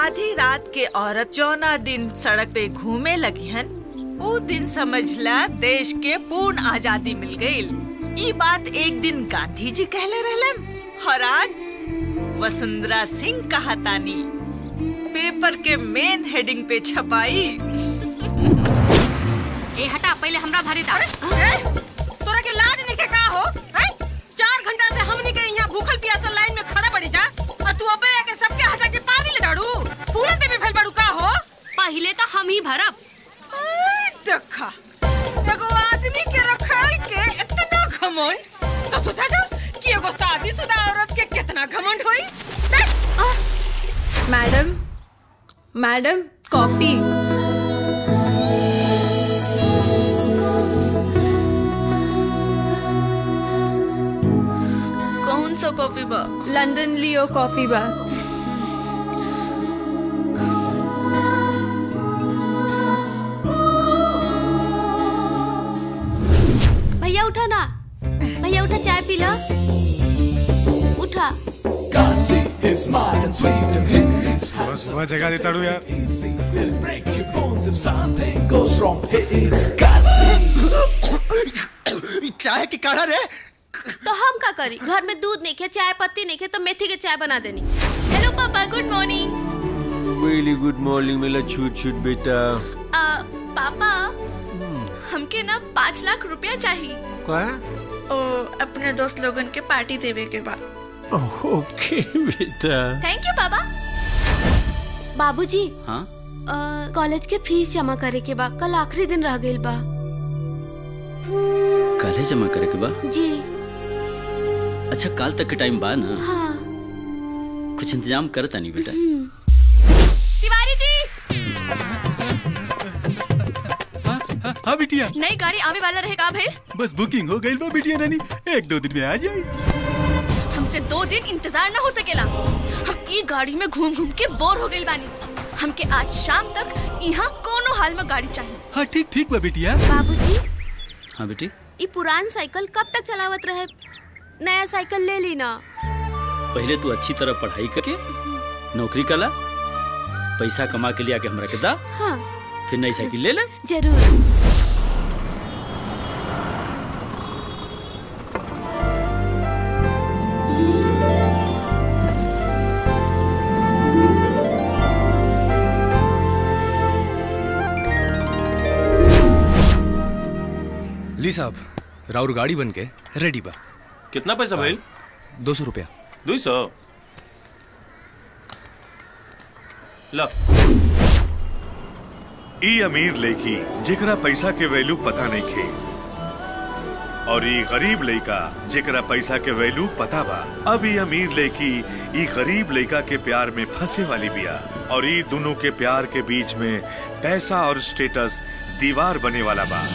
आधी रात के औरत जौना दिन सड़क पे घूमे लगी हन वो दिन समझला देश के पूर्ण आजादी मिल गई ई बात एक दिन गांधी जी कहले रहलन और आज वसुंधरा सिंह कहतानी पेपर के मेन हेडिंग पे छपाई ए हटा पहले हमरा भरे दा तोरा के लाज नहीं के का हो हैं? चार घंटा से हमनी के यहाँ भूखल प्यासल लाइन में खड़ा पड़ी जा और तू अबे के सबके हटा के पानी ले दाड़ू फूलन देवी भेल बाड़ू का हो पहले तो हम ही भरब आई, देखा एगो आदमी के रखल के इतना घमंड तो सोचा जा कि एगो शादीशुदा औरत के कितना घमंड होई देख, मैडम मैडम कॉफी कौन सा कॉफी बा लंदन लियो कॉफी बा भैया उठा ना भैया उठा चाय पी ला उठा Gussie is smart and sweet and he's सुबह सुबह जगा देता हूँ यार easy. He'll break your bones if something goes wrong. He's Gussie. चाय की काढ़ा रे तो हम का करी घर में दूध नहीं खे चाय पत्ती नहीं खे तो मेथी के चाय बना देनी hello papa good morning very good morning मेरा छूट छूट बेटा पापा हमके ना पाँच लाख रुपया चाहिए क्या ओ अपने दोस्त लोगन के पार्टी देवे के बाद ओके बेटा थैंक यू पापा बाबूजी हाँ अ, कॉलेज के फीस जमा करे के बा कल आखिरी दिन रह गइल बा काले जमा करे के बा जी अच्छा काल तक के टाइम बा ना हाँ कुछ इंतजाम करता नहीं बेटा तिवारी जी हाँ बिटिया नई गाड़ी आवे वाला रहे का भाई बस बुकिंग हो गई बा बिटिया रानी एक दो दिन में आ जाए हमसे दो दिन इंतजार न हो सकेला हम ई गाड़ी में घूम घूम के बोर हो गइल बानी हमके आज शाम तक यहाँ कोनो हाल में गाड़ी चाहिए हाँ ठीक ठीक बा बिटिया बाबूजी हाँ बेटी ई पुरान साइकिल कब तक चलावत रहे नया साइकिल ले ली ना पहले तू अच्छी तरह पढ़ाई करके नौकरी कला पैसा कमा के लिया के हमरा के दा हाँ फिर नई साइकिल ले ले जरूर ली साहब राउर गाड़ी बन के रेडी बा कितना पैसा भाई दो सौ रुपया दो सौ ला ई अमीर लड़की जेकरा पैसा के वैल्यू पता नहीं खे और ई गरीब लड़का जेकरा पैसा के वैल्यू पता बा अब ई अमीर लड़की ई गरीब लड़का के प्यार में फंसे वाली बिया और ई दोनों के प्यार के बीच में पैसा और स्टेटस दीवार बने वाला बा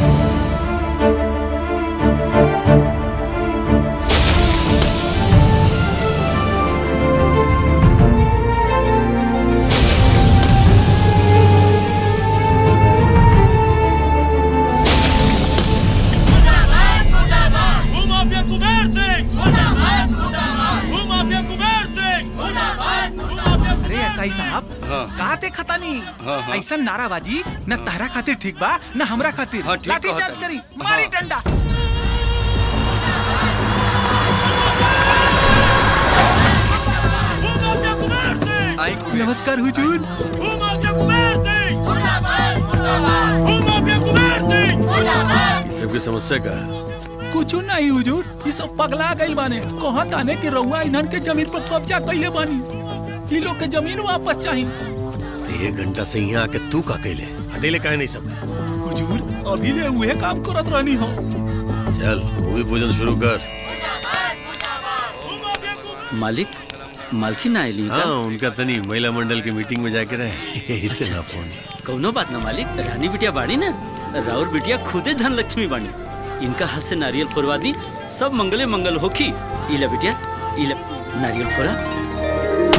अरे एसआई साहब हाँ। का ते खतानी हाँ, हाँ। ऐसा नाराबाजी न तारा खातिर ठीक बा न हमरा खातिर हाँ, ठीक लाठी कहता चार्ज है। करी मारी हाँ। डंडा आई कुबेर नमस्कार हुजूर ये सब की समस्या का है कुछ नहीं हुजूर ये सब पगला गइल बाने कहा ताने कि रउआ इन्हन के जमीन पर कब्जा कइले बानी ई लोग के जमीन वापस चाहिए तो एक घंटा से यहाँ आके तू का कैले हटेले काहे नहीं सब हुजूर अभी ले उहे काम करत रहनी हो चल भूमि पूजन शुरू कर मालिक मालकिन आयली हाँ उनका तनी महिला मंडल की मीटिंग में जाके रहे इससे ना फोन कौनो बात ना मालिक रानी बिटिया बाड़ी ना राउर बिटिया खुदे धन लक्ष्मी बानी इनका हाथ से नारियल फोड़वा दी सब मंगले मंगल होखी इला बिटिया इला नारियल फोड़ा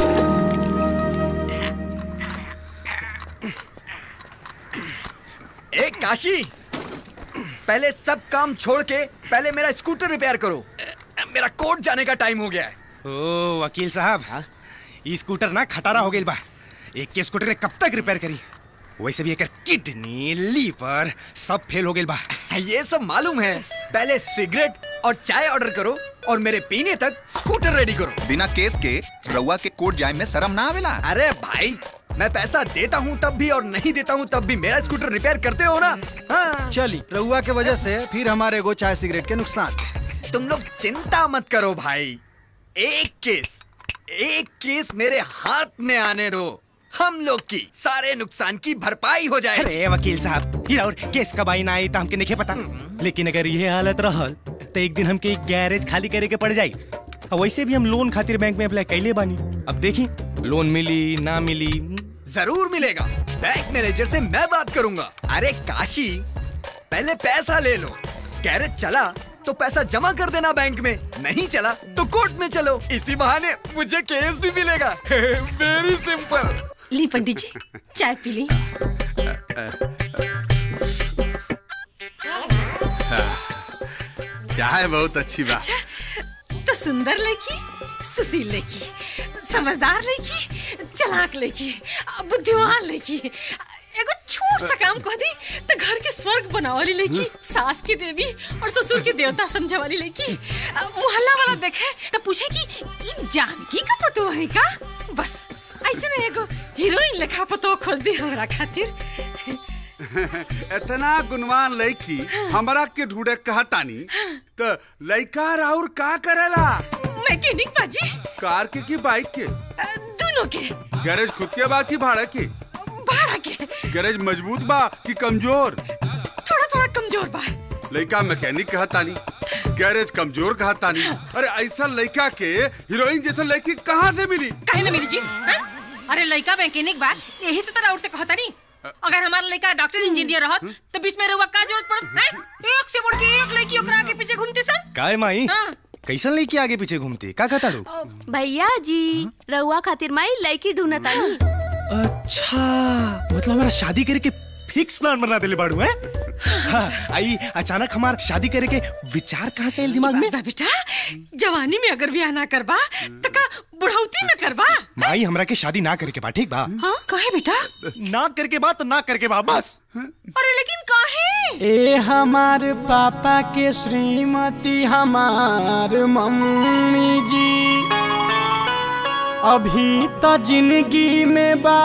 ए काशी पहले सब काम छोड़ के पहले मेरा स्कूटर रिपेयर करो मेरा कोर्ट जाने का टाइम हो गया है ओ वकील साहब ई स्कूटर ना खटारा हो गइल बा एक के स्कूटर ने कब तक रिपेयर करी वैसे भी एक किडनी लीवर सब फेल हो गए बा ये सब मालूम है पहले सिगरेट और चाय ऑर्डर करो और मेरे पीने तक स्कूटर रेडी करो बिना केस के रउआ के कोर्ट जाए में शर्म ना आवेला अरे भाई मैं पैसा देता हूँ तब भी और नहीं देता हूँ तब भी मेरा स्कूटर रिपेयर करते हो ना हाँ। चली रउआ के वजह से फिर हमारे एगो चाय सिगरेट के नुकसान तुम लोग चिंता मत करो भाई एक केस एक केस मेरे हाथ में आने दो हम लोग की सारे नुकसान की भरपाई हो जाए अरे वकील साहब ये और केस कब आई ना आई तो हमके नहीं पता लेकिन अगर ये हालत रहल तो एक दिन हमके एक गैरेज खाली करे के पड़ जाई और वैसे भी हम लोन खातिर बैंक में अप्लाई कैले बानी अब देखी लोन मिली ना मिली जरूर मिलेगा बैंक मैनेजर से मैं बात करूंगा अरे काशी पहले पैसा ले लो गैरेज चला तो पैसा जमा कर देना बैंक में नहीं चला तो कोर्ट में चलो इसी बहाने मुझे केस भी मिलेगा वेरी सिंपल ली पंडित जी चाय पी ली चाय बहुत अच्छी बात तो सुंदर लड़की सुशील लड़की समझदार लड़की चलाक लड़की बुद्धिमान लड़की एगो छोट सा काम कह दी तो घर के स्वर्ग बनावाली लड़की सास की देवी और ससुर के देवता समझे वाली लड़की मोहल्ला वाला देखे तो पूछे कि ई जानकी का पतो है का बस ऐसे ना एगो हीरोइन लेखा पतो खोज दी हमरा खातिर इतना गुणवान लड़की हमरा के ढूंढे कहतानी तो लड़का और का करेला मैकेनिक बाजी कार के की बाइक के दोनों के गैरेज खुद के बा की भाड़ा के भाड़ा के गैरेज मजबूत बा कि कमजोर थोड़ा थोड़ा कमजोर बा लड़का मैकेनिक कहतानी गैरेज कमजोर कहतानी अरे ऐसा लड़का के हीरोइन जैसा लड़की कहाँ से मिली काहे ना मिली जी हैं? अरे लड़का मैकेनिक बा यही से तरह उठते कहता नहीं अगर हमारा लड़का डॉक्टर इंजीनियर रहत तो बीच में रहुआ का जरूरत पड़त हैं एक से बढ़ के एक लड़की ओकरा आगे पीछे घूमते सन काय माई हाँ। कैसन लड़की आगे पीछे घूमती का कहता रू भैया जी रउआ खातिर माई लड़की ढूंढतानी अच्छा मतलब हमारा शादी करे के फिक्स प्लान बना देले बाड़ू है हाँ, आई अचानक हमार शादी करे के विचार कहाँ से आइल दिमाग में बा बेटा जवानी में अगर ब्याह ना करबा तो का बुढ़ौती में करबा माई हमरा के शादी ना करे के बा ठीक बा हाँ कहे बेटा ना करके बा तो ना करके बा बस अरे लेकिन काहे ए हमार पापा के श्रीमती हमार मम्मी जी अभी तो जिंदगी में बा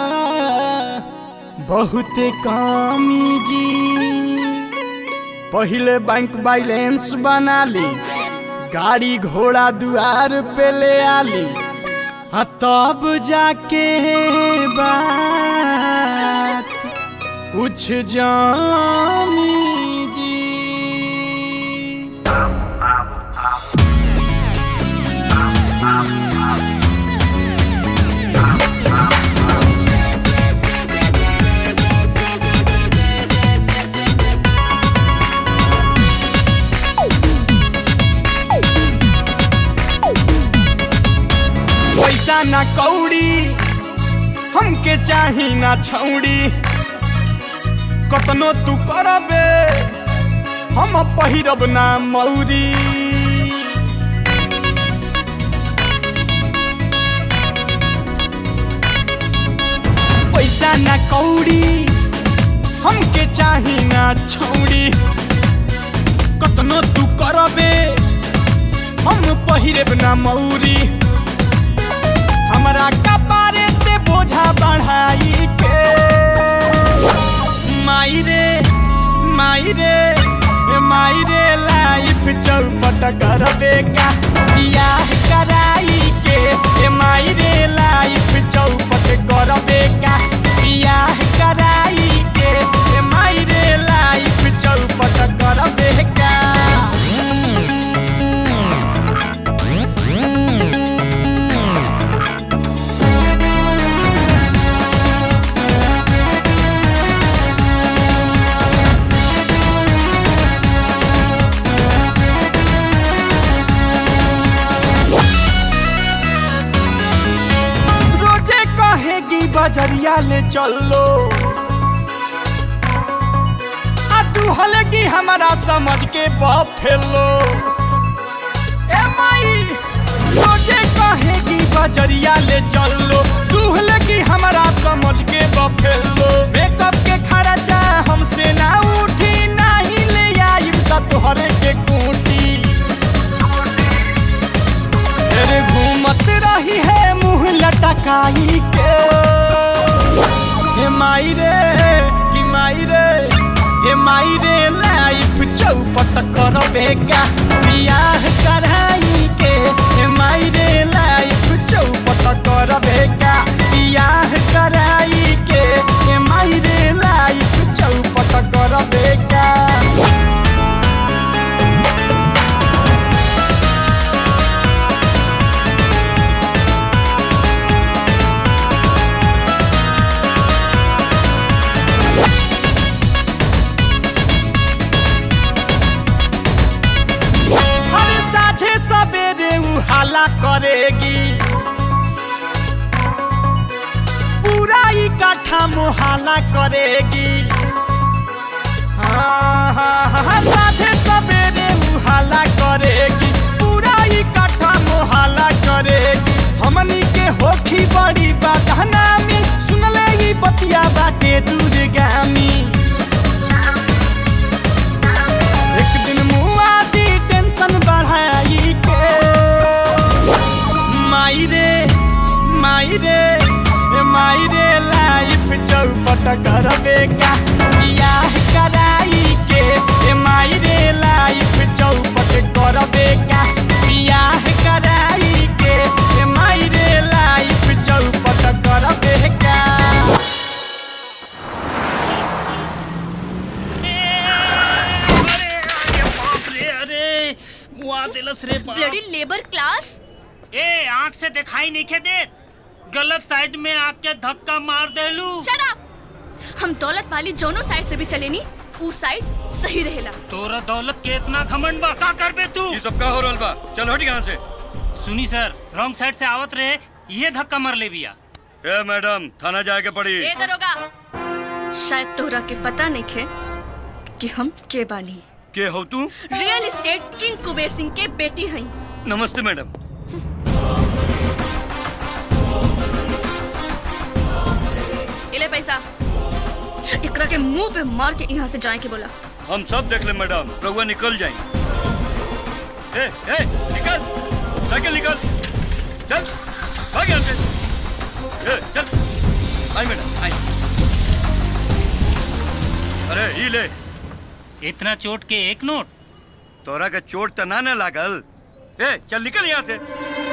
बहुत कामी जी पहले बैंक बैलेंस बना ली गाड़ी घोड़ा दुआर पे ले आली आ तब जाके बात कुछ जामी जी पैसा ना कौड़ी हमके चाही ना छौड़ी कतनो तू करबे हम पहिरब ना मौरी पैसा ना कौड़ी हमके चाही ना छौड़ी कतनो तू करबे हम पहिरब ना मौरी हमरा कपारे पे बोझा बढ़ाई के माई रे माई रे ए माई रे लाइफ चौपट करबे का बियाह कराई के ए माई रे लाइफ चौपट करबे का बियाह कराई के ए माई रे लाइफ चौपट करबे का रोजे कहेगी बजरिया ले चलो आ तू हलेगी हमारा समझ के बाप फेलो ए माई रोजे कहेगी बजरिया ले चलो तू हलेगी हमारा कराई के हे माई रे कि माई रे हे माई रे लाइफ चौपट करबे का बियाह कराई के हे माई रे लाइफ चौपट करबे का बियाह कराई के हे माई रे लाइफ चौपट करबे का अरे साझे सवेरे उ हाला करेगी पूरा इकट्ठा मोहाला करेगी हाँ, हाँ, हाँ, साझे सवेरे उ हाला करेगी पूरा इकट्ठा मोहाला करेगी हमनी के होखी बड़ी बदनामी सुनले ई बतिया बाटे दूरगामी एक दिन मुआ दी टेंशन बढ़ाई के माई रे माई रे ए माई रे लाइफ चौपट करबे का बियाह कराई के ए माई रे लाइफ चौपट करबे का बियाह कराई के ए माई रे लाइफ चौपट करबे का अरे मुआ दिलस रे बाप ब्लडी लेबर क्लास ए आंख से दिखाई नहीं के दे गलत साइड में आके धक्का मार देलू Shut up! हम दौलत वाली जोनो साइड से भी चले नी ऊ साइड सही रहेला तोरा दौलत के इतना घमंड बा का करबे तू ये सब का हो रहल बा चल हट यहाँ से सुनी सर रॉन्ग साइड से आवत रहे ये धक्का मार ले बिया ए मैडम थाना जाए के पड़ी ए दरोगा शायद तोहरा के पता नहीं खे कि हम के बानी के हो तू real estate king Kuber Singh के बेटी हई नमस्ते मैडम इले पैसा एकरा के मुंह पे मार के यहाँ से जाए के बोला हम सब देख ले मैडम रघुआ निकल जाए ए ए निकल साइकिल निकल चल भाग यहाँ से ए चल आई मैडम आई अरे ई ले इतना चोट के एक नोट तोरा के चोट त ना न लागल ए चल निकल यहाँ से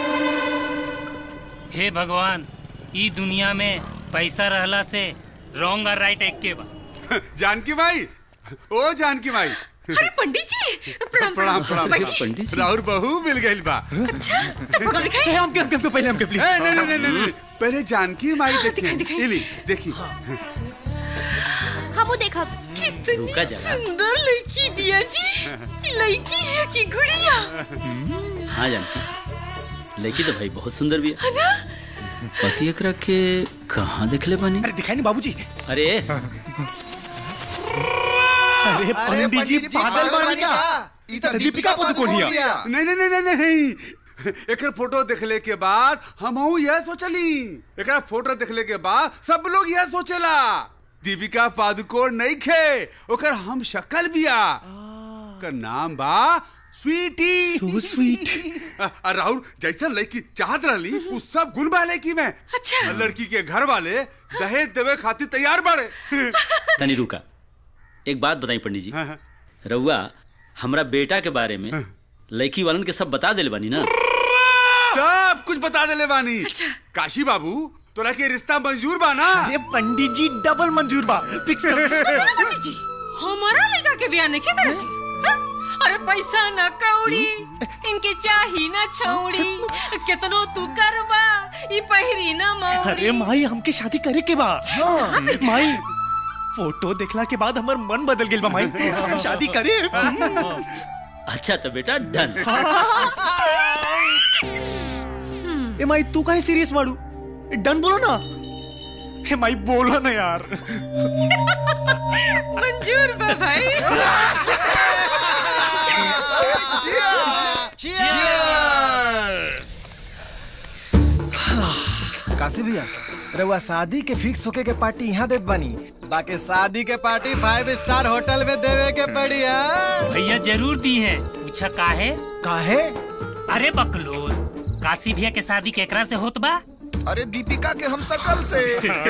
हे भगवान ई दुनिया में पैसा रहला से रॉन्ग और राइट एक के बा जानकी भाई ओ जानकी भाई अरे पंडित जी प्रणाम प्रणाम प्रणाम बैठिए। राहुल बहू मिल गई बा अच्छा तो पकड़ दिखाई हमके हमके हमके पहले हमके प्लीज ए, नहीं नहीं नहीं नहीं पहले जानकी माई देखिए इली देखी हाँ वो देखा रुका जरा सुंदर लड़की बिया जी ये लड़की है कि गुड़िया हाँ जानकी लड़की तो भाई बहुत सुंदर भी है है ना बाकी एकरा के कहाँ देखले बानी अरे दिखाई नहीं बाबूजी अरे अरे पंडित जी पागल बानी का ई त दीपिका पादुकोण हिया नहीं नहीं नहीं नहीं नहीं एकर फोटो देखले के बाद हम यह सोचली एकर फोटो देखले के बाद सब लोग यह सोचेला दीपिका पादुकोण नहीं खे ओकर हम शक्ल बिया ओकर नाम बा स्वीटी सो स्वीट राहुल जैसा लड़की चाहत रहली उ सब गुण बा लड़की में अच्छा लड़की के घर वाले दहेज देवे खातिर तैयार बाड़े तनी रुका एक बात बताई पंडित जी रउआ हमरा बेटा के बारे में लड़की वालन के सब बता दिल बानी ना सब कुछ बता देले बानी काशी बाबू तोरा के रिश्ता मंजूर बा ना अरे पंडित जी डबल मंजूर बा फिक्स कर पंडित जी हमारा लड़का के बिया नहीं करे के हाँ? अरे पैसा न कौड़ी इनके चाही न छौड़ी कितनो तू करबा ई पहिरी न मौड़ी अरे माई हमके शादी करे के बा हाँ, माई फोटो देखला के बाद हमर मन बदल गेल बा माई हम शादी करे अच्छा तो बेटा डन ए माई तू काहे सीरियस बाड़ू डन बोलो ना हे माई बोलो ना यार मंजूर बा भाई काशी भैया रउआ शादी के फिक्स होके के पार्टी यहाँ देत बानी बाकी शादी के पार्टी फाइव स्टार होटल में देवे के पड़ी है भैया जरूर दी है पूछा काहे काहे अरे बकलोल काशी भैया के शादी केकरा से होत बा अरे दीपिका के हम सकल से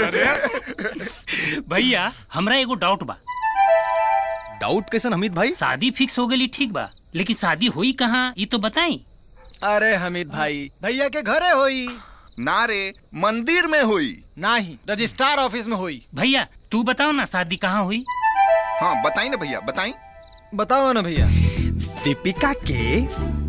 भैया हमरा एगो डाउट बा डाउट कैसन हमीद भाई शादी फिक्स हो गई ठीक बा लेकिन शादी हुई कहाँ ये तो बताई अरे हमीद भाई भैया के घरे होई ना रे मंदिर में हुई नहीं रजिस्ट्रार ऑफिस में हुई भैया तू बताओ ना शादी कहाँ हुई हाँ बताई ना भैया बताई बताओ ना भैया दीपिका के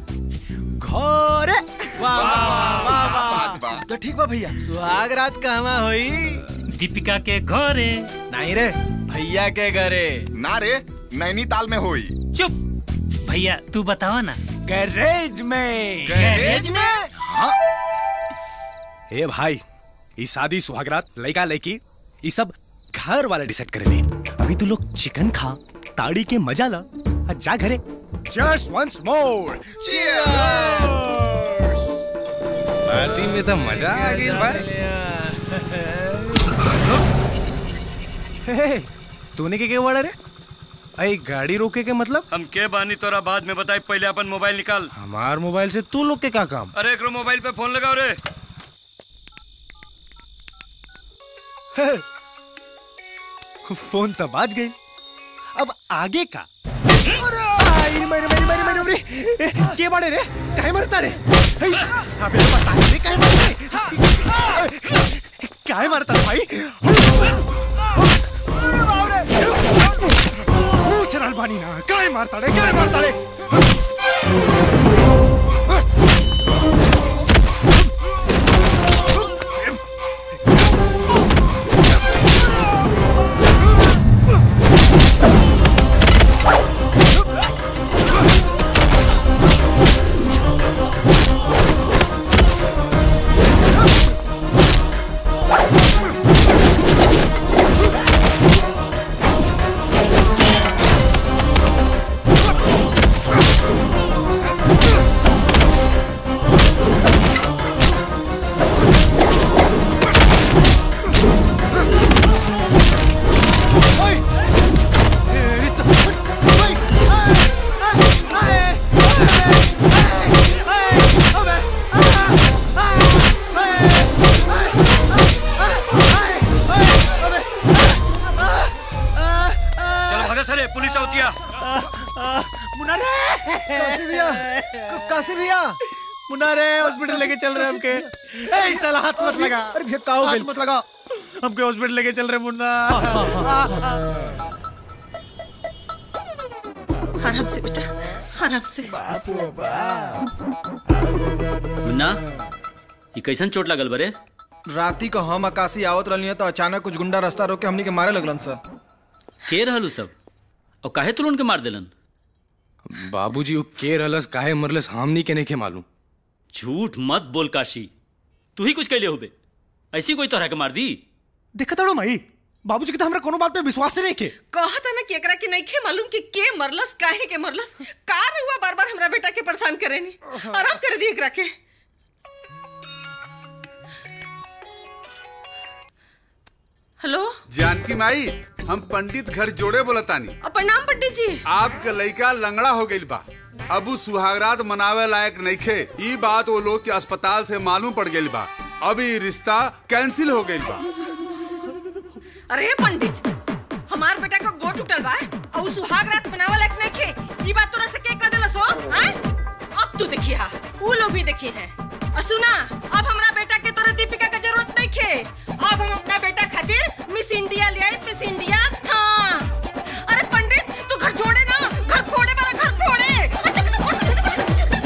घर वाह वाह वाह वाह तो ठीक बा भैया सुहाग रात कहवा होई दीपिका के घरे नहीं रे भैया के घरे ना रे नैनीताल में हुई चुप भैया तू बताओ ना गैरेज में गैरेज में हाँ ए भाई ई शादी सुहागरात लड़का लड़की ये सब घर वाला डिसाइड करेले अभी तू लोग चिकन खा ताड़ी के मजा ला और जा घरे जस्ट वंस मोर पार्टी में तो मजा आ गई भाई हे, तूने के क्या वर्ड रे अरे गाड़ी रोके के मतलब हम के बानी तोरा बाद में बताई पहले अपन मोबाइल निकाल हमार मोबाइल से तू लोग के का काम अरे एकरो मोबाइल पे फोन लगाओ रे फोन तो बाज गई अब आगे का अरे मेरे मेरे मेरे मेरे मेरे ए, के बाड़े रे काहे मरता रे हे, अबे बता रे काहे मरता रे काहे मरता रे भाई पूछ रहल बानी ना काहे मारता रे काहे मारता रे चलो भागा सरे पुलिस आवतिया मुन्ना रे काशी भैया क- काशी भैया मुन्ना रे हॉस्पिटल लेके चल रहे हमके ए साला हाथ मत लगा अरे भैया का हो हाथ गइल? मत लगा हमके हॉस्पिटल लेके चल रहे मुन्ना आराम से बेटा आराम से मुन्ना ये कैसन चोट लगल बरे राती को हम आकाशी आवत रहनी तो अचानक कुछ गुंडा रास्ता रोक के हमनी के मारे लगलन सर के रहलू सब और काहे तुल उनके मार दिलन बाबूजी वो के रहलस काहे मरलस हमनी के नहीं के मालूम झूठ मत बोल काशी तू ही कुछ कैले होबे ऐसी कोई तरह के मार दी देखा ताड़ो माई बाबूजी के तो हमरा कोनो बात पे विश्वास ही नहीं के कहता ना कि एकरा के नहीं खे मालूम कि के मरलस काहे के मरलस का हुआ बार बार हमरा बेटा के परेशान करेनी आराम कर दी एकरा के हेलो जानकी माई हम पंडित घर जोड़े बोलतानी अब प्रणाम पंडित जी आपका लड़का लंगड़ा हो गइल बा अब उ सुहागरात मनावे लायक नइखे ई बात वो लोग के अस्पताल से मालूम पड़ गइल बा अब ई रिश्ता कैंसिल हो गइल बा अरे पंडित हमार बेटा का गोट उठल बा और उ सुहाग रात मनावे लायक नहीं खे ई बात तोरा से के कह देलस हो हैं अब तू देखिए हा उ लोग भी देखिए हैं और सुना अब हमरा बेटा के तोरा दीपिका का जरूरत नहीं खे अब हम अपना बेटा खातिर मिस इंडिया ले आई मिस इंडिया हाँ अरे पंडित तू घर छोड़े ना घर फोड़े वाला घर फोड़े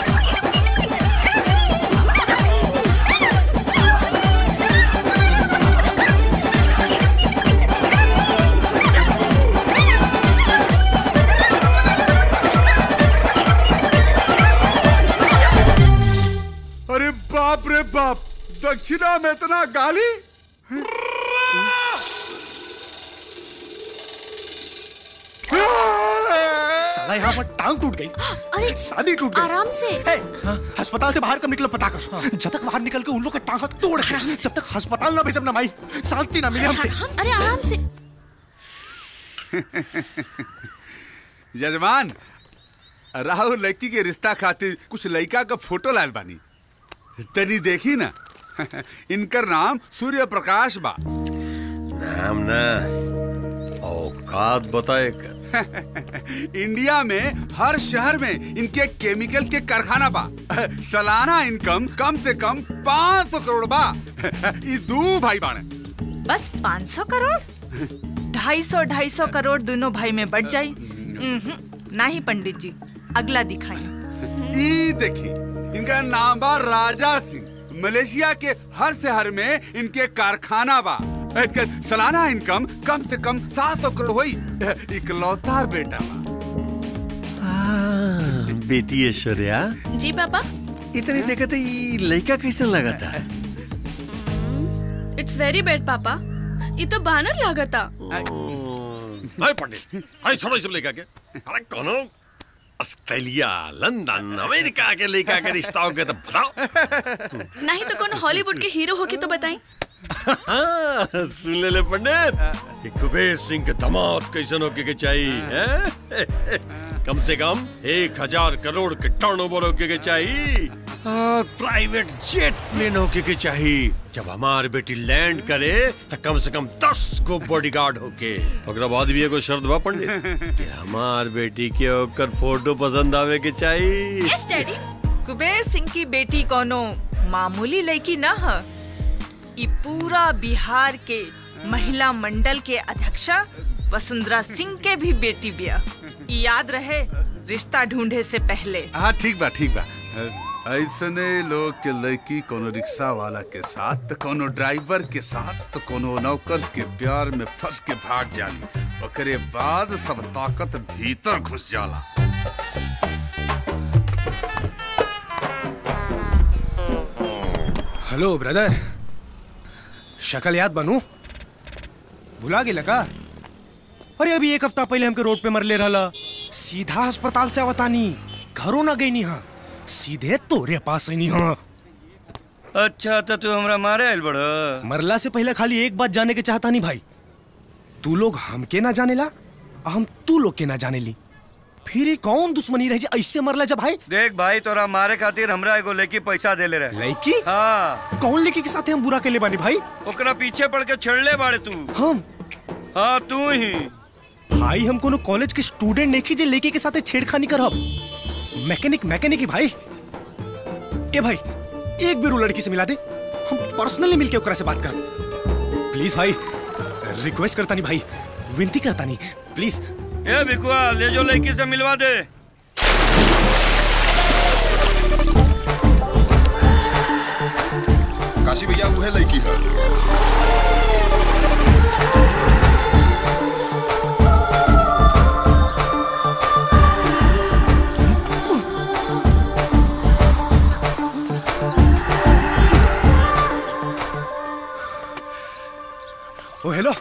अरे बाप रे बाप दक्षिणा में इतना गाली साला यहाँ पर टांग टूट गई अरे शादी टूट गई आराम से ए, हाँ, अस्पताल से बाहर कब निकलो पता कर जब तक बाहर निकल के उन लोग का टांग हाथ तोड़ के जब तक अस्पताल ना भेजब ना माई शांति ना मिले हमके अरे आराम से यजमान राहुल लड़की के रिश्ता खातिर कुछ लड़का का फोटो लाल बानी तनी देखी ना इनकर नाम सूर्य प्रकाश बा नाम ना औकात बताए कर इंडिया में हर शहर में इनके केमिकल के कारखाना बा सालाना इनकम कम से कम 500 करोड़ बा ई दू भाई बाड़े बस 500 करोड़ ढाई सौ ढाई सौ करोड़ दोनों भाई में बढ़ जाई उहुं, नहीं पंडित जी अगला दिखाई ई देखी इनका नाम बा राजा सिंह मलेशिया के हर शहर में इनके कारखाना बा इनके सालाना इनकम कम से कम 700 करोड़ होई इकलौता बेटा बा बेटी ऐश्वर्या जी पापा इतनी देखते ये लड़का कैसे लगा था इट्स वेरी बैड पापा ये तो बानर लागता हाय पंडित हाय छोड़ो सब लेकर के अरे कौनो ऑस्ट्रेलिया लंदन अमेरिका के लेकर के रिश्ता हो गया तो बताओ नहीं तो कौन हॉलीवुड के हीरो होके तो बताएं हाँ, सुन ले ले पंडित ये कुबेर सिंह के दामाद कैसन होके के चाहिए हैं? कम से कम एक हजार करोड़ के टर्नओवर होके के चाहिए और प्राइवेट जेट प्लेन होके के चाहिए जब हमार बेटी लैंड करे तो कम से कम दस को बॉडीगार्ड होके ओकरा बाद भी एगो शर्त बा पंडित कि हमार बेटी के ओकर फोटो पसंद आवे के चाहिए यस डैडी कुबेर सिंह की बेटी कोनो मामूली लड़की न ह ई पूरा बिहार के महिला मंडल के अध्यक्षा वसुंधरा सिंह के भी बेटी बिया ई याद रहे रिश्ता ढूंढे से पहले हाँ ठीक बा ठीक बा ऐसने लोग के लड़की कोनो रिक्शा वाला के साथ तो कोनो ड्राइवर के साथ तो कोनो नौकर के प्यार में फंस के भाग जाली ओकरे बाद सब ताकत भीतर घुस जाला हेलो ब्रदर शक्ल याद बनू भुला गेला का अरे अभी एक हफ्ता पहले हमके रोड पे मरले रहला सीधा अस्पताल से आवतानी घरों ना गई हाँ सीधे तोरे पास आई हाँ अच्छा तो तू हमरा मारे आयल बड़ मरला से पहले खाली एक बात जाने के चाहता नहीं भाई तू लोग हमके ना जाने ला हम तू लोग के ना जाने ली फिर ये कौन दुश्मनी रह जा ऐसे मरला जब भाई देख भाई तोरा मारे खातिर हमरा एगो लड़की पैसा देले रहे लड़की हाँ कौन लड़की के साथ हम बुरा के ले बानी भाई ओकरा पीछे पड़ के छेड़ले बाड़े तू हम हाँ तू ही भाई हम कोनो कॉलेज के स्टूडेंट नहीं की जे लड़के के साथ छेड़खानी करब मैकेनिक मैकेनिक ही भाई ए भाई एक बेर वो लड़की से मिला दे हम पर्सनली मिलके ओकरा से बात कर प्लीज भाई रिक्वेस्ट करता नहीं भाई विनती करता नहीं प्लीज ए भिकुआ ले जो लड़की से मिलवा दे काशी भैया उहे लड़की है ओ हेलो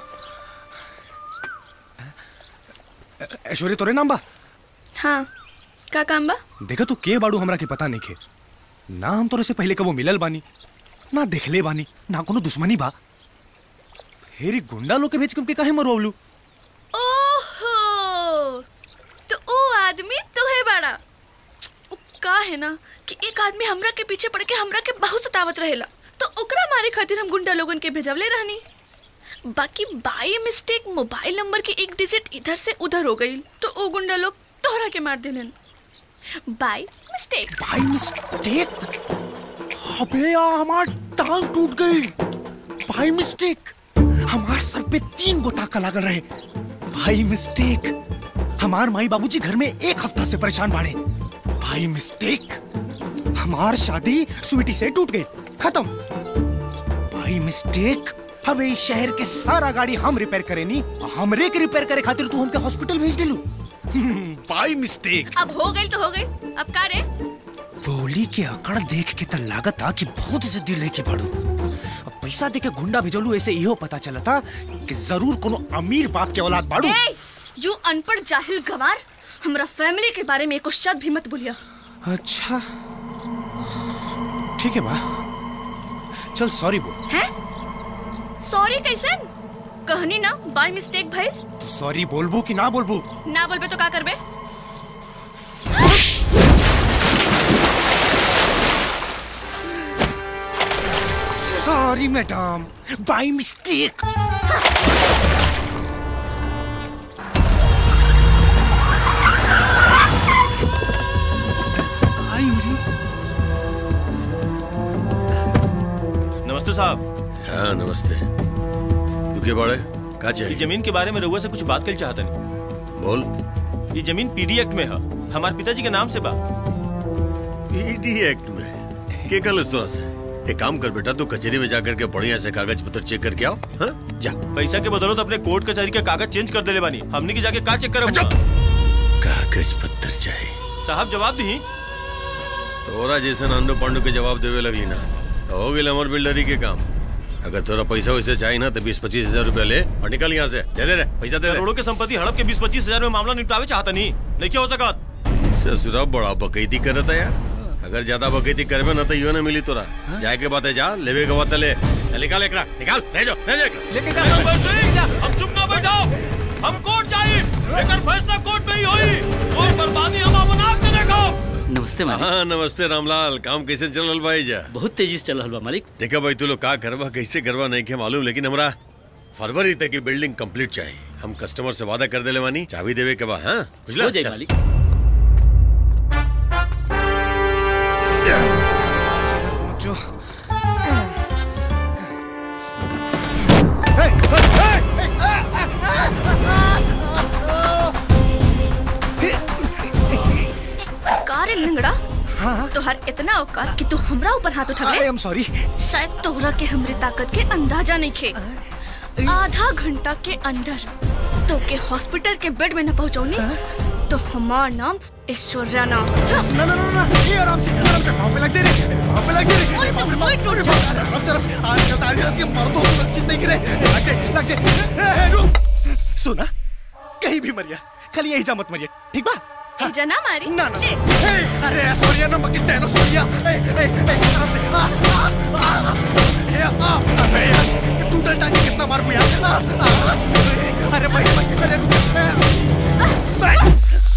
ऐश्वर्य तोरे नाम बा हाँ का काम बा देखा तू के बाड़ू हमरा के पता नहीं खे ना हम तोरे से पहले कबो मिलल बानी ना देखले बानी ना कोनो दुश्मनी बा फेरी गुंडा लोग के भेज के हमके काहे मरवावलू ओहो तो ओ आदमी तो है बड़ा उ का है ना कि एक आदमी हमरा के पीछे पड़ के हमरा के बहुत सतावत रहेला तो ओकरा मारे खातिर हम गुंडा लोगन के भेजवले रहनी बाकी बाई मिस्टेक मोबाइल नंबर की एक डिजिट इधर से उधर हो गई तो ओ गुंडा लोग तोहरा के मार दिलन बाई मिस्टेक भाई मिस्टेक अबे यार हमार टांग टूट गई भाई मिस्टेक हमारे सर पे तीन गो टाका लागल रहे भाई मिस्टेक हमार माई बाबूजी घर में एक हफ्ता से परेशान बाड़े भाई मिस्टेक हमार शादी स्वीटी से टूट गई खत्म भाई मिस्टेक अब इस शहर के सारा गाड़ी हम रिपेयर करेनी हमरे के रिपेयर करे खातिर तू हमके हॉस्पिटल भेज दिलू भाई मिस्टेक अब हो गई तो हो गई अब का रे बोली के अकड़ देख के त लागत आ कि बहुत जिद्दी लेके बढ़ू अब पैसा दे के गुंडा भेजलू ऐसे इहो पता चलता कि जरूर कोनो अमीर बाप के औलाद बाड़ू ए यू अनपढ़ जाहिल गवार हमरा फैमिली के बारे में एको शब्द भी मत बोलिया अच्छा ठीक है बा चल सॉरी बोल हैं सॉरी कैसन कहनी ना बाय मिस्टेक भाई तू सॉरी बोलबू कि ना बोलबू ना बोलबे तो का करबे सॉरी मैडम बाय मिस्टेक नमस्ते साहब हाँ नमस्ते तू के बाड़े का ये चाहिए जमीन के बारे में रउआ से कुछ बात कर चाहता नहीं बोल ये जमीन पीडी एक्ट में है हमारे पिताजी के नाम से बा पीडी एक्ट में के कल इस तरह से एक काम कर बेटा तू कचहरी में जाकर के बढ़िया से कागज पत्र चेक करके आओ हाँ जा पैसा के बदौलत अपने कोर्ट कचहरी के कागज चेंज कर देले बानी हमनी के जाके का चेक करब कागज पत्र चाहिए साहब जवाब दी तोरा जैसे नांडू पांडू के जवाब देवे लगली ना तो हो गई हमार बिल्डरी के काम अगर तोरा पैसा वैसे चाहिए ना तो बीस पच्चीस हजार रूपया ले और निकल यहाँ से दे दे रे पैसा दे दे करोड़ों के संपत्ति हड़प के बीस पच्चीस हजार में मामला निपटावे चाहता नहीं नहीं क्या हो सकत ससुरा बड़ा बकैती करत है यार अगर ज्यादा बकैती करबे ना तो यो ना मिली तोरा जाए के बात है जा लेवे के बात है ले ले, निकाल एकरा निकाल भेजो भेजो एकरा। लेके जा हम चुप ना बैठाओ हम कोर्ट जाई लेकिन फैसला कोर्ट में ही होई और बर्बादी हम अपन आंख से देखो नमस्ते मालिक हाँ नमस्ते रामलाल काम कैसे चल रहा भाई जा बहुत तेजी से चल रहा बा मालिक देखा भाई तू लोग का करवा कैसे करवा नहीं के मालूम लेकिन हमरा फरवरी तक की बिल्डिंग कंप्लीट चाहिए हम कस्टमर से वादा कर देले वानी चाबी देवे के बाद हाँ बुझला हो जाए चल। मालिक जो का रे लिंगड़ा तोहर इतना औकात कि तू हमरा ऊपर हाथ उठा आई एम सॉरी शायद तोहरा के हमरे ताकत के अंदाजा नहीं खे आधा घंटा के अंदर तो के हॉस्पिटल के बेड में न पहुंचौनी तो हमार नाम ऐश्वर्या नाम ना ना ना ना ये आराम से आराम से पाँव पे लग जा रे पाँव पे लग जा रे अरे तो बाप रे कोई बाप, टूट अरे जाएगा। बाप, आराम से आराम से आजकल ताजीरत के मर्दों सुरक्षित नहीं गिरे लग जाए लग जाए ए, ए, रुक सुना कहीं भी मरिया खाली यही जा मत मरिया ठीक बा भेजा ना मारी ना ना ए, अरे सोरिया ना मकी टेनो सोरिया ए ए ए आराम से आ आ आ ए आ अरे यार टूटल टांगे कितना मार यार आ, आ, अरे भाई भाई, अरे रुक, ए, भाई।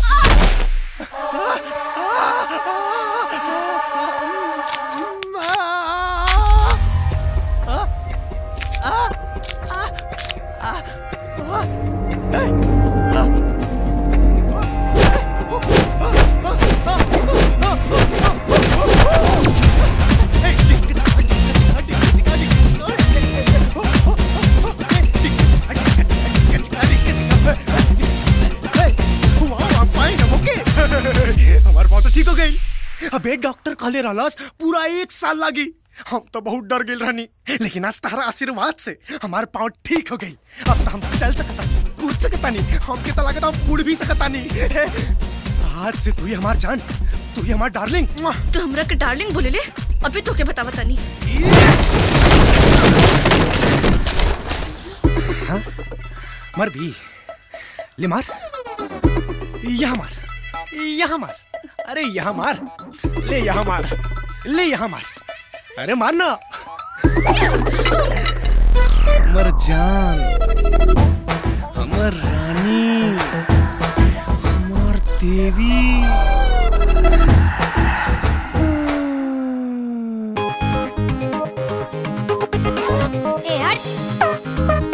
हमार बात तो ठीक हो गई अबे डॉक्टर कहले रहलस पूरा एक साल लागी हम तो बहुत डर गए रहनी लेकिन आज तारा आशीर्वाद से हमार पाँव ठीक हो गई अब तो हम चल सकता कूद सकता नहीं हम के तो लगता हम उड़ भी सकता नहीं आज से तू ही हमार जान तू ही हमार डार्लिंग तू हमरा के डार्लिंग बोले ले अभी तो के बता बता नहीं हाँ? मर भी ले मार यहाँ मार यहाँ मार अरे यहाँ मार ले यहाँ मार ले यहाँ मार अरे मारना हमर जान हमर रानी हमर देवी ए हट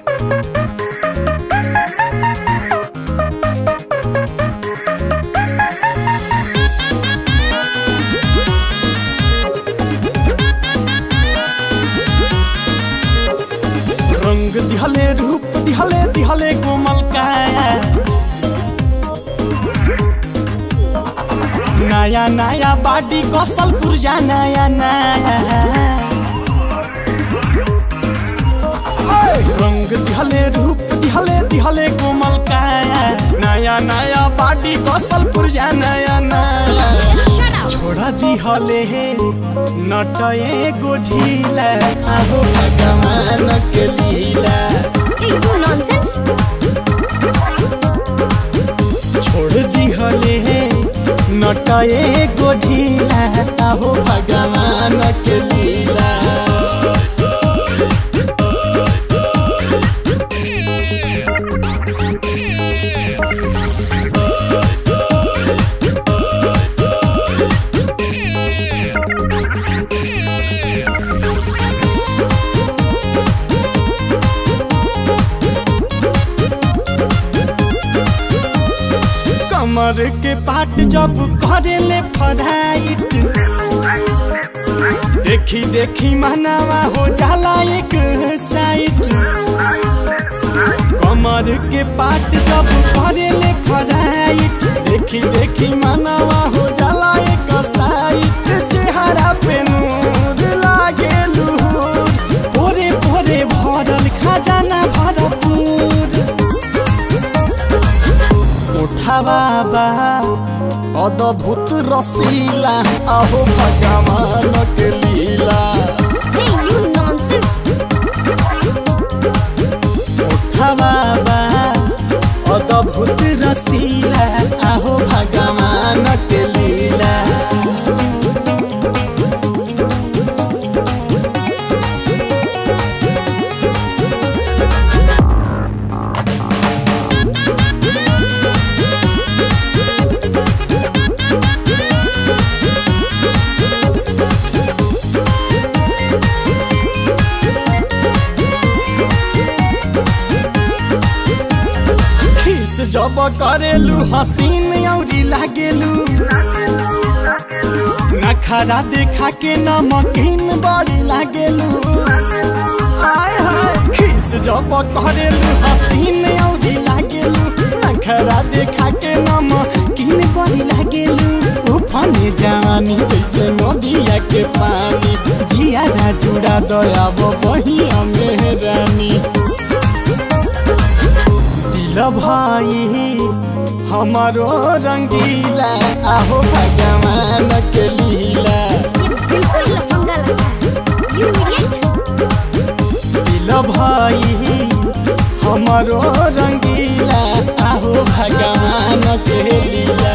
रंग दिहले रूप दिहले दिहले कोमल काया नया नया बाडी कौशल पुरजा नया नया रंग दिहले रूप दिहले दिहले कोमल काया नया नया बाडी कौशल पुरजा नया नया छोड़ा दिहले हे नटए गो ढीला आहो भगवान के लीला छोड़ दिहले हे नटए गो ढीला आहो भगवान के लीला कमर के पाट जब करेले फराइट देखी देखी मनावा हो जाला एक साइड कमर के पाट जब करेले फराइट देखी देखी मनावा हो जाला एक साइड चेहरा पे नूर लागे लूर भोरे भोरे भरल खजाना भरपूर उठावा बा अद्भुत रसीला अहो भगवान के लीला उठावा बा अद्भुत रसीला अहो भगवान के लीला खीस जब करेलू हसीन औरी लागेलू नखरा देखा के नमकीन बड़ी लागेलू आय हाय खीस जब करेलू हसीन औरी लागेलू नखरा देखा के नमकीन बड़ी लागेलू उफाने जवानी जैसे नदिया के पानी जिया जुड़ा दया वो बहिया मेहरानी दिल भाई हमारो रंगीला आहो भगवान के लीला दिल भाई हमारो रंगीला आहो भगवान के लीला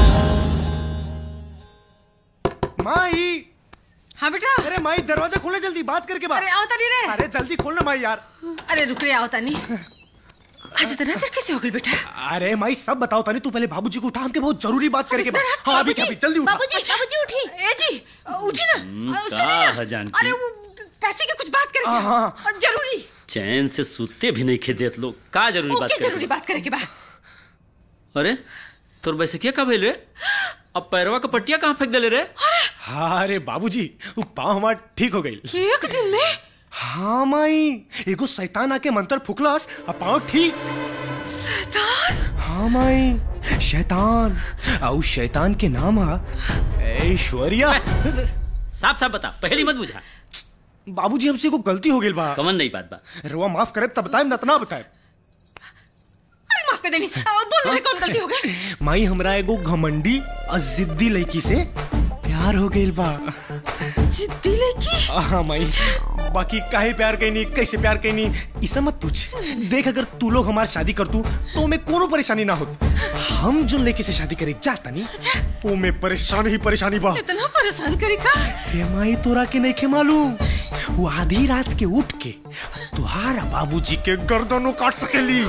माई हाँ बेटा अरे माई दरवाजा खोले जल्दी बात करके बात अरे आओ तनी रे अरे जल्दी खोलना माई यार अरे रुक रे आओ तनी आज इतना देर कैसे हो गई बेटा अरे माई सब बताओ तानी तू पहले बाबूजी को उठा हमके बहुत जरूरी बात करके इतना बात रात हाँ अभी बाबूजी, क्या अभी जल्दी उठा बाबूजी बाबूजी उठी ए जी उठी ना हम्म, अ, का सुनिए ना। है जानकी? अरे वो कैसे की कुछ बात करेंगे हाँ, हाँ। अ, जरूरी चैन से सूते भी नहीं खेदेत लोग का जरूरी बात ओके करे जरूरी बात करेंगे बा अरे तोर वैसे क्या कब रे अब पैरवा का पट्टिया कहाँ फेंक देले रे हाँ अरे बाबूजी वो पाँव हमार ठीक हो गई एक दिन में हाँ माई एगो शैतान आके मंत्र फुकलास अब पाँव ठीक शैतान हाँ माई शैतान और उस शैतान के नाम है ऐश्वर्या साफ साफ बता पहली मत बुझा बाबूजी हमसे को गलती हो गई बा कमन नहीं बात बा रुआ माफ करे तब बताए न तना बताए अरे माफ कर देनी अ, बोल मेरे कौन गलती हो गई माई हमरा एगो घमंडी और जिद्दी लड़की से प्यार हो गई बा जिद्दी लड़की हाँ माई बाकी काहे प्यार कैनी कैसे प्यार कैनी इसा मत पूछ देख अगर तू लोग हमार शादी कर तू तो में कोनो परेशानी ना होत हम जो लड़की से शादी करे जाता नहीं वो में परेशानी ही परेशानी बा इतना परेशान करी का हे माई तोरा के नहीं के मालूम वो आधी रात के उठ के तुहारा बाबूजी के गर्दनों काट सकेली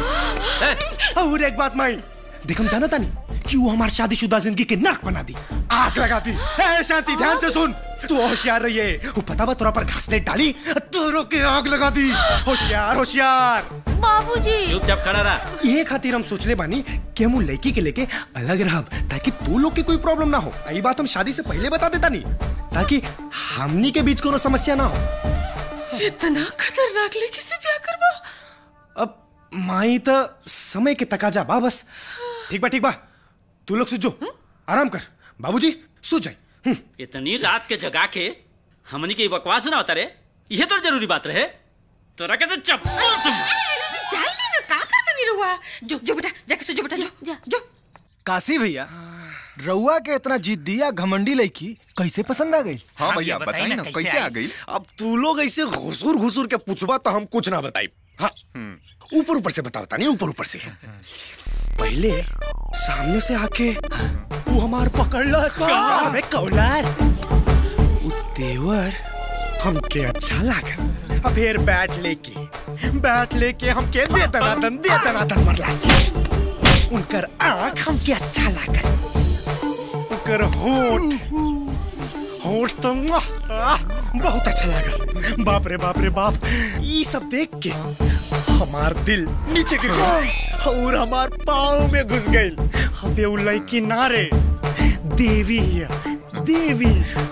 और एक बात माई देख हम जानता नहीं कि वो हमारी शादीशुदा जिंदगी के नाक बना दी आग लगा दी ए शांति ध्यान से सुन तू होशियार रही है वो पता बा तोरा पर घास ने डाली तोरो के आग लगा दी होशियार होशियार बाबूजी चुपचाप खड़ा रहा ये खातिर हम सोचले बानी कि हम उ लड़की के लेके अलग रहब ताकि तू लोग के कोई प्रॉब्लम ना हो यही बात हम शादी से पहले बता देता नहीं ताकि हमनी के बीच कोनो समस्या ना हो इतना खतरनाक लड़की से ब्याह करवा अब माई तो समय के तकाजा बा बस ठीक बा ठीक बा तू लोग सुजो आराम कर बाबूजी सो जाए इतनी रात के जगा के हमनी के बकवास ना होता रे ये तो जरूरी बात रहे तोरा के तो चप्पल से जाए दे ना का करते नहीं रुआ जो जो बेटा जाके सो जो बेटा जो जा जो काशी भैया रउआ के इतना जिद्दिया घमंडी लड़की कैसे पसंद आ गई हाँ भैया बताइए ना कैसे आ गई अब तू लोग ऐसे घुसूर घुसूर के पूछबा तो हम कुछ ना बताई हाँ ऊपर ऊपर से बताता नहीं ऊपर ऊपर से पहले सामने से आके वो हमार पकड़ला अबे कौलार वो तेवर हमके अच्छा लागल अब फिर बैट लेके बैट लेके हमके दे दनादन दे दनादन मरला उनकर आंख हमके अच्छा लागल उनकर होठ होठ तो मुआ, आह, बहुत अच्छा लगा बाप रे बाप रे बाप ये सब देख के हमार दिल नीचे गिर गया और हमार पाँव में घुस गई अबे उ लड़की ना रे देवी है देवी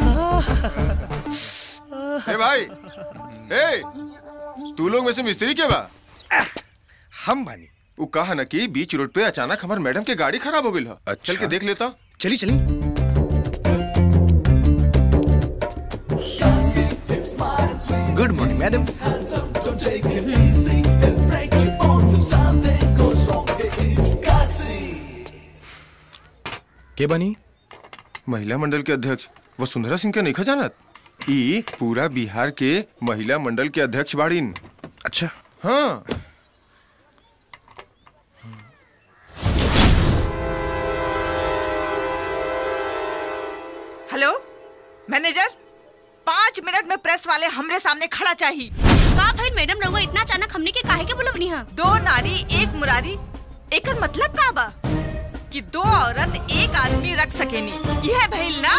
ए भाई ए तू लोग में से मिस्त्री के बा हम बानी वो कहा ना कि बीच रोड पे अचानक हमार मैडम के गाड़ी खराब हो गई है चल के देख लेता चली चली गुड मॉर्निंग मैडम के बनी महिला मंडल के अध्यक्ष वसुंधरा सिंह के नहीं जानत ई पूरा बिहार के महिला मंडल के अध्यक्ष बाड़ीन अच्छा हाँ हेलो मैनेजर पाँच मिनट में प्रेस वाले हमरे सामने खड़ा चाहिए का भाई मैडम रहुआ इतना अचानक हमने के काहे के बुलवनी हा दो नारी एक मुरारी एकर मतलब का बा कि दो औरत एक आदमी रख सकेनी यह भइल ना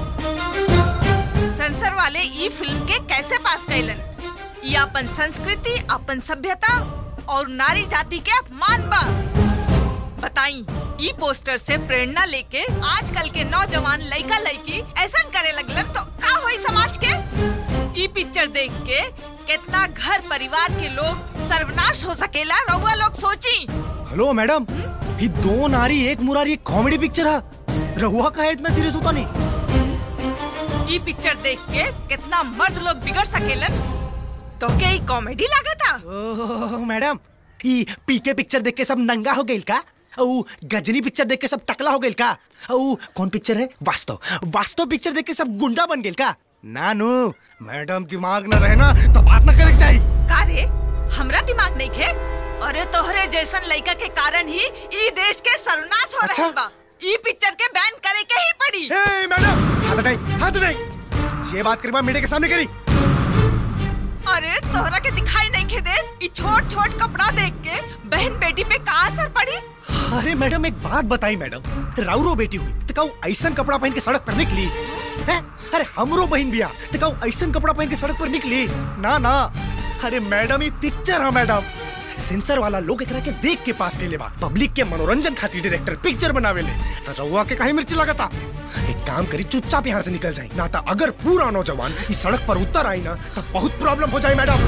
सेंसर वाले ई फिल्म के कैसे पास कैलन ये अपन संस्कृति अपन सभ्यता और नारी जाति के अपमान बा बताई ई पोस्टर से प्रेरणा लेके आजकल के नौजवान लड़का लड़की ऐसा करे लगलन तो का होई समाज के ई पिक्चर देख के कितना घर परिवार के लोग सर्वनाश हो सकेला रउआ लोग सोची हेलो मैडम ये दो नारी एक मुरारी एक कॉमेडी पिक्चर है रहुआ का है इतना सीरियस होता नहीं ई पिक्चर देख के कितना मर्द लोग बिगड़ सकेलन तो के ई कॉमेडी लागता ओह, मैडम ई पीके पिक्चर देख के सब नंगा हो गइल का औ गजनी पिक्चर देख के सब टकला हो गइल का औ कौन पिक्चर है वास्तव वास्तव पिक्चर देख के सब गुंडा बन गइल का नानू मैडम दिमाग न रहे ना तो बात न करे के चाहिए का रे हमरा दिमाग नहीं खे अरे तोहरे जैसन लड़का के कारण ही ई देश के सर्वनाश हो रहल बा ई पिक्चर के बैन करे के ही पड़ी ए मैडम हाथ हटाई हाथ हटाई ये बात करी मीडिया के सामने करी अरे तोहरा के दिखाई नहीं खे दे ई छोट छोट कपड़ा देख के बहन बेटी पे का असर पड़ी अरे मैडम एक बात बताई मैडम राउरो बेटी हुई तो कहू ऐसा कपड़ा पहन के सड़क पर निकली है अरे हमरो बहन बिया तो कहू ऐसा कपड़ा पहन के सड़क पर निकली ना ना अरे मैडम ये पिक्चर है मैडम सेंसर वाला लोग एकरा के देख के पास के बा पब्लिक के मनोरंजन खातिर डायरेक्टर पिक्चर बनावे ले तो रउआ के काहे मिर्ची लगाता एक काम करी चुपचाप यहाँ से निकल जाए ना तो अगर पूरा नौजवान इस सड़क पर उतर आई ना तो बहुत प्रॉब्लम हो जाए मैडम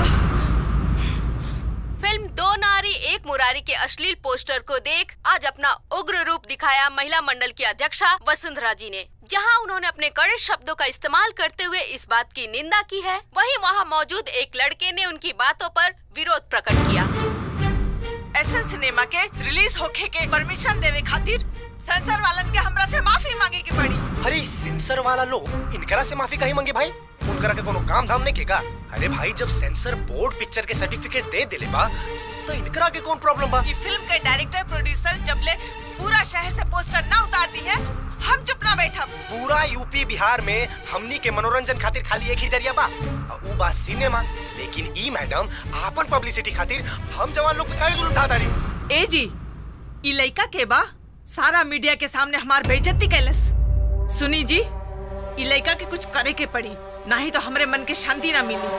फिल्म दो नारी एक मुरारी के अश्लील पोस्टर को देख आज अपना उग्र रूप दिखाया महिला मंडल की अध्यक्षा वसुंधरा जी ने जहां उन्होंने अपने कड़े शब्दों का इस्तेमाल करते हुए इस बात की निंदा की है वहीं वहां मौजूद एक लड़के ने उनकी बातों पर विरोध प्रकट किया एसन सिनेमा के रिलीज होखे के परमिशन देवे खातिर सेंसर वालन के हमरा से माफी मांगे की पड़ी अरे सेंसर वाला लोग इनकरा से माफी कहीं मांगे भाई उनकरा के कोनो काम धाम नहीं केगा अरे भाई जब सेंसर बोर्ड पिक्चर के सर्टिफिकेट दे दिले बा तो इनकरा के कौन प्रॉब्लम बा ई फिल्म के डायरेक्टर प्रोड्यूसर जबले पूरा शहर से पोस्टर ना उतार दी है हम चुप ना बैठब पूरा यूपी बिहार में हमनी के मनोरंजन खातिर खाली एक ही जरिया बा ऊ बा सिनेमा लेकिन ई मैडम आपन पब्लिसिटी खातिर हम जवान लोग पे काहे जुल्म ढा तारी ए जी ई लड़का के बा सारा मीडिया के सामने हमार बेइज्जती कैलस सुनी जी ई लड़का के कुछ करे के पड़ी नहीं तो हमरे मन के शांति ना मिली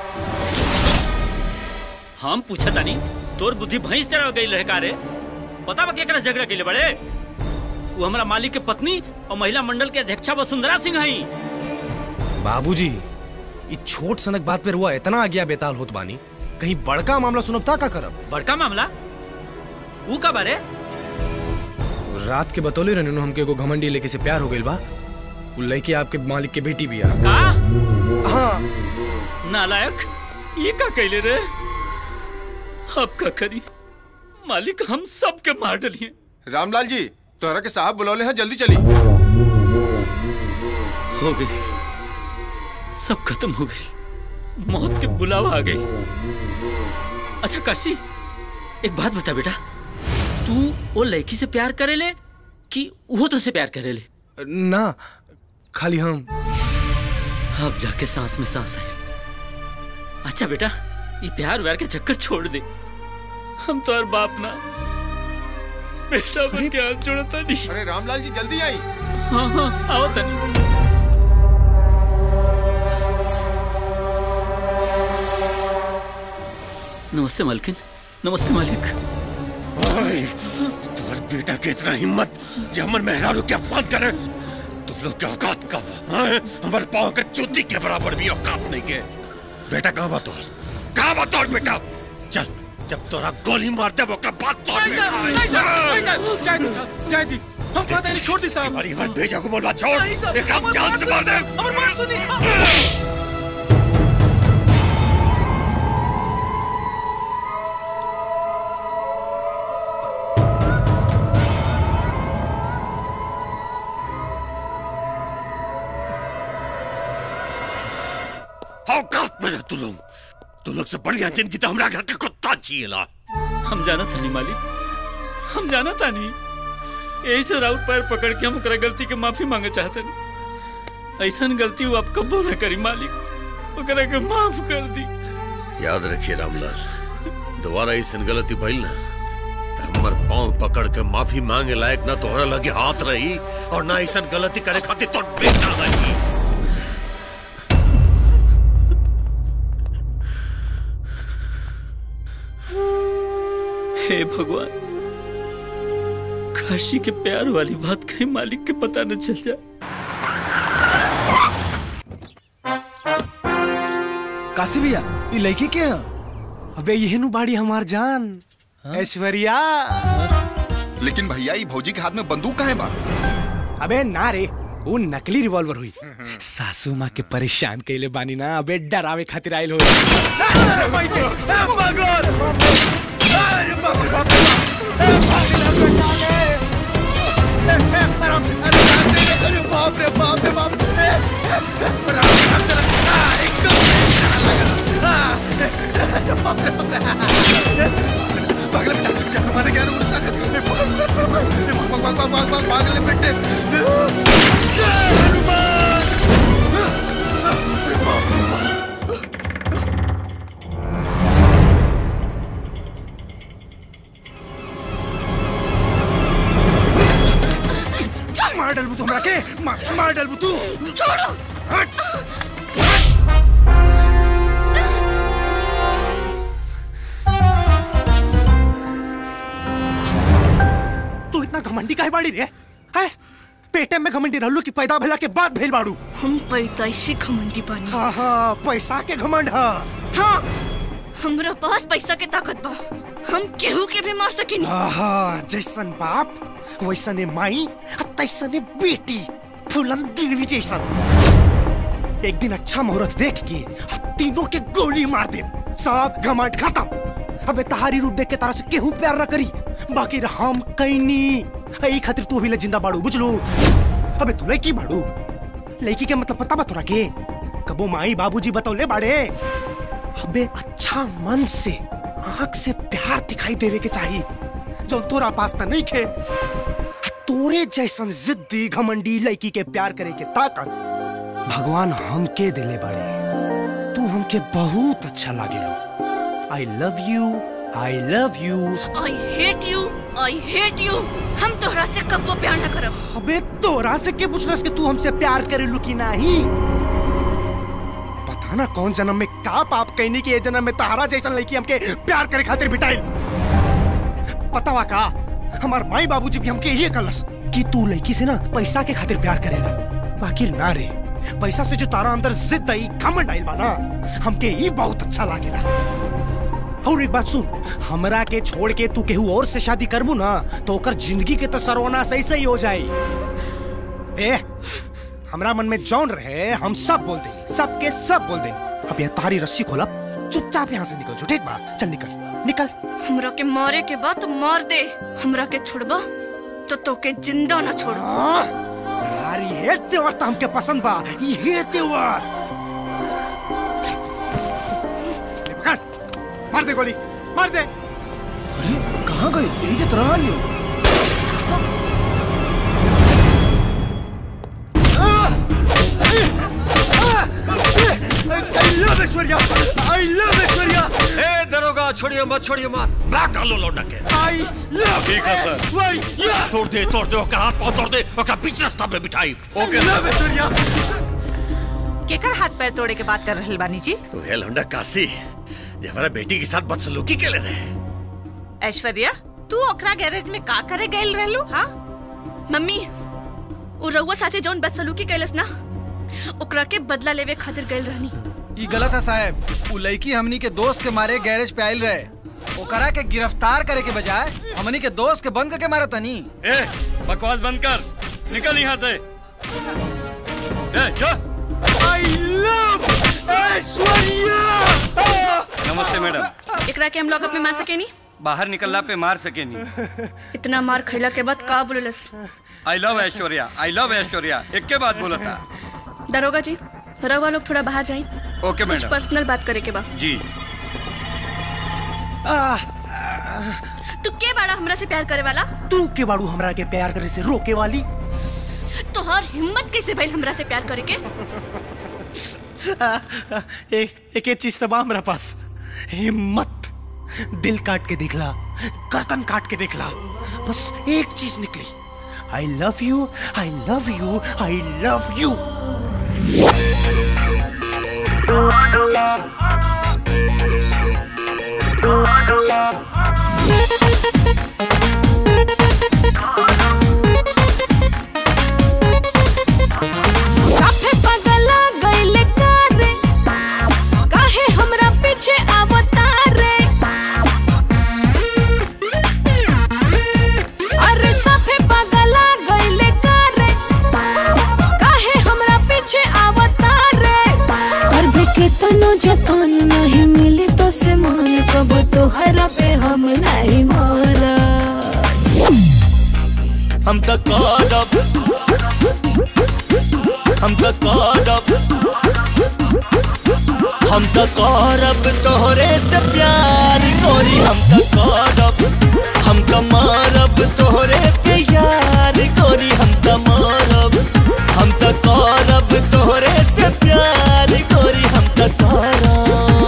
हम पूछा तानी तोर बुद्धि भैंस चढ़ गई रहे का रे पता बा केकरा से झगड़ा कैले बड़े वो हमारा मालिक के पत्नी और महिला मंडल के अध्यक्षा वसुंधरा सिंह हई बाबूजी ई छोट सनक बात पे रुआ इतना आज्ञा बेताल होत बानी कहीं बड़का मामला सुनब ता का करब बड़का मामला वो का बारे रात के बतौले रहने हमके एगो घमंडी लेके से प्यार हो गइल बा उ लड़की आपके मालिक के बेटी भी आ का हाँ नालायक ये का कैले रे अब का करी मालिक हम सब के मार डलिए रामलाल जी तोहरा के साहब बुलौले हैं जल्दी चली हो गई सब खत्म हो गई मौत के बुलावा आ गई अच्छा काशी एक बात बता बेटा तू वो लड़की से प्यार करे ले कि वो तो से प्यार करे ले ना खाली हम अब जाके सांस में सांस आई अच्छा बेटा ये प्यार व्यार के चक्कर छोड़ दे हम तो हर बाप ना बेटा बन के हाथ जोड़ता नहीं अरे रामलाल जी जल्दी आई हाँ हाँ आओ तनी नमस्ते मालकिन नमस्ते मालिक ओए, तुम्हारे बेटा के इतना हिम्मत जो हमर मेहरारू के अपमान करे तुम लोग के औकात कब हैं? हमारे पाँव के जूती के बराबर भी औकात नहीं के बेटा कहाँ बा तोर कहाँ बा तोर बेटा चल जब तोरा गोली मार दे ओकरा बाद तोर नहीं साहब, नहीं साहब, नहीं साहब, जय दी साहब, जय दी। हम कहते नहीं छोड़ दी साहब अरे हमारे भेजा को बोलवा छोड़ नहीं साहब, ये काम हमारी जान बात से मार सुनिए दे साहब, हमारी बात सुनिए औकात में रह तू लोग तू लोग से बढ़िया जिंदगी तो हमरा घर के कुत्ता जिएला हम जाना था नहीं मालिक हम जाना था नहीं यही से राउत पैर पकड़ के हम ओकरा गलती के माफी मांगे चाहते नहीं ऐसा गलती वो आप कबो ना करी मालिक ओकरा के माफ कर दी याद रखिए रामलाल दोबारा ऐसी गलती भइल ना तो हमर पाँव पकड़ के माफी मांगे लायक ना तोहरा लगे हाथ रही और ना ऐसा गलती करे खातिर तो बेटा रही हे भगवान काशी के प्यार वाली बात कहीं मालिक के पता न चल जाए काशी भैया ये लड़की के है अबे ये नु बाड़ी हमार जान ऐश्वर्या लेकिन भैया ये भौजी के हाथ में बंदूक कहाँ है बा अबे ना रे वो नकली रिवॉल्वर हुई सासू माँ के परेशान कैले बानी ना अबे डरावे खातिर आयल हो बाप रे बाप रे बाप रे आराम से रख आ, एकदम बाप रे बाप रे पागल बेटा जान मारे क्या रूप सागर भाग भाग भाग भाग भाग भाग भाग ले बेटे मार डालबू तू हमरा के मार मार डालबू तू छोड़ो हट तू इतना घमंडी काहे बाड़ी रे है पेटे में घमंडी रहलू कि पैदा भेला के बाद भेल बाड़ू हम पैदाइशी घमंडी बानी हाँ हाँ पैसा के घमंड हाँ हाँ हमरा पास पैसा के ताकत बा हम केहू के भी मार सकेनी आहा जैसन बाप वैसने माई आ तैसने बेटी फूलन दिलवी जैसन एक दिन अच्छा मुहूर्त देख के आ तीनों के गोली मार दे सब घमंड खत्म अबे तहारी रूप देख के तारा से केहू प्यार न करी बाकी हम कैनी एही खातिर तू अभी ले जिंदा बाड़ू बुझलू अबे तू लड़की बाड़ू लड़की के मतलब पता बा तोरा के कबो माई बाबूजी बतौले बाड़े अबे अच्छा मन से आंख से प्यार दिखाई देवे के चाहिए जो तोरा पास त नहीं खे तोरे जैसन जिद्दी घमंडी लड़की के प्यार करे के ताकत भगवान हमके दिले बाड़े तू हमके बहुत अच्छा लागेलो I love you I love you I hate you I hate you हम तोहरा से कबो प्यार न करब अबे तोरा से के पूछलस कि तू हमसे प्यार करेलू कि नहीं पता ना कौन जन्म में का पाप कहनी कि ये जन्म में तहारा जैसन लड़की हमके प्यार करे खातिर बिटाइल पता का हमार माई बाबूजी भी हमके ये कलस कि तू लड़की से ना पैसा के खातिर प्यार करेला बाकी ना रे पैसा से जो तारा अंदर जिद आई घमंड आइल बा ना हमके ये बहुत अच्छा लागेला और एक बात सुन हमरा के छोड़ के तू केहू और से शादी करबू ना तो ओकर जिंदगी के तो सरवना सही सही हो जाई ए हमरा मन में जौन रहे हम सब बोल देंगे सबके सब बोल देंगे अब ये तारी रस्सी खोला चुपचाप यहाँ से निकल जो ठीक बा चल निकल निकल हमरा के मारे के बाद तो मार दे हमरा के छोड़बा तो तोके जिंदा न छोड़ यार ये त्योहार तो हमके पसंद बा ये त्योहार ले पकड़ मार दे गोली मार दे अरे कहाँ गई यही से तरह लियो I love Aishwarya I love Aishwarya ए दरोगा छोड़िए मत छोड़िए मत ना डालो लौंडा के आई लव ठीक है सर ऐश्वर्या तोड़ दे तोड़ दे ओकर हाथ पांव तोड़ दे ओकर बीच रास्ता पे बिठाई ओके लव ऐश्वर्या केकर हाथ पैर तोड़े के बात कर रहल बानी जी वह लौंडा काशी जे हमारा बेटी के साथ बदसलूकी के ले रहे ऐश्वर्या तू ओकरा गैरेज में का करे गइल रहलू हाँ मम्मी उ रउआ साथे जौन बदसलूकी कैलस ना ओकरा के बदला लेवे खातिर गइल रहनी ई गलत है साहब उ लड़की हमनी के दोस्त के मारे गैरेज पे आइल रहे ओकरा के गिरफ्तार करे के बजाय हमनी के दोस्त के बंद करके मारा तनी ए बकवास बंद कर निकल यहाँ से ए जा आई लव ऐश्वर्या नमस्ते मैडम एकरा के हम लॉकअप में मार सके नहीं बाहर निकलना पे मार सके नहीं इतना मार खैला के बाद का बोललस I love Aishwarya I love Aishwarya एक के बाद बोला था दरोगा जी रउआ लोग थोड़ा बाहर जाए ओके कुछ मैडम पर्सनल बात करे के बा जी तू के बाड़ा हमरा से प्यार करे वाला तू के बाड़ू हमरा के प्यार करे से रोके वाली तोहर हिम्मत कैसे भइल हमरा से प्यार करे के एक एक चीज तबा हमरा पास हिम्मत दिल काट के देखला गर्दन काट के देखला बस एक चीज निकली I love you I love you I love you साफे पगला गइले कारे काहे हमरा पीछे आवतारे अरे साफे पगला गइले कारे काहे हमरा पीछे आवतारे करबे के तनो जतन नहीं मिली तो से मान कब तोहरा पे हम नहीं मोरा हम तो करब हम तो करब हम तो करब तोहरे से प्यार गोरी हम तो करब हम तो मारब तोहरे पे यार गोरी हम तो मारब हम तो करब तोहरे से प्यार गोरी हम तो करब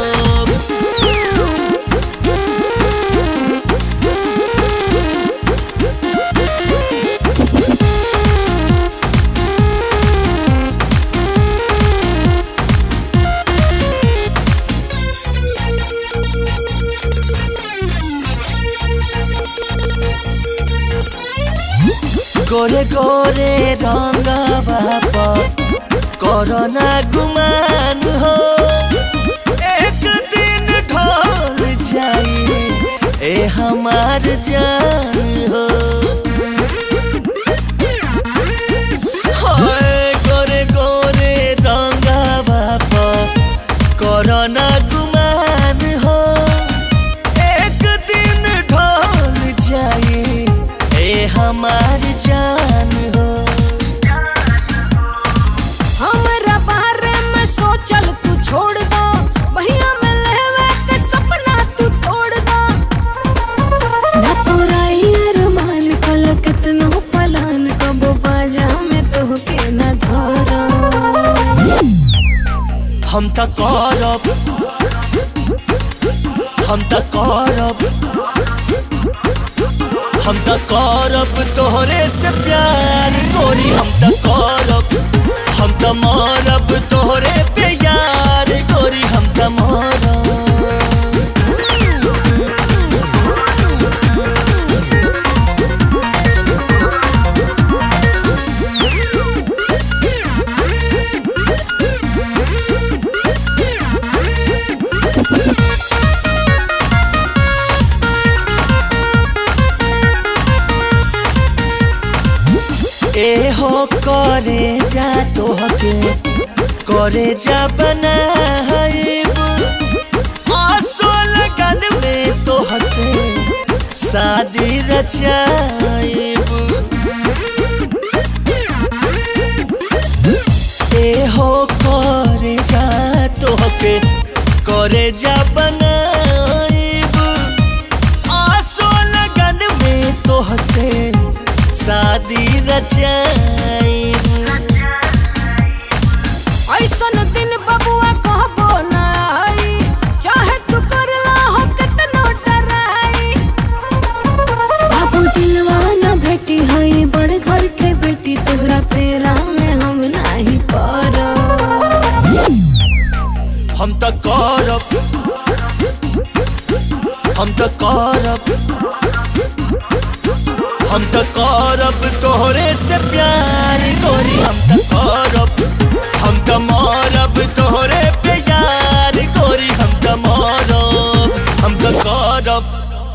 गोरे गोरे रंगवा पर कोरोना गुमान हो एक दिन ढल जाए ए हमार जान हो हाय गोरे गोरे रंगवा पर कोरोना गुमान हो एक दिन ढल जाए ए हमार जान हो हमरा बारे में सोचल तू छोड़ दो भैया में लहवे के सपना तू तोड़ दो ना पुराई अरमान कल कितनो पलान कबो बाजा में तो के न धरो हम त करब हम त करब हम त करब तोहरे से प्यार गोरी हम त करब हम त मारब तोहरे पे यार गोरी हम त मारब ए हो करे जा तोहके करे जा बनाइब आसो लगन में तोह से शादी रचाइब ए हो करे जा तोहके करे जा बनाइब आसो लगन में तोह से शादी रचाइब ऐसन दिन बबुआ कहबो ना आई चाहे तू करला हो कितनो डराई बाबू दिलवा ना भेटी हई बड़ घर के बेटी तोहरा पेरा में हम नहीं पड़ो हम त करब हम तो करब हम तो करब तोहरे से प्यार गोरी हम तो करब हम तो मरब तोहरे पे यार गोरी हम तो मरब हम तो करब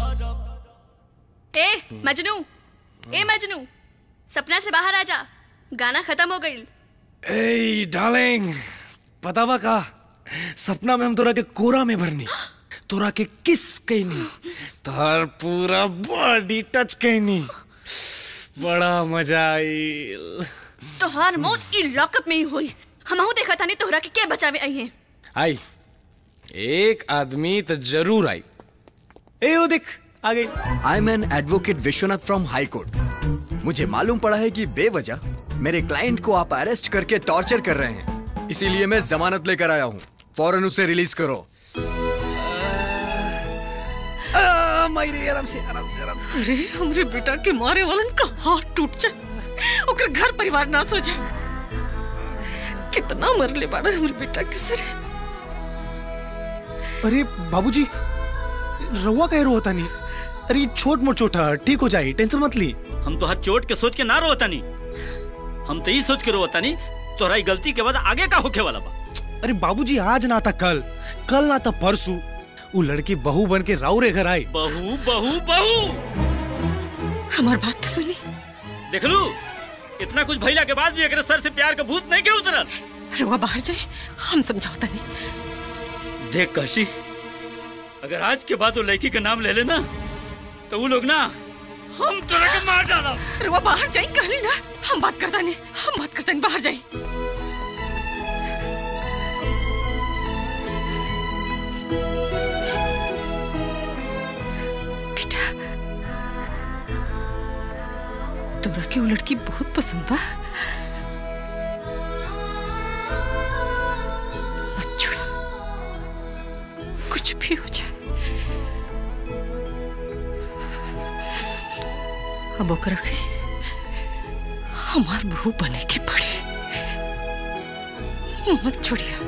ए मजनू ए मजनू सपना से बाहर आ जा गाना खत्म हो गई ए डार्लिंग पता बा का सपना में हम तोरा के कोरा में भरनी तोरा के किस कहनी तोहर पूरा बॉडी टच कहनी बड़ा मजा आईल तोहार मौत ई लॉकअप में ही हुई हमहू देखा था नहीं तोहरा के के बचावे आई हैं आई एक आदमी तो जरूर आई ए वो देख आ गई I am an advocate Vishwanath from high court मुझे मालूम पड़ा है कि बेवजह मेरे क्लाइंट को आप अरेस्ट करके टॉर्चर कर रहे हैं इसीलिए मैं जमानत लेकर आया हूँ फौरन उसे रिलीज करो मायरे आराम से आराम से आराम अरे हमरे बेटा के मारे वालन का हाथ टूट जाए ओकर घर परिवार नाश हो जाए कितना मरले बाड़ा हमरे बेटा के सरे अरे बाबूजी रहुआ कह रो होता नहीं अरे ये छोट मोट चोट है ठीक हो जाए टेंशन मत ली हम तो हर चोट के सोच के ना रोता नहीं हम तो ये सोच के रोता नहीं तोहरा ई गलती के बाद आगे का होके वाला बा अरे बाबूजी आज ना था कल कल ना था परसों वो लड़की बहू बन के राउरे घर आई बहू बहू बहू हमार बात तो सुनी देख लू इतना कुछ भइला के बाद भी एकरे सर से प्यार का भूत नहीं के उतरल रुआ बाहर जाए हम समझौता नहीं देख काशी अगर आज के बाद वो लड़की का नाम ले लेना तो वो लोग ना हम तोरा के मार डाला रुआ बाहर जाए कहली ना हम बात करता नहीं हम बात करता नहीं बाहर जाए बेटा तोरा की वो लड़की बहुत पसंद बा मत छोड़ा कुछ भी हो जाए अब ओकरा के हमार बहू बने के पड़ी मत छोड़िया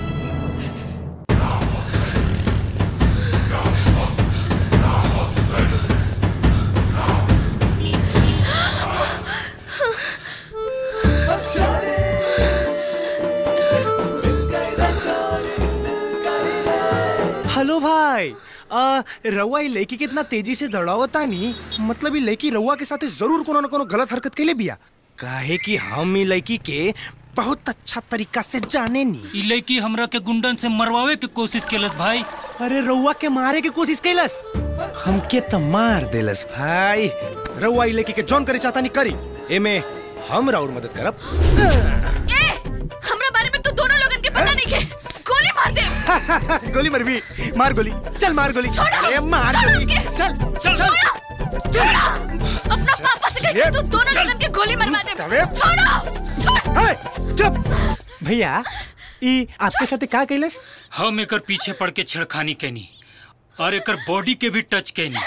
हेलो भाई आ, रउआ ये लड़की के इतना तेजी से दौड़ावता नहीं मतलब ये लड़की रउआ के साथ जरूर कोनो न कोनो गलत हरकत के लिए बिया काहे कि हम ये लड़की के बहुत अच्छा तरीका से जाने नी ई लड़की हमरा के गुंडन से मरवावे के कोशिश केलस भाई अरे रउआ के मारे के कोशिश कैलस हमके तो मार देलस भाई रउआ ये लड़की के जॉन करे चाहता नहीं करी एमे हम राउर मदद करब ए हमरा बारे में तो दोनों लोगन के पता नहीं के गोली मार दे गोली मर भी मार गोली चल मार गोली छोड़ो, अरे मार छोड़ो गोली उनके। चल चल चल छोड़ो अपना पापा से कह के तू दोनों लोगन के गोली मरवा दे छोड़ो छोड़ चुप भैया ई आपके साथ का कैलस हम एकर पीछे पड़ के छेड़खानी कैनी और एकर बॉडी के भी टच कैनी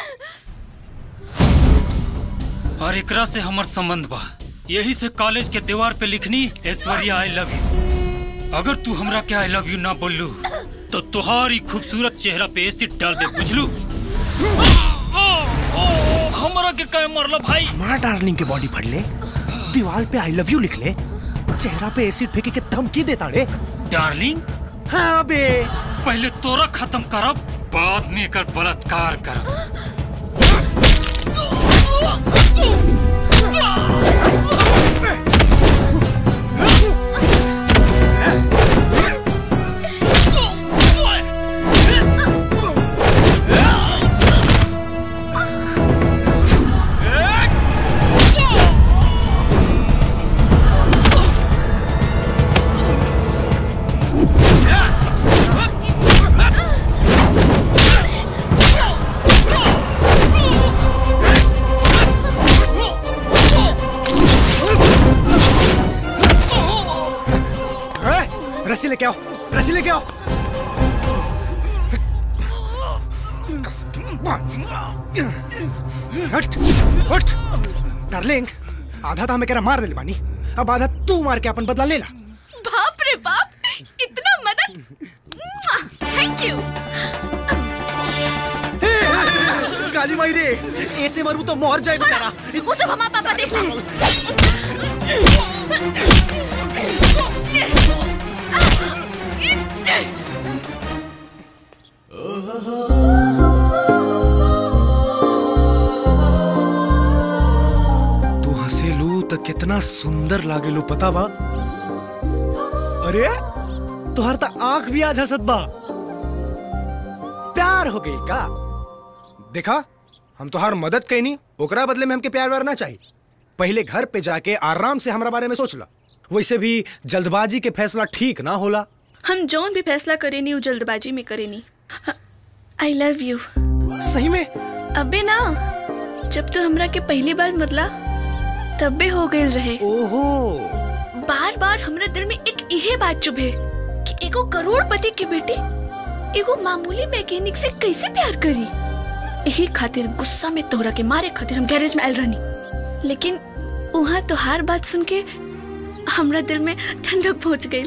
और एकरा से हमर संबंध बा यही से कॉलेज के दीवार पे लिखनी ऐश्वर्या आई लव यू अगर तू हमरा के आई लव यू ना बोलू तो तुहारी खूबसूरत चेहरा पे एसिड डाल दे बुझलू हमरा के कहे मरला भाई हमारा डार्लिंग के बॉडी फट ले दीवार पे आई लव यू लिख ले चेहरा पे एसिड फेंके के धमकी देता रे डार्लिंग हाँ बे पहले तोरा खत्म करब बाद में एकर बलात्कार करब ए, रस्सी लेके आओ रस्सी लेके आओ हट हट डार्लिंग आधा तो हमें कह रहा मार दे बानी अब आधा तू मार के अपन बदला ले ला बाप रे बाप इतना मदद थैंक यू काली माई रे ऐसे मरू तो मर जाए बेचारा वो सब हमारा पापा देख ले तू हंसेलू तो कितना सुंदर लागेलू पता बा अरे तुहार तो आंख भी आज हंसत बा प्यार हो गई का देखा हम तुहार मदद कैनी ओकरा बदले में हमके प्यार व्यार ना चाहिए पहले घर पे जाके आराम से हमरा बारे में सोच ला वैसे भी जल्दबाजी के फैसला ठीक ना होला हम जौन भी फैसला करे नी वो जल्दबाजी में करे नी आई लव यू सही में अबे ना जब तू हमरा के पहली बार मतला तबे हो गई रहे ओहो बार बार हमरा दिल में एक इहे बात चुभे कि एगो करोड़पति के बेटे एगो मामूली मैकेनिक से कैसे प्यार करी यही खातिर गुस्सा में तोहरा के मारे खातिर हम गैरेज में आयल रहनी लेकिन वहाँ तो हर बात सुन के हमरा दिल में ठंडक पहुंच गई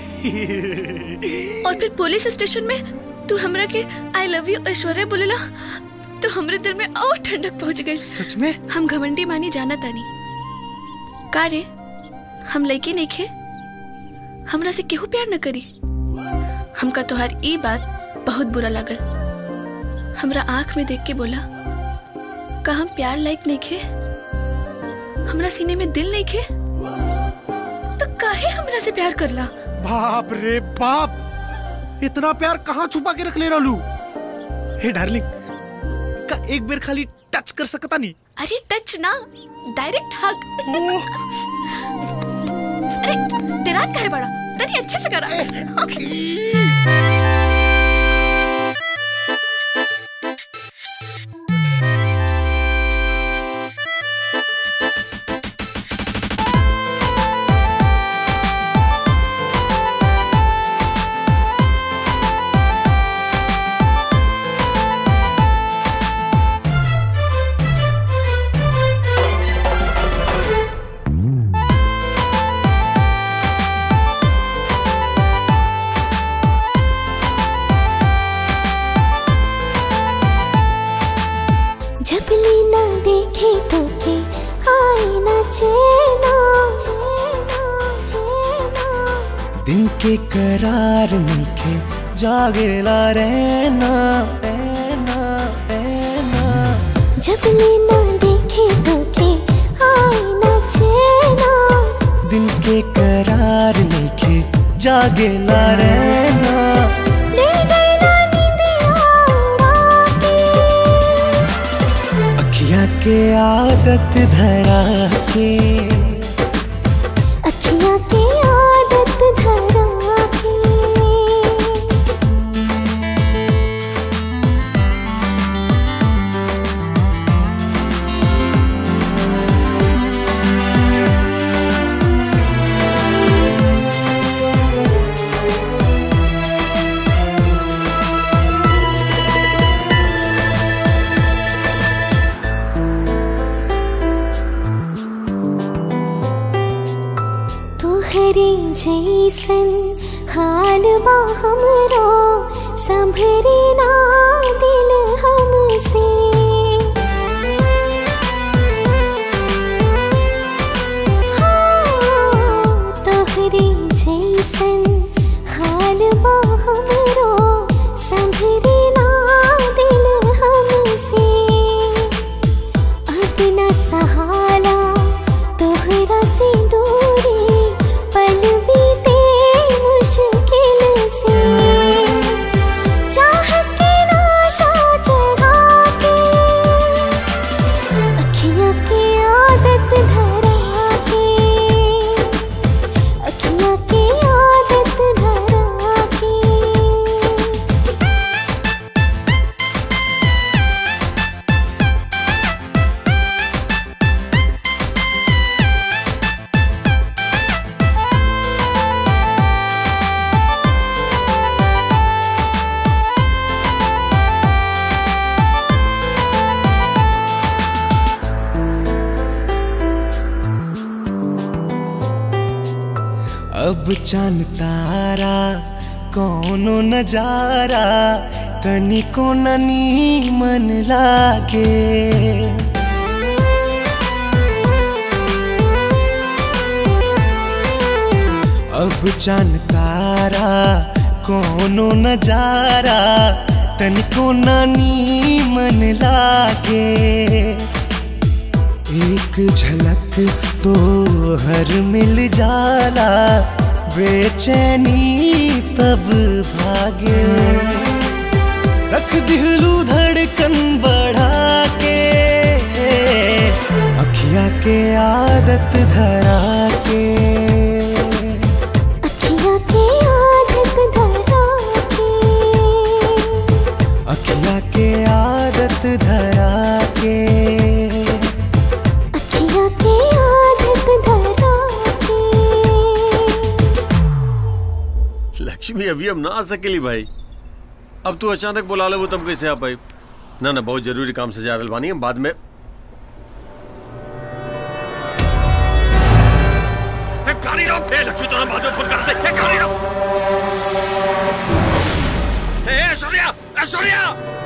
और फिर पुलिस स्टेशन में तू हमरा के आई लव यू ऐश्वर्या बोलेला तो हमरे दिल में और ठंडक पहुंच गई सच में हम घमंडी मानी जाना तानी का रे हम लड़की नहीं खे हमरा से केहू प्यार न करी हमका तोहार ई बात बहुत बुरा लागल हमरा आंख में देख के बोला का हम प्यार लायक नहीं खे हमरा सीने में दिल नहीं खे तो काहे हमरा से प्यार करला बाप रे बाप इतना प्यार कहाँ छुपा के रख ले रहलू हे डार्लिंग का एक बार खाली टच कर सकता नहीं अरे टच ना डायरेक्ट हग अरे तेरा हाथ काहे बड़ा तनी अच्छे से करा जब लीना देखे तो के आए ना चैना दिन के करार मीठे जागेला रहना रहना रहना जब लीना देखे तो के आए ना चैना दिन के करार मीठे जागेला रहना ले गई ना नींदिया उड़ा के अखियाँ के आदत धरा के अखियाँ की आदत धरा के तोहरे जैसन हाल बा हमरो संभरे ना दिल हमसे हाँ, तोहरे जैसन हाल बा हमरो संभरे ना दिल हमसे अपना सहारा तोहरा से दूरी पल बीते मुश्किल से चाहत के नाशा जगा के अखियाँ की आदत धरा के अखियाँ की आदत धरा के अब चांद तारा कौनो नजारा तनिको ननी मन लागे अब चान तारा कोनो नजारा तनिको नानी मन लागे एक झलक तो हर मिल जाला बेचैनी तब भागे रख दिलू धड़कन बढ़ा के अखिया के आदत धरा के अखियाँ की आदत धरा के अखिया के आदत धरा के अखियाँ की आदत धरा के लक्ष्मी अभी हम ना आ सकेली भाई अब तू अचानक बुला ले वो तुम कैसे आ पाई ना ना बहुत जरूरी काम से जा रहल बानी हम बाद में ए, गाड़ी रोक ए, लक्ष्मी तो बाद में फोन कर दे ए, गाड़ी रोक ए, ए, ऐश्वर्या ऐश्वर्या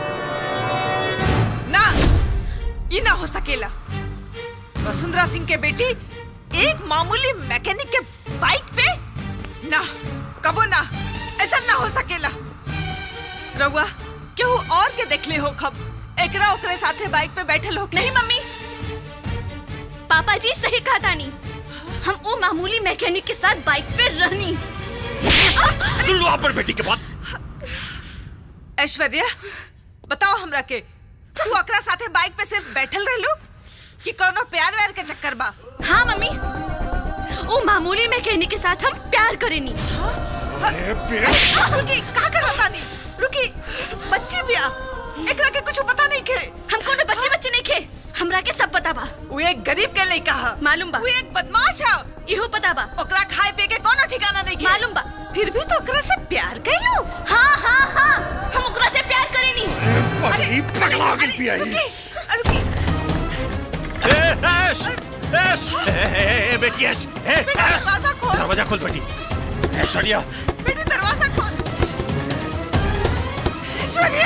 ना ये ना हो सकेला वसुंधरा सिंह के बेटी एक मामूली मैकेनिक के बाइक पे ना कबो ना ऐसा ना हो सकेला रउआ केहू और के देखले हो खब एकरा ओकरे साथे बाइक पे बैठल हो नहीं मम्मी पापा जी सही कहा तानी हम वो मामूली मैकेनिक के साथ बाइक पे रहनी सुन लो आप पर बेटी के बात ऐश्वर्या बताओ हमरा के तू ओकरा साथे बाइक पे सिर्फ बैठल रहलू कि कोनो प्यार व्यार के चक्कर बा हाँ मम्मी वो मामूली मैकेनिक के साथ हम प्यार करेनी रुकी का करत तानी रुकी बच्ची बिया एकरा के कुछ पता नहीं के हम कोनो बच्चे बच्चे नहीं खे हमरा के सब पता बा वो एक गरीब के लइका ह मालूम बा वो एक बदमाश है इहो पता बा ओकरा खाए पिए के कोनो ठिकाना नहीं के मालूम बा फिर भी तो ओकरा से प्यार कैलू हाँ हाँ हाँ हम ओकरा से प्यार करेनी अरे पगला गई पिया रुकी रुकी ए, ऐश ऐश ए, ए, ए, बेटी ऐश ए, बेटा, ऐश दरवाजा खोल। दरवाजा खोल बेटी ऐश्वर्या बेटी दरवाजा खोल ऐश्वर्या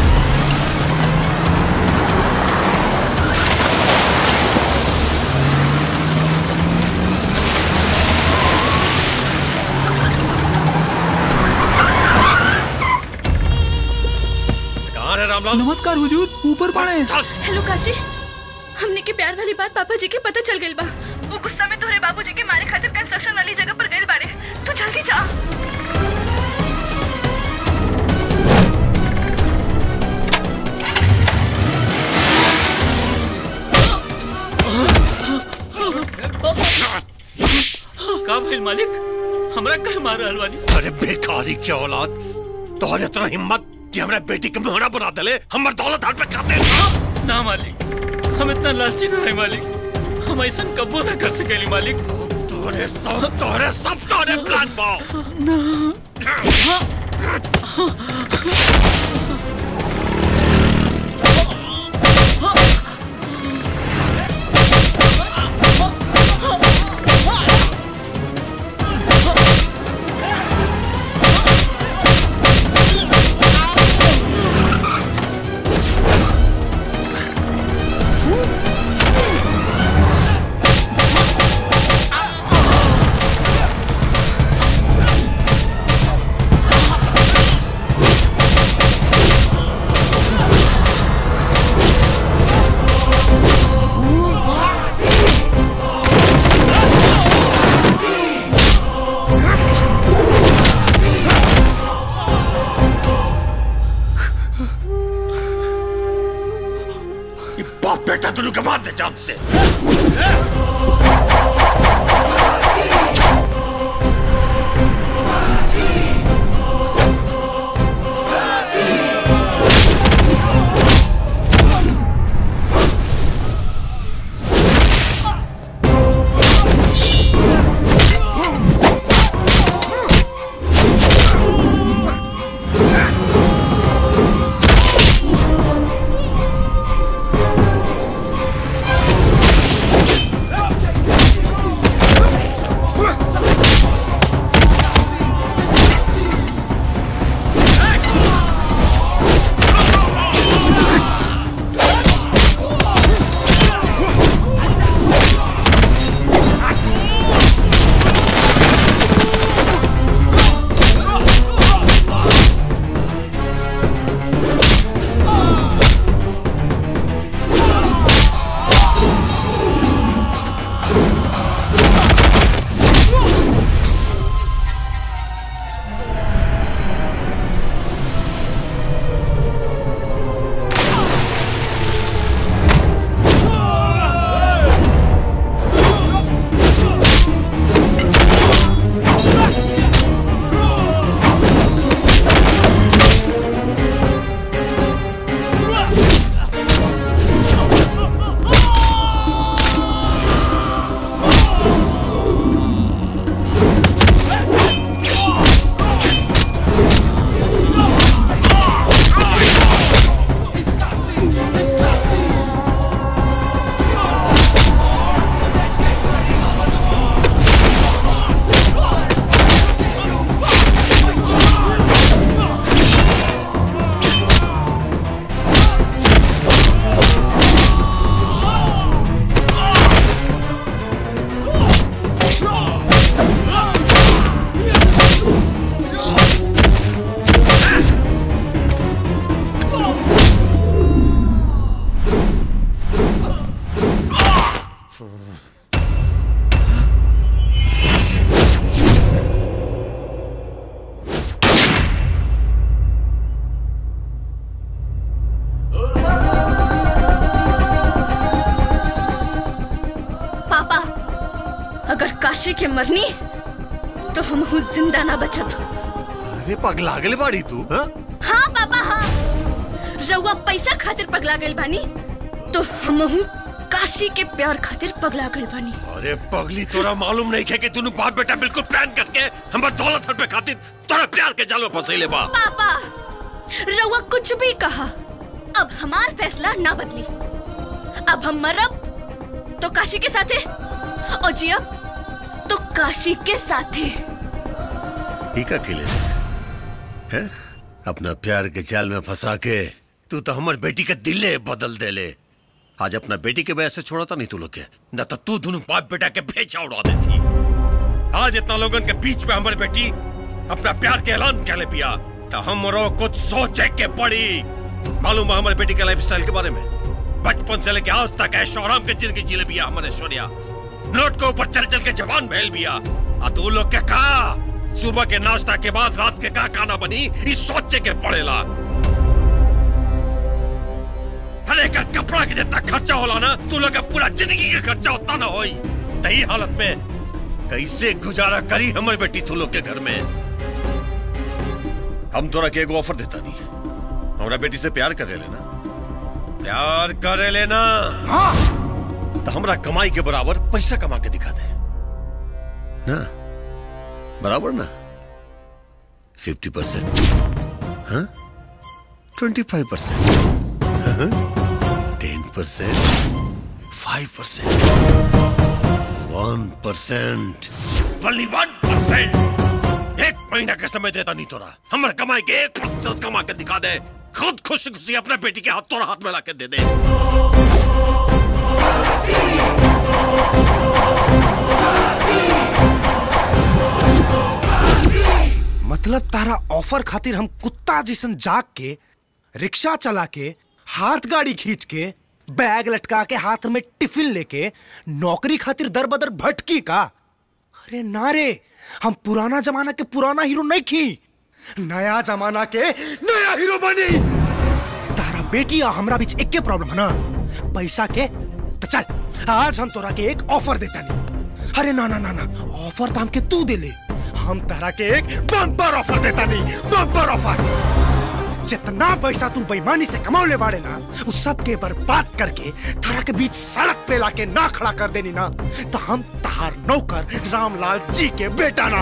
कहाँ है रामलाल नमस्कार हुजूर ऊपर पड़े हेलो काशी हमने के प्यार वाली बात पापा जी के पता चल गई बा वो गुस्सा में तोहरे बाबूजी के मारे खातिर कंस्ट्रक्शन वाली जगह पर गए बाड़े तू जल्दी जा का भइल मालिक हमरा कहे मार रहल बानी अरे बेकारी के औलाद तोहरे इतना हिम्मत कि हमरा बेटी के मोहरा बना देले हमर दौलत हाथ पे खाते ना मालिक हम इतना लालची ना है मालिक हम ऐसा कब्बो ना कर सकेली मालिक तोरे सब तोरे सब तोरे प्लान पाओ ये बाप बेटा दोनों के मार दे जान से Ah! काशी के मरनी तो हम हूँ जिंदा ना बचत अरे पगला गले बाड़ी तू हाँ? हाँ पापा हाँ रउआ पैसा खातिर पगला गइल बानी तो हम हूँ काशी के प्यार खातिर पगला गइल बानी अरे पगली तोरा मालूम नहीं है कि तूने बाप बेटा बिल्कुल प्लान करके हमारे दौलत हर पे खातिर तोरा प्यार के जाल में फंसैले बा पापा रउआ कुछ भी कहा अब हमार फैसला ना बदली अब हम मरब तो काशी के साथे और जियब तो काशी के साथे ठीक अकेले है अपना प्यार के जाल में फंसा के तू तो हमारे बेटी के दिले बदल दे ले आज अपना बेटी के वजह से छोड़ा था नहीं तू लोग के न तो तू दोनों बाप बेटा के भेजा उड़ा देती आज इतना लोगन के बीच में हमारी बेटी अपना प्यार के ऐलान कर ले पिया तो हमरो कुछ सोचे के पड़ी मालूम है हमारे बेटी के लाइफ स्टाइल के बारे में बचपन से लेके आज तक ऐशो आराम के जिंदगी जी ले बिया हमारे ऐश्वर्या नोट के ऊपर चल चल के जवान बहल बिया आ तू लोग के का सुबह के नाश्ता के बाद रात के का खाना बनी इस सोचे के पड़ेला हर एक कपड़ा के जितना खर्चा होला ना तू लोग का पूरा जिंदगी का खर्चा उतना ना होई तही हालत में कैसे गुजारा करी हमारी बेटी तू लोग के घर में हम तोरा के एगो ऑफर देता नहीं हमारा बेटी से प्यार करे लेना प्यार करे लेना हाँ तो हमरा कमाई के बराबर पैसा कमा के दिखा दे ना बराबर ना फिफ्टी परसेंट हाँ twenty five percent ten percent five percent one percent only one percent एक महीना का समय देता नहीं तोरा हमारे कमाई के एक प्रतिशत कमा के दिखा दे खुद खुशी खुशी अपने बेटी के हाथ तोरा हाथ में ला के दे दे मतलब तारा ऑफर खातिर हम कुत्ता जैसन जाग के रिक्शा चला के हाथ गाड़ी खींच के बैग लटका के हाथ में टिफिन लेके नौकरी खातिर दर बदर भटकी का अरे ना रे हम पुराना जमाना के पुराना हीरो नहीं थी नया जमाना के नया हीरो बनी तारा बेटी और हमरा बीच एक के प्रॉब्लम है ना पैसा के तो चल आज हम तोरा के एक ऑफर देता नहीं अरे ना ना ना ना ऑफर तो हमके तू दे ले हम तारा के एक बम्पर ऑफर देता नहीं बम्पर ऑफर जितना पैसा तू बेईमानी से कमाओले बाड़े ना उस सब के बर्बाद करके तारा के बीच सड़क पे लाके ना खड़ा कर देनी ना तो हम तहार नौकर रामलाल जी के बेटा ना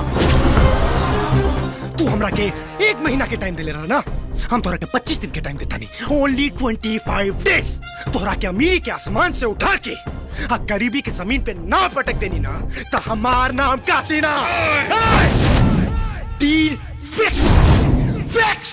तू हमरा के एक महीना के टाइम दे ले रहा ना हम तोरा के 25 दिन के टाइम देता नहीं ओनली 25 डेज तोरा के अमीरी के आसमान से उठा के आ गरीबी के जमीन पे ना पटक देनी ना तो हमार नाम काशी ना डील फिक्स फिक्स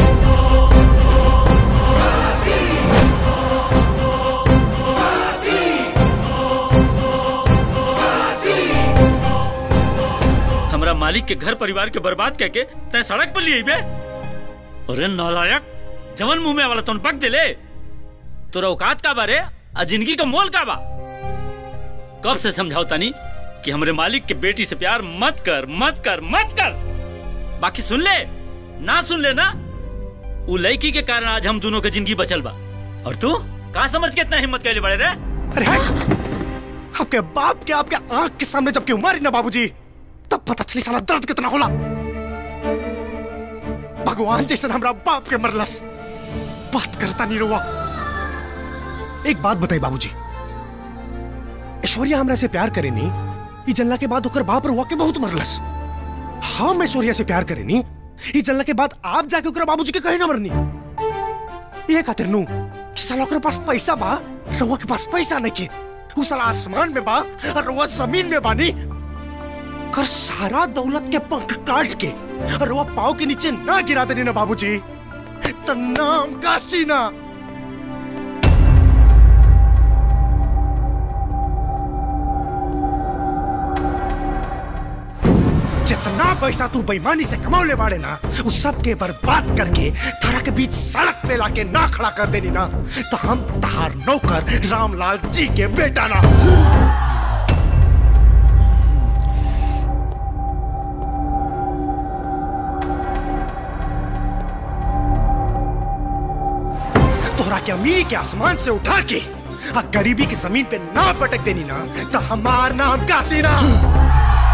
हमरा मालिक के घर परिवार के बर्बाद करके तय सड़क पर लिए बे अरे नालायक जवन मुंह में वाला तुम पक दे ले तोरा औकात का बारे आ जिंदगी का मोल का बा कब से समझाओ तानी कि हमरे मालिक के बेटी से प्यार मत कर मत कर मत कर बाकी सुन ले ना सुन ले ना उ लड़की के कारण आज हम दोनों के जिंदगी बचल बा और तू का समझ के इतना हिम्मत कैले बड़े रे अरे हट आपके बाप के आपके आंख के सामने जब क्यों मारी ना बाबूजी तब पता चली साला दर्द कितना होला भगवान जैसे हमरा बाप के मरलस बात करता नहीं रुआ एक बात बताई बाबूजी ऐश्वर्या हमरा से प्यार करे नहीं ई जल्ला के बाद ओकर बाप रुआ के बहुत मरलस हम ऐश्वर्या से प्यार करे नहीं ई जल्ला के बाद आप जाके ओकरा बाबूजी के कहे ना मरनी ये खातिर नू कि साला ओकरा पास पैसा बा रुआ के पास पैसा नहीं के उ साला आसमान में बा और रुआ जमीन में बानी कर सारा दौलत के पंख काट के और वो पाव के नीचे ना गिरा देने ना बाबूजी तो नाम काशी ना जितना पैसा तू बेईमानी से कमाओले बाड़े ना उस सब के बर्बाद करके तारा के बीच सड़क पे लाके ना खड़ा कर देनी ना तो हम तहार नौकर रामलाल जी के बेटा ना तोरा के अमीर के आसमान से उठा के आ गरीबी की जमीन पे ना पटक देनी ना तो हमार नाम काशी ना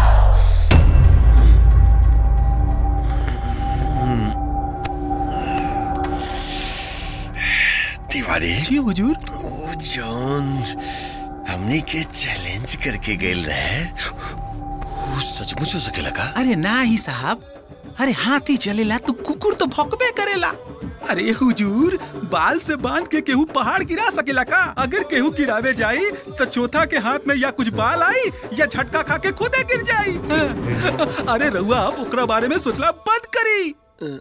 पटवारी जी हुजूर वो जॉन हमनी के चैलेंज करके गेल रहे वो सचमुच हो सकेला का अरे ना ही साहब अरे हाथी चलेला तो कुकुर तो भौंकबे करेला अरे हुजूर बाल से बांध के केहू पहाड़ गिरा सकेला का अगर केहू गिरावे जाई तो चौथा के हाथ में या कुछ बाल आई या झटका खा के खुदे गिर जाई हाँ। अरे रहुआ आप ओकरा बारे में सोचला बंद करी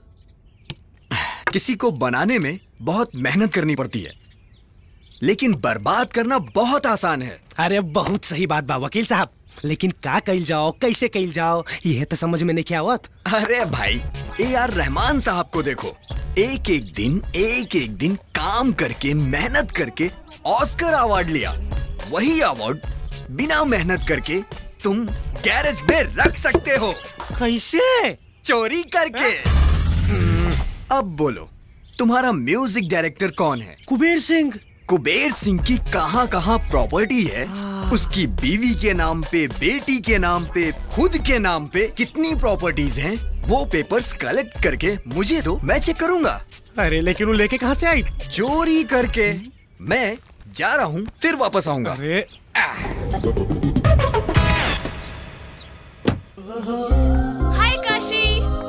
किसी को बनाने में बहुत मेहनत करनी पड़ती है लेकिन बर्बाद करना बहुत आसान है अरे बहुत सही बात बा वकील साहब लेकिन का कइल जाओ कैसे कइल जाओ ये तो समझ में नहीं क्या आवत अरे भाई ए आर रहमान साहब को देखो एक एक दिन एक एक दिन काम करके मेहनत करके ऑस्कर अवार्ड लिया वही अवार्ड बिना मेहनत करके तुम गैरेज में रख सकते हो कैसे चोरी करके अब बोलो तुम्हारा म्यूजिक डायरेक्टर कौन है कुबेर सिंह कुबेर सिंह की कहाँ कहाँ प्रॉपर्टी है उसकी बीवी के नाम पे बेटी के नाम पे खुद के नाम पे कितनी प्रॉपर्टीज हैं वो पेपर्स कलेक्ट करके मुझे दो मैं चेक करूंगा अरे लेकिन वो लेके कहाँ से आई चोरी करके मैं जा रहा हूँ फिर वापस आऊंगा अरे हाय काशी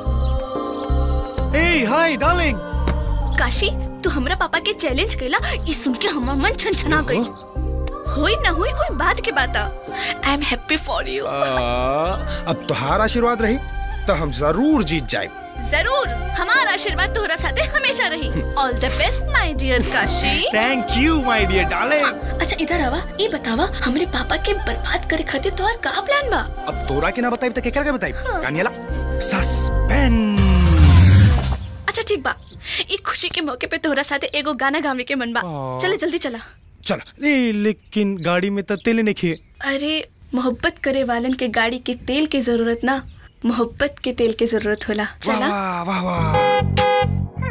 हे हाय डार्लिंग काशी तू हमरा पापा के चैलेंज कैला ई सुन के हमर मन छनछना गई होई ना होई कोई बात के बात I am happy for you अब तुहार आशीर्वाद रही तो हम जरूर जीत जाए जरूर हमारा आशीर्वाद तोहरा साथे हमेशा रही all the best my dear Kashi thank you my dear darling अच्छा इधर आवा ये बतावा हमरे पापा के बर्बाद करे खातिर तोहर का प्लान बा अब तोरा के ना बताई तो केकरा के बताई कानियाला सस्पेंस अच्छा ठीक बा ई खुशी के मौके पे तोहरा साथे एगो गाना गावे के मन बा आ। चले जल्दी चला चल ए लेकिन गाड़ी में तो तेल नहीं खे अरे मोहब्बत करे वालन के गाड़ी के तेल की जरूरत ना मोहब्बत के तेल की जरूरत होला चला वाह वाह वाह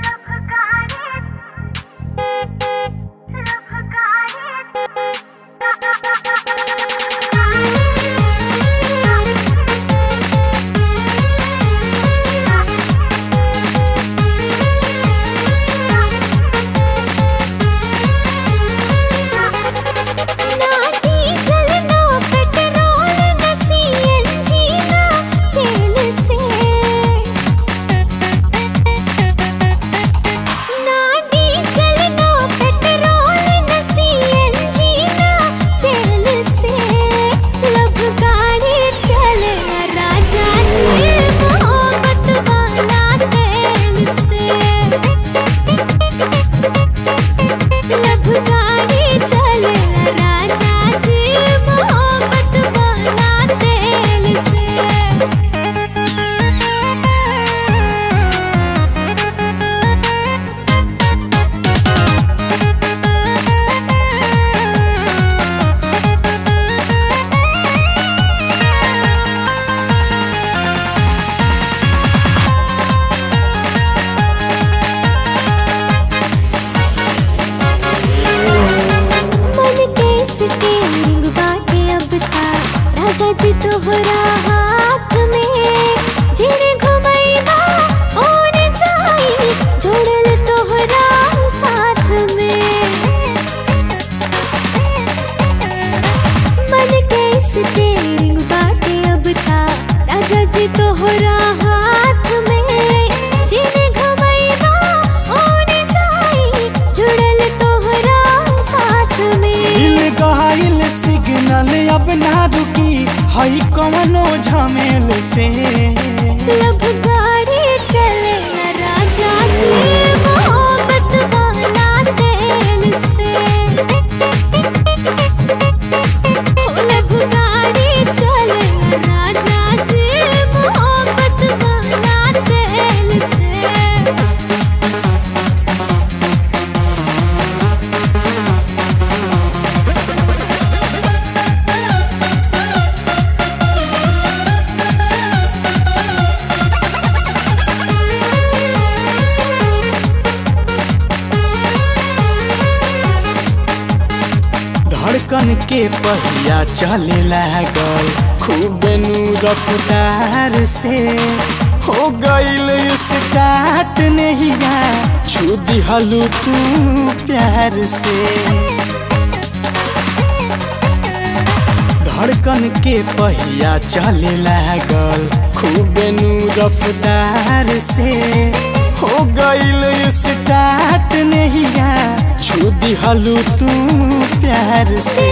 जी तोहरा हाथ में जिने घुमैबा ओने जाई जोड़ल तोहरा साथ में मन के स्टीयरिंग बाटे अब था राजा जी तोहरा हाथ में जिने घुमैबा ओने जाई जुड़ल तोहरा साथ में दिल गहाइल सिग्नल अब ना रुकी हई कवनो झमेल से लब गाड़ी चले ना राजा जी मोहब्बत वाला तेल से ओ लब गाड़ी चले ना राजा जी मोहब्बत वाला तेल से धड़कन के पहिया चले लागल खूब नु रफ्तार से हो गईल स्टार्ट नहिया छू दिहलू तू प्यार से धड़कन के पहिया चले लागल खूब नु रफ्तार से हो गईल स्टार्ट नहिया छू दिहलू तू प्यार से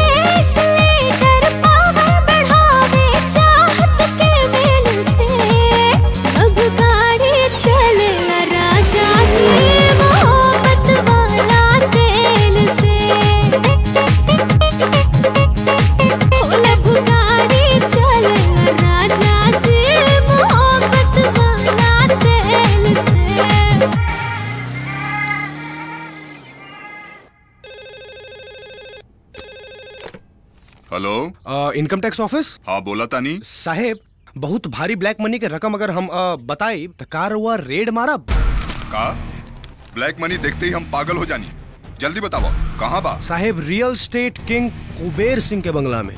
हेलो इनकम टैक्स ऑफिस हाँ बोला तानी साहेब बहुत भारी ब्लैक मनी के रकम अगर हम अ, बताई तो कार हुआ रेड मारब का ब्लैक मनी देखते ही हम पागल हो जानी जल्दी बताओ कहाँ बा साहेब real state king Kuber Singh के बंगला में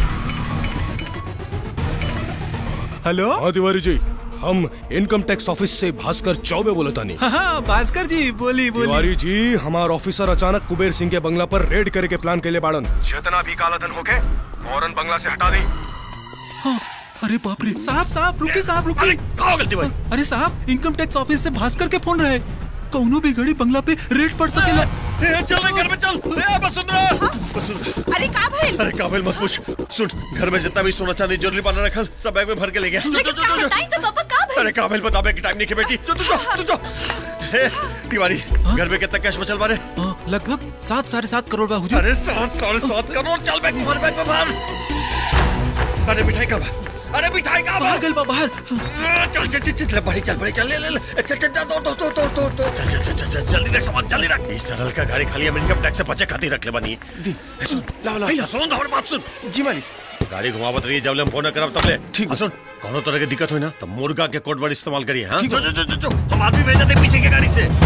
हेलो हाँ तिवारी जी हम इनकम टैक्स ऑफिस से भास्कर चौबे बोला तानी हाँ हाँ भास्कर जी बोली बोली तिवारी जी हमार ऑफिसर अचानक कुबेर सिंह के बंगला पर रेड करे के प्लान के लिए बाड़न जितना भी काला धन होके फौरन बंगला से हटा दी हाँ, अरे बाप रे साहब साहब रुकिए साहब रुकिए गलती भाई अरे साहब इनकम टैक्स ऑफिस से भास्कर के फोन रहे कौनो भी घड़ी बंगला पे रेड पड़ सकेला ए, चल रे घर में चल ए, वसुंधरा वसुंधरा अरे का भइल अरे काबिल मत पूछ सुन घर में जितना भी सोना चांदी ज्वेलरी पाना रखल सब बैग में भर के ले गया जो, जो, जो, जो, बताई तो पापा का भाई अरे काबिल बता बे की टाइम नहीं के बेटी जो तू जो तू जो ए, तिवारी घर में कितना कैश बचल बारे लगभग सात साढ़े सात करोड़ बा हुजूर अरे सात साढ़े सात करोड़ चल बैग भर बैग में भर अरे मिठाई का अरे मिठाई का बाहर गल बा बाहर चल चल चल चल बड़ी चल बड़ी चल ले ले ले चल चल चल दो दो दो दो दो दो चल चल चल चल चल जल्दी रख सामान जल्दी रख इस सरल का गाड़ी खाली हम इनकम टैक्स से बचे खाती रख ले बनी जी सुन लाओ लाओ सुन हमारी बात सुन जी मालिक गाड़ी घुमावत रही जब ले हम फोन करब तब ले ठीक सुन कोनो तरह की दिक्कत हुई ना तो मुर्गा के कोड वर्ड इस्तेमाल करिए हां जो जो जो जो हम आदमी भेज देते पीछे की गाड़ी से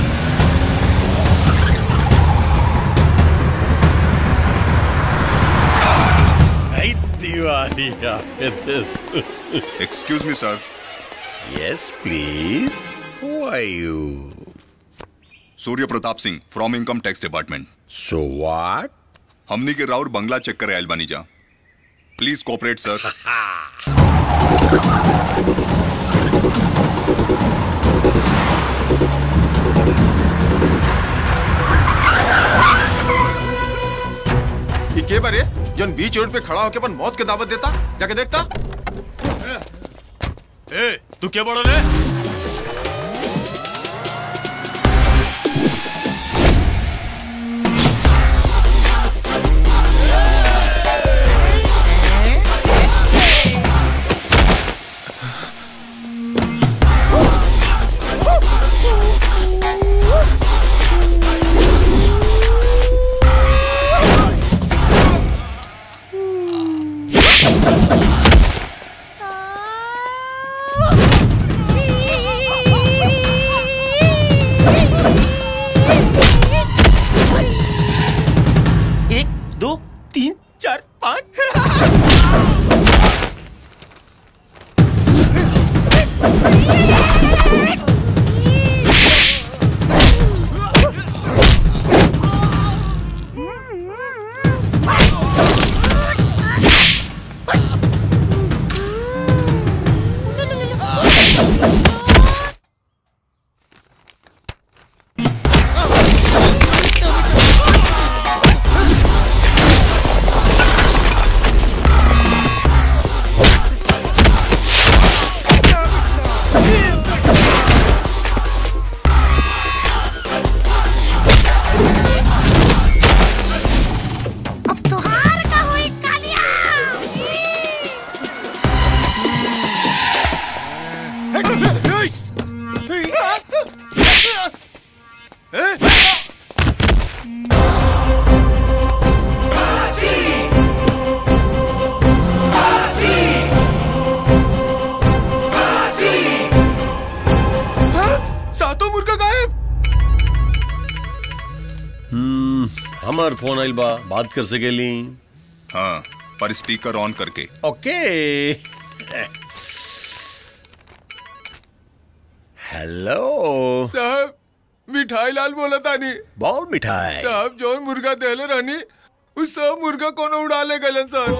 Hey, Tiwari, Excuse me, sir. Yes, please. Who are you? Surya Pratap Singh from income tax department so what हमनी के राउर बंगला चेक करे आयल बानी जा प्लीज कोऑपरेट सर ये के बारे जन बीच रोड पे खड़ा होके अपन मौत के दावत देता जाके देखता ए तू क्या बोल रहे एक दो तीन चार पाँच Hey! हमार फोन आइल बा बात कर सकेली हाँ पर स्पीकर ऑन करके ओके हेलो साहब मिठाई लाल बोला तानी बॉल मिठाई साहब जौन मुर्गा देले रहनी उस सब मुर्गा कोनो उड़ा ले गलन सर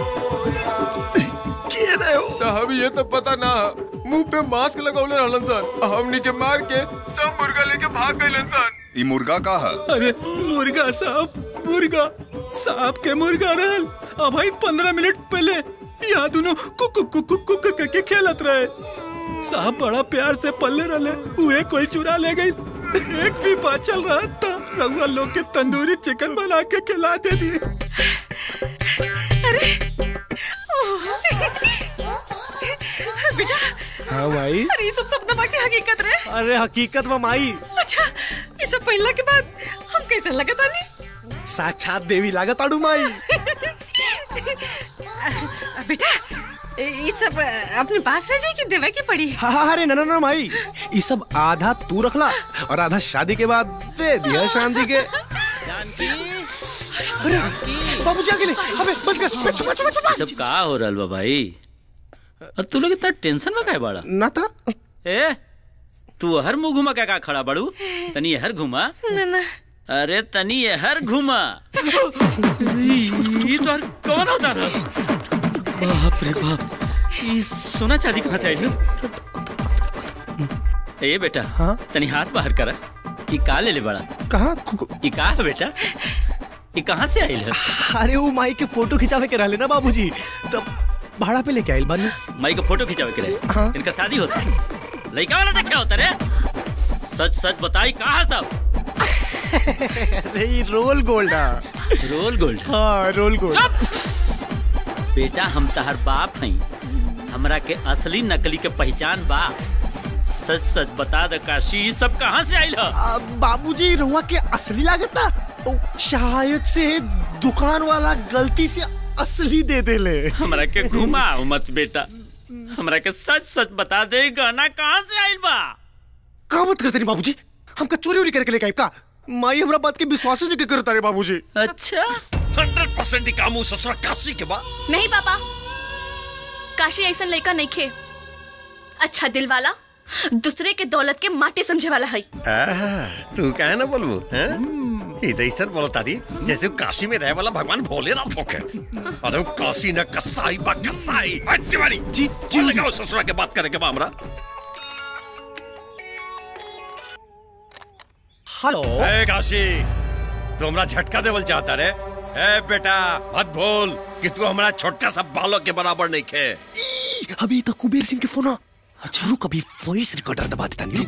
के रहे हो साहब ये तो पता ना मुंह पे मास्क लगौले रहलन सर हमनी के मार के सब मुर्गा लेके भाग गइलन सर ई मुर्गा का है अरे मुर्गा साहब मुर्गा साहब के मुर्गा रहल अब भाई पंद्रह मिनट पहले यहाँ दोनों कुक कुक कुक कुक कुक करके खेलत रहे साहब बड़ा प्यार से पल्ले रहे हुए कोई चुरा ले गई एक भी बाचल रहा था रहुआ लोग के तंदूरी चिकन बना के खिला दे दी बेटा हाँ माई अरे ये सब सपना की हकीकत रे अरे हकीकत में माई अच्छा ये सब पहला के बाद हम कैसे लगता नहीं साक्षात देवी लागत आड़ू माई बेटा ये सब अपने पास रह जाए कि देवे की पड़ी हाँ हाँ अरे ना ना ना माई ये सब आधा तू रखला और आधा शादी के बाद दे दिया शांति के अरे बाबू जी अकेले अबे बंद कर छुपा छुपा छुपा सब का हो रहल बा भाई और तू लोग इतना टेंशन में काहे बाड़ा ना था ए तू हर मुंह घुमा का का खड़ा बाड़ू तनी हर घुमा ना ना अरे तनी हर घुमा ये तो हर कौन होता रहा बाप रे बाप ये सोना चांदी कहाँ से आई है ए बेटा हाँ तनी हाथ बाहर करा ये का ले ले बड़ा कहाँ ये का है बेटा ये कहाँ से आई है अरे वो माई के फोटो खिंचावे के रहले ना बाबूजी तब भाड़ा पे लेके आइल बानी माई का फोटो खिंचावे के रहे इनका शादी होता है लड़का वाला देखे होता रे सच सच बताई कहाँ सब अरे ये रोल गोल्ड है रोल गोल्ड हाँ रोल गोल्ड बेटा हम तहर बाप हई हमरा के असली नकली के पहचान बा सच सच बता द काशी ये सब कहाँ से आइल है बाबूजी रुआ के असली लागत ना ओ, शायद से दुकान वाला गलती से असली दे दे ले हमरा के घुमाओ मत बेटा हमरा के सच सच बता दे गहना कहाँ से आइल बा का मत करते नहीं बाबूजी हमका चोरी उरी करके लेके आइब का माई हमरा बात के विश्वास नहीं करता रे बाबूजी अच्छा हंड्रेड परसेंट कामू ससुरा काशी के बा नहीं पापा काशी ऐसा लड़का नहीं खे अच्छा दिल वाला दूसरे के दौलत के माटी समझे वाला है आहा, तू काहे ना बोलबू हैं ई त इसन बोलता दी जैसे वो काशी में रहे वाला भगवान भोलेनाथ होके अरे वो काशी न कसाई बा कसाई आज तिवारी जी जी लगाओ ससुरा के बात करे के बा हमरा हेलो ए काशी तू हमरा झटका देवल चाहता रे ए बेटा मत भूल कि तू हमरा छोटका सा बालक के बराबर नहीं खे अभी तो कुबेर सिंह के फोन आ अच्छा रुक अभी वॉइस रिकॉर्डर दबा देता नहीं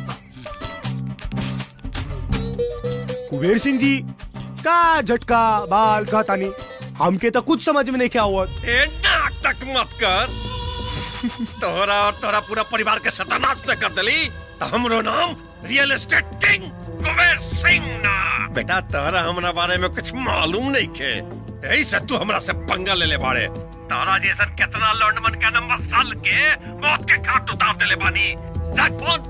कुबेर सिंह जी का झटका बाल का तानी हमके तो कुछ समझ में नहीं क्या हुआ ए नाटक मत कर तोहरा और तोहरा पूरा परिवार के सत्यानाश न कर दली तो हमरो नाम real estate king Kuber Singh ना बेटा तोहरा हमरा बारे में कुछ मालूम नहीं खे यही से तू हमरा से पंगा ले ले बाड़े तोहरा जैसन कितना लौंडमन का नंबर साल के मौत के घाट उतार देले बानी रख फोन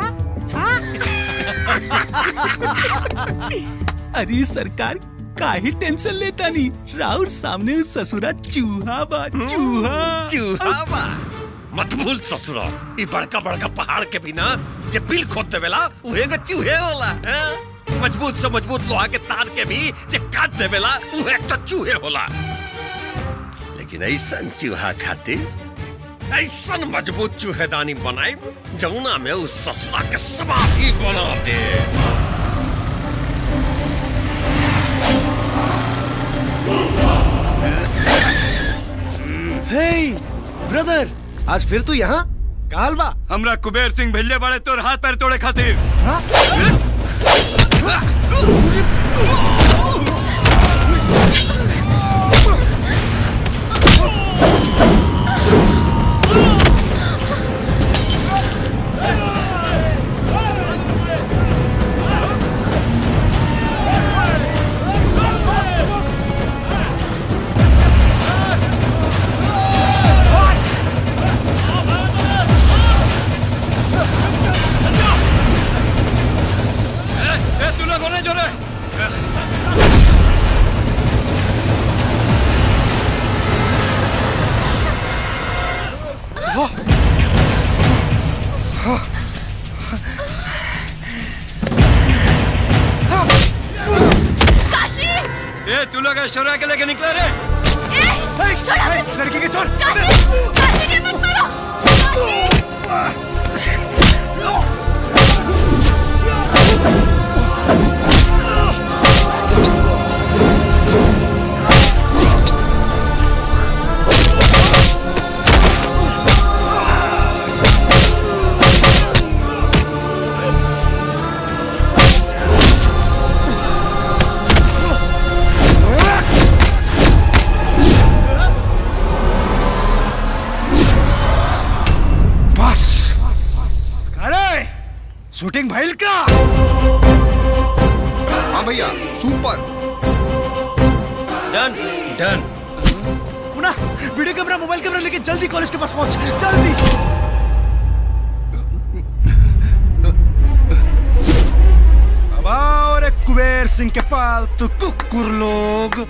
अरे सरकार काहे टेंशन लेता नहीं राउर सामने उस ससुरा चूहा बा चूहा चूहा बा मत भूल ससुरा ई बड़का बड़का पहाड़ के बिना जे बिल खोद देवेला उहे के चूहे होला हैं? मजबूत से मजबूत लोहा के तार के भी जे काट देवेला उहे एक तो चूहे होला लेकिन ऐसन चूहा खातिर ऐसन मजबूत चूहेदानी बनाई जमुना में उस ससुरा के समाधि बना दे हे ब्रदर आज फिर तू यहाँ काल बा हमरा कुबेर सिंह भेजे बड़े तोर हाथ पैर तोड़े खातिर ए, ए, तू लोग होने जो रे का ऐश्वर्या के लेके निकले रे लड़की के छोड़ काशी के मत मारो बस अरे शूटिंग भइल का हाँ भैया super done done Munna video camera mobile camera लेके जल्दी कॉलेज के पास पहुंच जल्दी अब आओ रे कुबेर सिंह के पालतू कुकुर लोग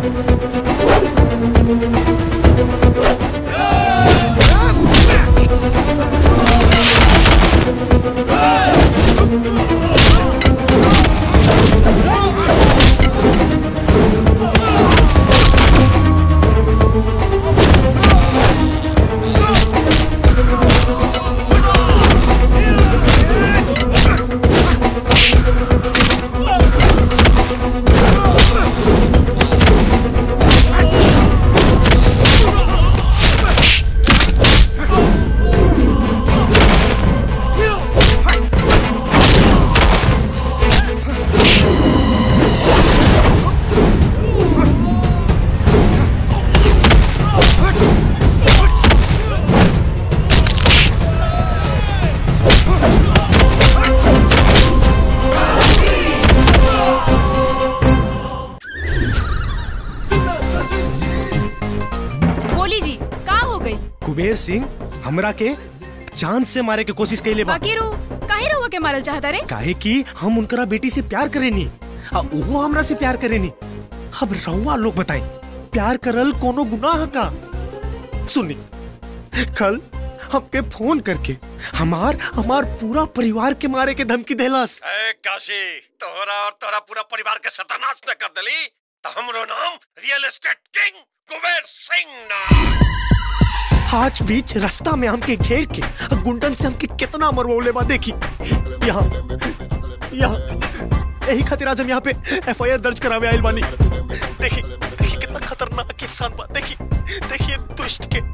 बोली जी का हो गई कुबेर सिंह हमरा के जान से मारे के कोशिश कैले बा बाकी रो काहे रहुआ के मारल चाहता रे काहे कि हम उनकरा बेटी से प्यार करेनी आ वो हमरा से प्यार करेनी अब रहुआ लोग बताई प्यार करल कोनो गुनाह का सुनी कल हमके फोन करके हमार हमार पूरा परिवार के मारे के धमकी देलस ए काशी तोहरा और तोहरा पूरा परिवार के सत्यानाश न कर देली तो हमरो नाम real estate king Kuber Singh ना आज बीच रास्ता में हमके घेर के आ गुंडन से हमके कितना मरवौले बा देखी यहाँ यहाँ यही खातिर आज हम यहाँ पे एफआईआर दर्ज करावे आइल बानी देखी देखी कितना खतरनाक इंसान बा देखी देखिए दुष्ट के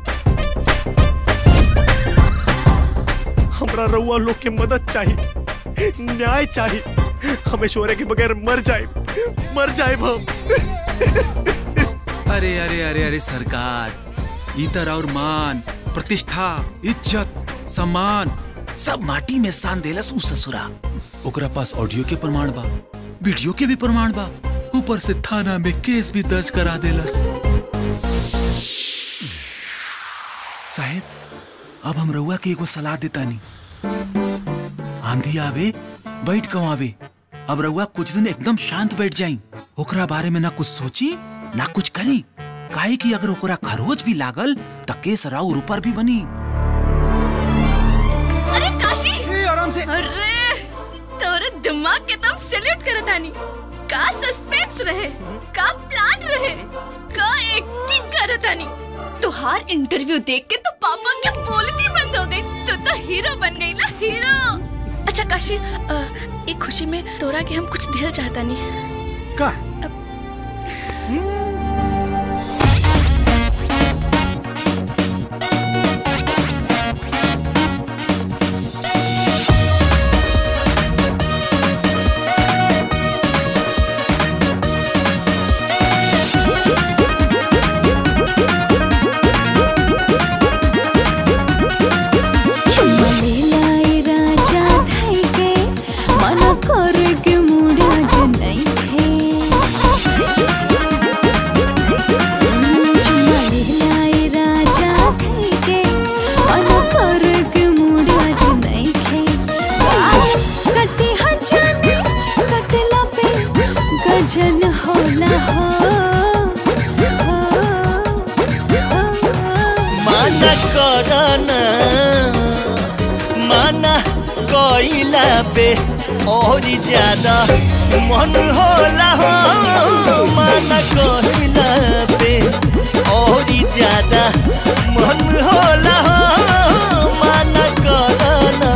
हमरा रउआ लोग के मदद चाहिए न्याय चाहिए हम ऐश्वर्या के बगैर मर जाए मर जाए हम अरे अरे अरे अरे सरकार इतर और मान प्रतिष्ठा इज्जत सम्मान सब माटी में सान देलस उ ससुरा ओकरा पास ऑडियो के प्रमाण बा वीडियो के भी प्रमाण बा ऊपर से थाना में केस भी दर्ज करा देलस साहेब अब हम रउआ के एगो सलाह देतानी आंधी आवे बैठ कमावे अब रउआ कुछ दिन एकदम शांत बैठ जाई ओकरा बारे में ना कुछ सोची ना कुछ करी काहे कि अगर ओकरा खरोच भी लागल त केस राउर ऊपर भी बनी अरे काशी आराम से अरे तोरे दिमाग के तुम सैल्यूट करत आनी का सस्पेंस रहे का प्लान रहे का एक्टिंग करत आनी तुहार इंटरव्यू देख के तो पापा के बोलती बंद हो गई तू तो हीरो बन गई ना हीरो अच्छा काशी अ, एक खुशी में तोरा के हम कुछ देर चाहता नहीं का चुमलेलाई राजा धाइके मन करके मुड़ा जुनाइखे चुमलेलाई राजा धाइके मन करके मुड़ा जुनाइखे कटे हजाने कटला पे गजन होला हो माना करना माना कोइला पे और ज्यादा मन होला हो माना कहिला पे और ज्यादा मन होला हो माना करना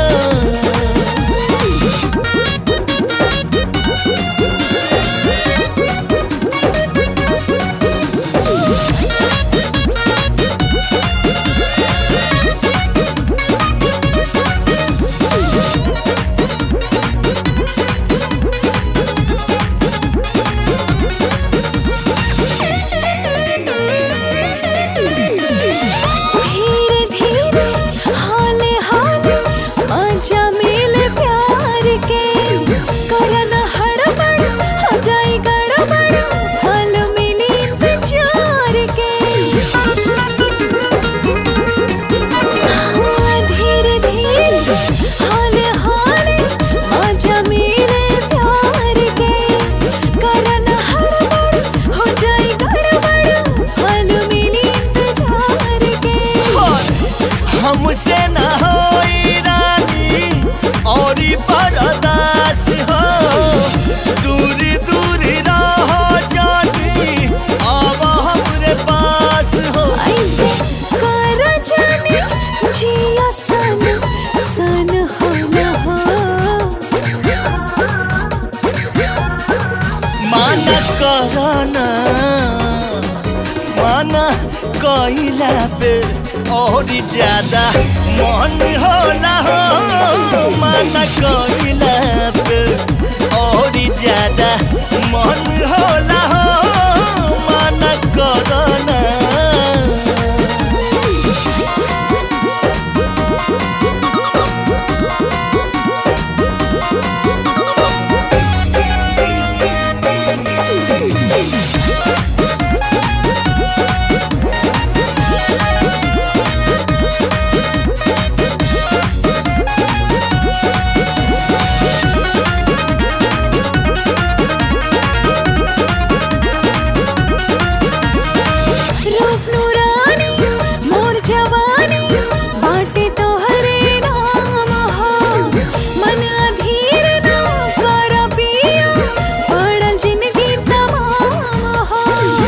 धीरे धीरे हाले हाले मजा मिले प्यार के करना हड़बड़ हो जाए गड़बड़ हाल मिली इंतजार के हाँ, धीरे धीरे हाले हाले मजा मिले प्यार के करना हड़बड़ हो जाए गड़बड़ हाल मिली इंतजार के हमसे न होई रानी और परदास हो दूरी दूरी रहो जानी अब हमरे पास हो ऐसे कर जाने जिया सन सन हो न हो माना करना माना कइला पे और ज्यादा मन होला हो माना कइला पे और ज्यादा मन होला हो माना करना रूप नूरानी मोर जवानी बाटे तो हरे नाम हो मन अधीर ना कर पिया पड़ल जिंदगी तमाम हो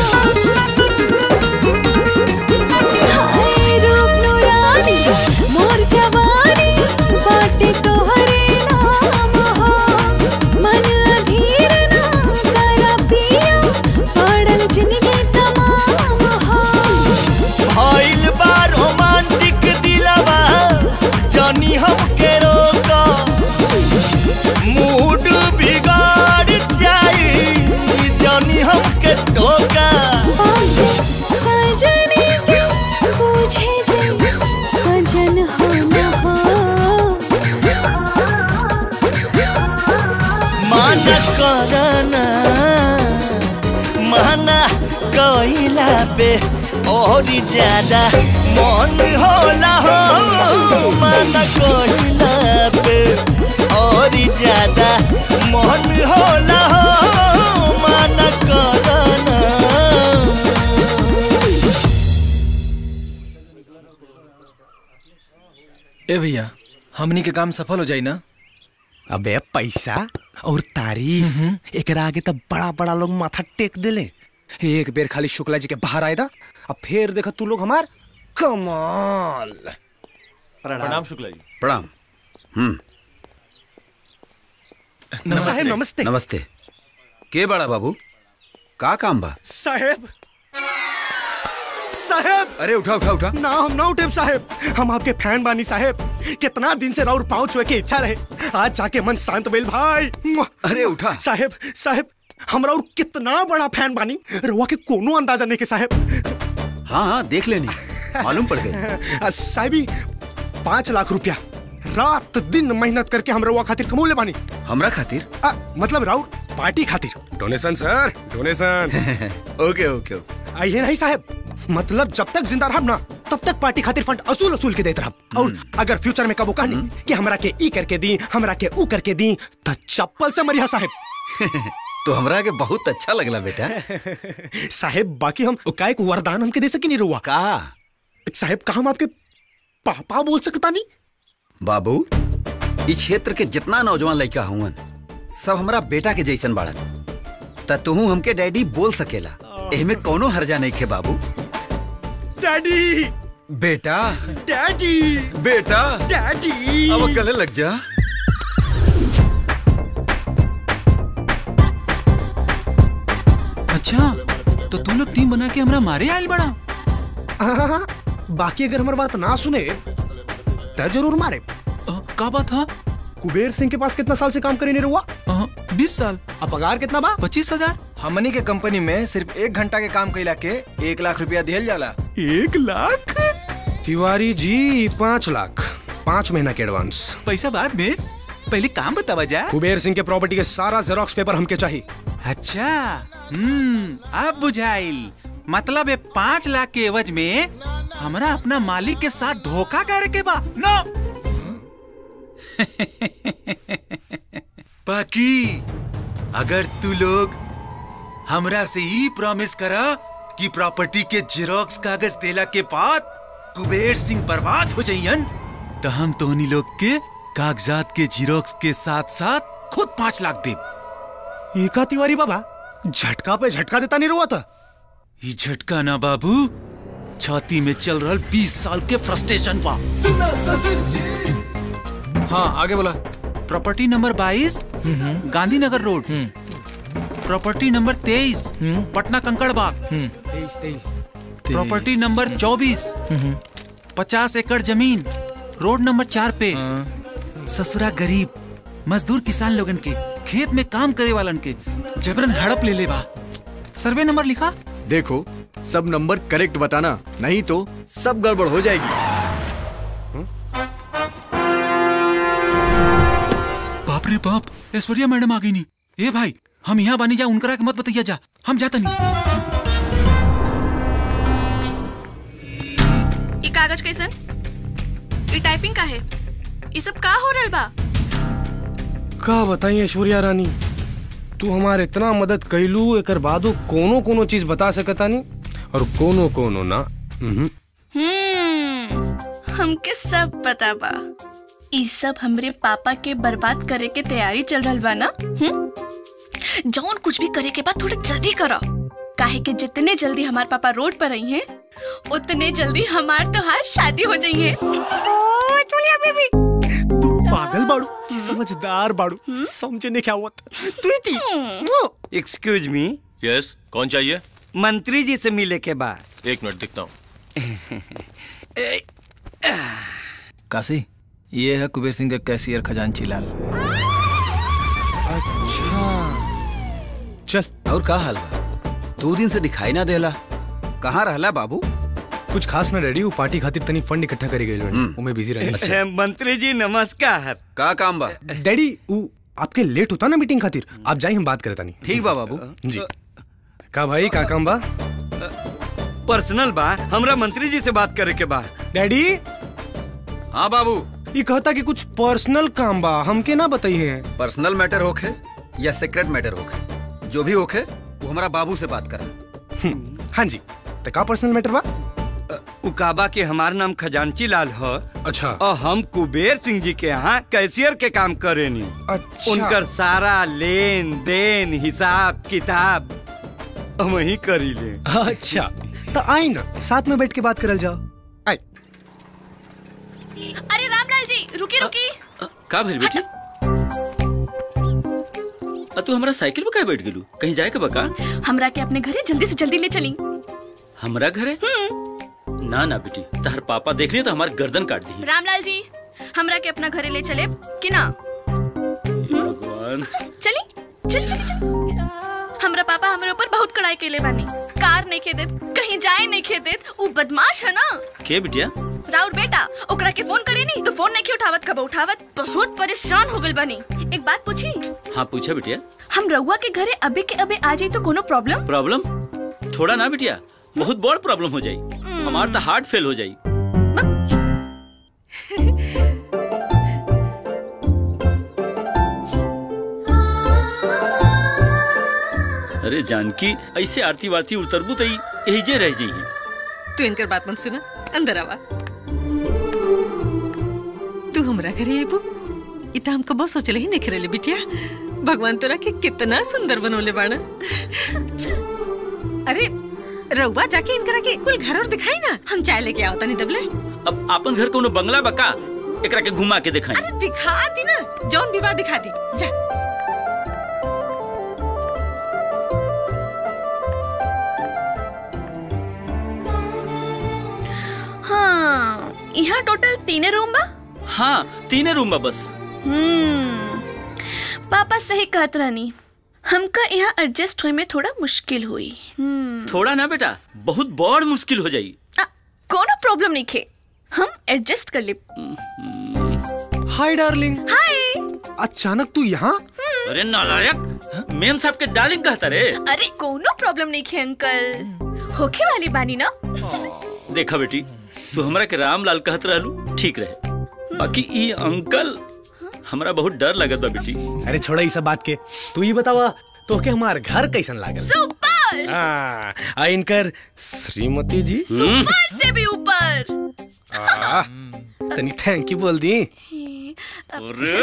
हाय रूप नूरानी मोर जवानी बाटे तो हरे नाम हो मन अधीर ना कर पिया पड़ल जिंदगी तमाम हो भइल बा रोमांटिक दिलवा जानी हमके रोका मूड बिगाड़ जाई जानी हमके टोका सजने के पूछे जे सजन हो न हो माना करना माना कइला पे और ज्यादा मन होला हो माना कइला पे और ज्यादा मन होला हो माना करना ए भैया हमनी के काम सफल हो जाई ना अबे पैसा और तारीफ एकरा आगे तो बड़ा बड़ा लोग माथा टेक दिले एक बेर खाली शुक्ला जी के बाहर आए दा अब फिर देखा तू लोग हमार कमाल प्रणाम शुक्ला जी प्रणाम हम्म साहेब नमस्ते नमस्ते के बड़ा बाबू का काम बा साहेब साहेब अरे उठा उठा उठा ना हम ना उठे साहेब हम आपके फैन बानी साहेब कितना दिन से राउर पाँव छुए के इच्छा रहे आज जाके मन शांत भेल भाई अरे उठा साहेब साहेब हम राउर कितना बड़ा फैन बानी रउआ के कोनो अंदाजा नहीं के साहेब हाँ हाँ देख लेनी मालूम पड़ गई आ, साहबी पाँच लाख रुपया रात दिन मेहनत करके हम रउआ खातिर कमौले बानी हमरा खातिर आ, मतलब राउर पार्टी खातिर डोनेशन सर डोनेशन ओके ओके ओके आइए नहीं साहब मतलब जब तक जिंदा रहब ना तब तक पार्टी खातिर फंड असूल असूल के देते रहब और अगर फ्यूचर में कबो कहनी कि हमरा के ई करके दी हमरा के ऊ करके दी तो चप्पल से मरिया साहब तो हमरा के बहुत अच्छा लगला बेटा साहेब बाकी हम का एक वरदान हमके दे सकी नहीं रुआ का साहेब का हम आपके पापा बोल सकता नहीं बाबू इस क्षेत्र के जितना नौजवान लड़का हुवन सब हमरा बेटा के जैसन बाड़न त तुहू हमके डैडी बोल सकेला एहमे कोनो हर्जा नहीं खे बाबू डैडी बेटा डैडी बेटा डैडी अब गले लग जा अच्छा तो तू लोग टीम बना के हमरा मारे आयल बड़ा हाँ, बाकी अगर हमारी बात ना सुने तो जरूर मारे का बात है कुबेर सिंह के पास कितना साल से काम करे नहीं हुआ बीस साल अब पगार कितना बा पच्चीस हजार हमनी के कंपनी में सिर्फ एक घंटा के काम कैला के एक लाख रुपया दिहल जाला एक लाख तिवारी जी पाँच लाख पाँच महीना के एडवांस पैसा बाद में पहले काम बतावा जा कुबेर सिंह के प्रॉपर्टी के सारा जेरोक्स पेपर हमके चाहिए अच्छा हम्म अब बुझाइल मतलब ये पाँच लाख के एवज में हमरा अपना मालिक के साथ धोखा करे के बा नो बाकी अगर तू लोग हमरा से ही प्रॉमिस करा कि प्रॉपर्टी के जेरोक्स कागज देला के बाद कुबेर सिंह बर्बाद हो जाइयन तो हम तोहनी लोग के कागजात के जीरोक्स के साथ साथ खुद पाँच लाख दे एका तिवारी बाबा झटका पे झटका देता नहीं रुआ था ये झटका ना बाबू छाती में चल रहा बीस साल के फ्रस्ट्रेशन पा हाँ आगे बोला प्रॉपर्टी नंबर बाईस गांधीनगर रोड प्रॉपर्टी नंबर तेईस पटना कंकड़ बाग तेईस तेईस प्रॉपर्टी नंबर चौबीस पचास एकड़ जमीन रोड नंबर चार पे ससुरा गरीब मजदूर किसान लोगन के खेत में काम करे वालन के जबरन हड़प ले ले बा सर्वे नंबर लिखा देखो सब नंबर करेक्ट बताना नहीं तो सब गड़बड़ हो जाएगी बाप रे बाप ऐश्वर्या मैडम आ गई नी ए भाई हम यहाँ बानी जा उनकरा के मत बताइया जा हम जाता नहीं ये कागज कैसन ये टाइपिंग का है ये सब का हो रहल बा का बताइए ऐश्वर्या रानी तू हमारे इतना मदद कैलू एकर बादो कोनो कोनो चीज बता सकता नहीं और कोनो कोनो ना उहुं। हम्म हमके सब पता बा ई सब हमरे पापा के बर्बाद करे के तैयारी चल रहल बा ना हम्म जौन कुछ भी करे के बाद थोड़ा जल्दी करो काहे कि जितने जल्दी हमार पापा रोड पर आई हैं उतने जल्दी हमार तोहार शादी हो जाई है बेबी तू पागल बाड़ू कि समझदार बाड़ू समझने क्या हुआ तू ही थी एक्सक्यूज मी यस कौन चाहिए मंत्री जी से मिले के बाद एक मिनट दिखता हूँ काशी ये है कुबेर सिंह का कैशियर खजांची लाल चल और का हाल बा दो दिन से दिखाई ना देला कहाँ रहला बाबू कुछ खास ना रेडी पार्टी खातिर तनी फंड इकट्ठा करे गए उमे बिजी रहे मंत्री जी नमस्कार का काम बा डैडी उ आपके लेट होता ना मीटिंग खातिर आप जाइए हम बात करता नहीं ठीक बा बाबू जी का भाई का काम बा पर्सनल बा हमरा मंत्री जी से बात करे के बा डैडी हाँ बाबू ये कहता कि कुछ पर्सनल काम बा हमके ना बताइए पर्सनल मैटर होखे या सीक्रेट मैटर होखे जो भी होखे वो हमारा बाबू से बात करा हाँ जी तो का पर्सनल मैटर बा उकाबा के हमार नाम खजांची लाल ह अच्छा और हम कुबेर सिंह जी के यहाँ कैशियर के काम करेनी अच्छा। उनकर सारा लेन देन हिसाब किताब हम ही करी ले अच्छा तो आई ना साथ में बैठ के बात करल जाओ आई अरे रामलाल जी रुकी रुकी का भेल बेटी आ तू हमरा साइकिल पे काहे बैठ गेलू कहीं जाए के बका हमरा के अपने घरे जल्दी से जल्दी ले चली हमरा घरे ना ना बेटी तहर पापा देख लिए तो हमार गर्दन काट दी रामलाल जी हमरा के अपना घरे ले चले कि ना भगवान चली चल चल चल हमरा पापा हमरे ऊपर बहुत कड़ाई केले बानी कार नहीं खे देत कहीं जाए नहीं खे देत उ बदमाश है ना के बिटिया राउर बेटा ओकरा के फोन करे नहीं तो फोन नहीं उठावत कब उठावत बहुत परेशान हो गइल बानी एक बात पूछी हाँ पूछा बिटिया हम रउआ के घरे अबे के अबे आ जाई तो कोनो प्रॉब्लम प्रॉब्लम थोड़ा ना बिटिया बहुत बड़ प्रॉब्लम हो जाई हमार तो हार्ट फेल हो जाई अरे जानकी ऐसे आरती वारती उतरबू तो यही जे रह जाइए तू इनकर बात मत सुना अंदर आवा तू हमरा घरे आबू ई तो हमको बहुत सोचले ही नहीं करेले बिटिया भगवान तोरा के कितना सुंदर बनोले बाड़ा अरे रउआ जाके इनकरा के कुल घर और दिखाई ना हम चाय लेके आओ तनी दबले अब आपन घर कोनो बंगला बका एकरा के घुमा के दिखाई अरे दिखा दी ना जौन विवाह दिखा दी जा हाँ यहाँ टोटल तीने रूम बा हाँ तीने रूम बा बस हम्म पापा सही कहत रहनी हमका यहाँ एडजस्ट होए में थोड़ा मुश्किल हुई हम्म थोड़ा ना बेटा बहुत बड़ मुश्किल हो जाई कोनो प्रॉब्लम नहीं खे हम एडजस्ट कर ले हाय डार्लिंग हाय अचानक तू यहाँ अरे नालायक मेम साहब के डार्लिंग कहता रे अरे कोनो प्रॉब्लम नहीं खे अंकल होखे वाली बानी ना देखा बेटी तू हमरा के रामलाल कहत रहलू ठीक रहे बाकी ई अंकल हमरा बहुत डर लगत बा बेटी अरे छोड़ा ई सब बात के तू ही बतावा तो के हमार घर कैसन लागल सुपर हाँ आ इनकर श्रीमती जी सुपर से भी ऊपर आ, तनी थैंक यू बोल दी अरे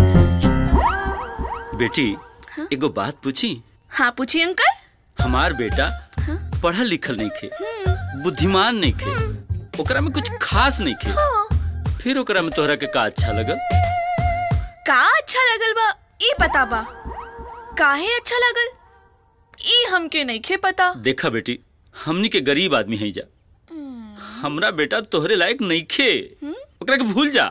बेटी एगो बात पूछी हाँ पूछिए अंकल हमार बेटा पढ़ल लिखल नहीं खे बुद्धिमान नहीं खे ओकरा में कुछ खास नहीं खे फिर ओकरा में तोहरा के का अच्छा लगल का अच्छा लगल बा ई पता बा काहे अच्छा लगल ई हमके नहीं खे पता देखा बेटी हमनी के गरीब आदमी है जा हमरा बेटा तोहरे लायक नहीं खे ओकरा के भूल जा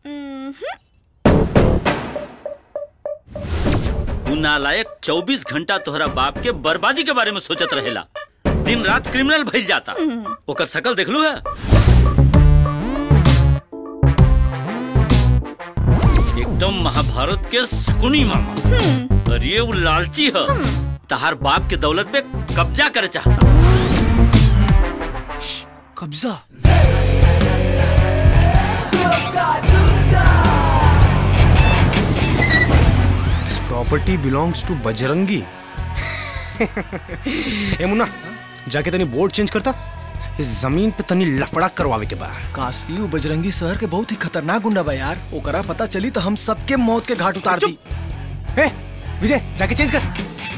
उ नालायक 24 घंटा तोहरा बाप के बर्बादी के बारे में सोचत रहेला दिन रात क्रिमिनल भइल जाता ओकर शकल देखलू है एकदम महाभारत के शकुनी मामा अरे वो लालची है तहार बाप के दौलत पे कब्जा करे चाहता कब्जा this property belongs to Bajrangi ए मुन्ना जाके तनी बोर्ड चेंज करता इस जमीन पे तनी लफड़ा करवावे के बा काशी उ बजरंगी शहर के बहुत ही खतरनाक गुंडा बा यार ओकरा पता चली तो हम सबके मौत के घाट उतार दी ए विजय जाके चेंज कर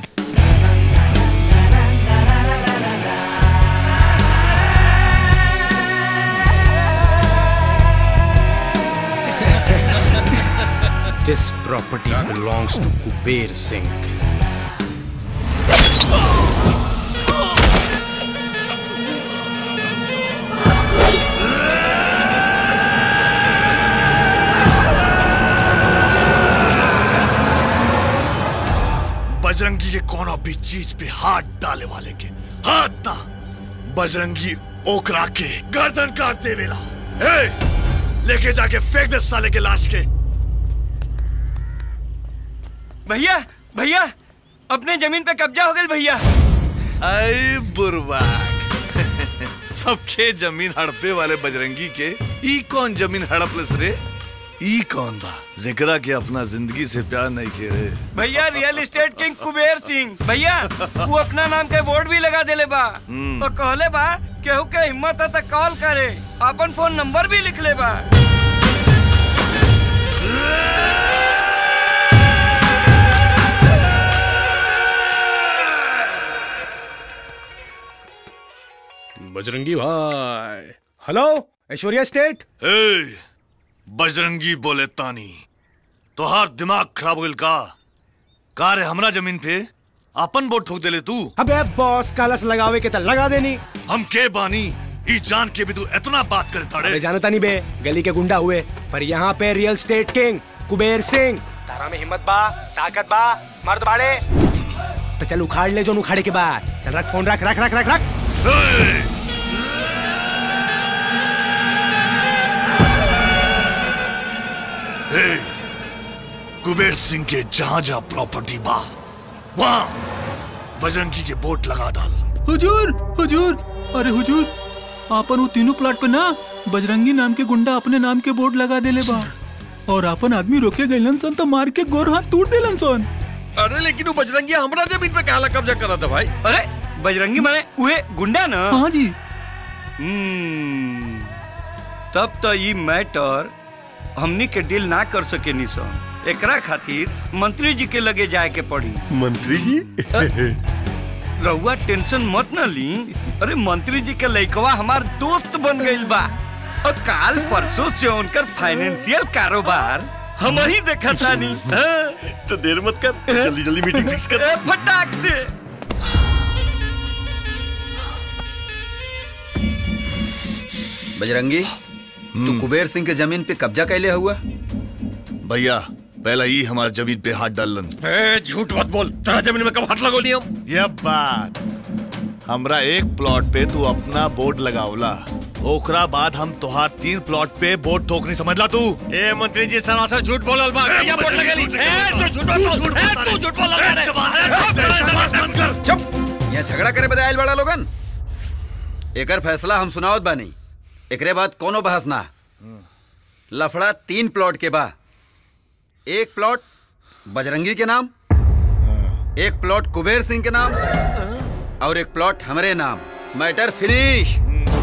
This property belongs to Kuber Singh. Bajrangi के कोनो भी चीज पे हाथ डाले वाले के हाथ ना बजरंगी ओकरा के गर्दन काट देवेला ए लेके जाके फेंक दे साले के लाश के भैया भैया अपने जमीन पे कब्जा हो गई भैया आई बुरबाक सबके जमीन हड़पे वाले बजरंगी के ई कौन जमीन हड़पलस रे ई कौन बा जिकरा के अपना जिंदगी से प्यार नहीं के रे भैया real estate king Kuber Singh भैया वो अपना नाम के बोर्ड भी लगा देले बा हम्म। और कहले बा केहू के हिम्मत है तो कॉल करे अपन फोन नंबर भी लिख ले बा बजरंगी भाई हेलो ऐश्वर्या स्टेट ए बजरंगी बोले तानी तोहार दिमाग खराब हो गइल का का रे हमरा जमीन पे अपन बोट ठोक देले तू अबे बॉस कलश लगावे के त लगा देनी हम के बानी ई जान के भी तू इतना बात करे ताड़े अबे जानता नहीं बे गली के गुंडा हुए पर यहाँ पे real state king Kuber Singh तारा में हिम्मत बा ताकत बा मर्द बाड़े तो चल उखाड़ ले जो उखाड़े के बाद चल रख फोन रख रख रख रख रख ए, कुबेर सिंह के जहां जहां प्रॉपर्टी बा वहां बजरंगी के बोट लगा डाल हुजूर हुजूर अरे हुजूर आपन वो तीनों प्लाट पे ना बजरंगी नाम के गुंडा अपने नाम के बोर्ड लगा देले बा और आपन आदमी रोके गइलन सन तो मार के गोर हाथ टूट देलन सन अरे लेकिन वो बजरंगी हमरा जमीन पे काला कब्जा करा था भाई अरे बजरंगी माने उहे गुंडा ना हाँ जी हम्म, तब तो ये मैटर हमनी के डील ना कर सके नी सन एकरा खातिर मंत्री जी के लगे जाए के पड़ी मंत्री जी रहुआ टेंशन मत न ली अरे मंत्री जी के लइकवा हमार दोस्त बन गइल बा और काल परसों से उनकर फाइनेंशियल कारोबार हम ही देखा तानी हाँ? तो देर मत कर जल्दी जल्दी मीटिंग फिक्स कर ए, फटाक से बजरंगी तू कुबेर सिंह के जमीन पे कब्जा कैले हुआ भैया पहला ही हमारे जमीन पे हाथ डालन ए, झूठ मत बोल तेरा जमीन में कब हाथ लगो लिया ये बात हमरा एक प्लॉट पे तू अपना बोर्ड लगावला ओकरा बाद हम तुहार तीन प्लॉट पे बोर्ड ठोकनी समझला तू ए मंत्री जी सरासर झूठ बोलल बा कहिया बोल लगेली ए तू झूठ बोल ए तू झूठ बोल रे चुप यहाँ झगड़ा करे बदायल बड़ा लोगन एकर फैसला हम सुनावत बानी एकरे बाद कोनो बहस ना लफड़ा तीन प्लॉट के बा एक प्लॉट बजरंगी के नाम एक प्लॉट कुबेर सिंह के नाम और एक प्लॉट हमरे नाम मैटर फिनिश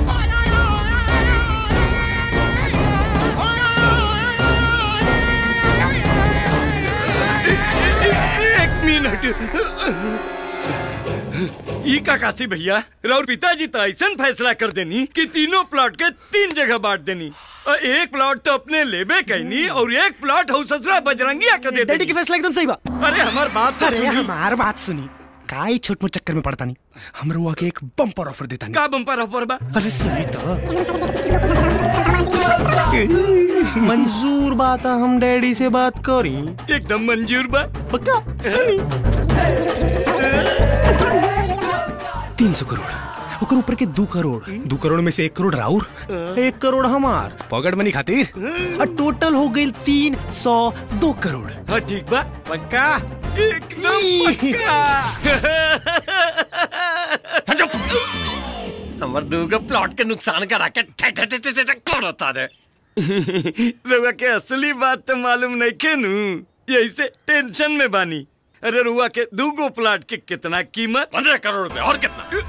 एक मिनट ई का काशी भैया राउर पिताजी तो ऐसा फैसला कर देनी कि तीनों प्लॉट के तीन जगह बांट देनी और एक प्लॉट तो अपने लेबे कहनी और एक प्लॉट हो ससुरा बजरंगिया के दे डैडी की फैसला एकदम सही बा अरे हमार बात तो अरे सुनी हमार बात सुनी काई छोट मोट चक्कर में पड़ता नहीं हम रुआ के एक बम्पर ऑफर देता नहीं का बम्पर ऑफर बा अरे सुनी तो मंजूर बात है, हम डैडी से बात करी एकदम मंजूर बा पक्का सुनी तीन सौ करोड़ ओकर ऊपर के दो करोड़ दो करोड़ में से एक करोड़ राउर एक करोड़ हमार पॉकेट मनी खातिर और टोटल हो गई तीन सौ दो करोड़ हाँ ठीक बा पक्का एकदम हमर दूगो प्लॉट के नुकसान करा के ठे ठे ठे ठे ठे करता रे रुआ के असली बात तो मालूम नहीं के नु यही से टेंशन में बानी अरे रुआ के दूगो प्लाट के कितना कीमत पंद्रह करोड़ रुपए और कितना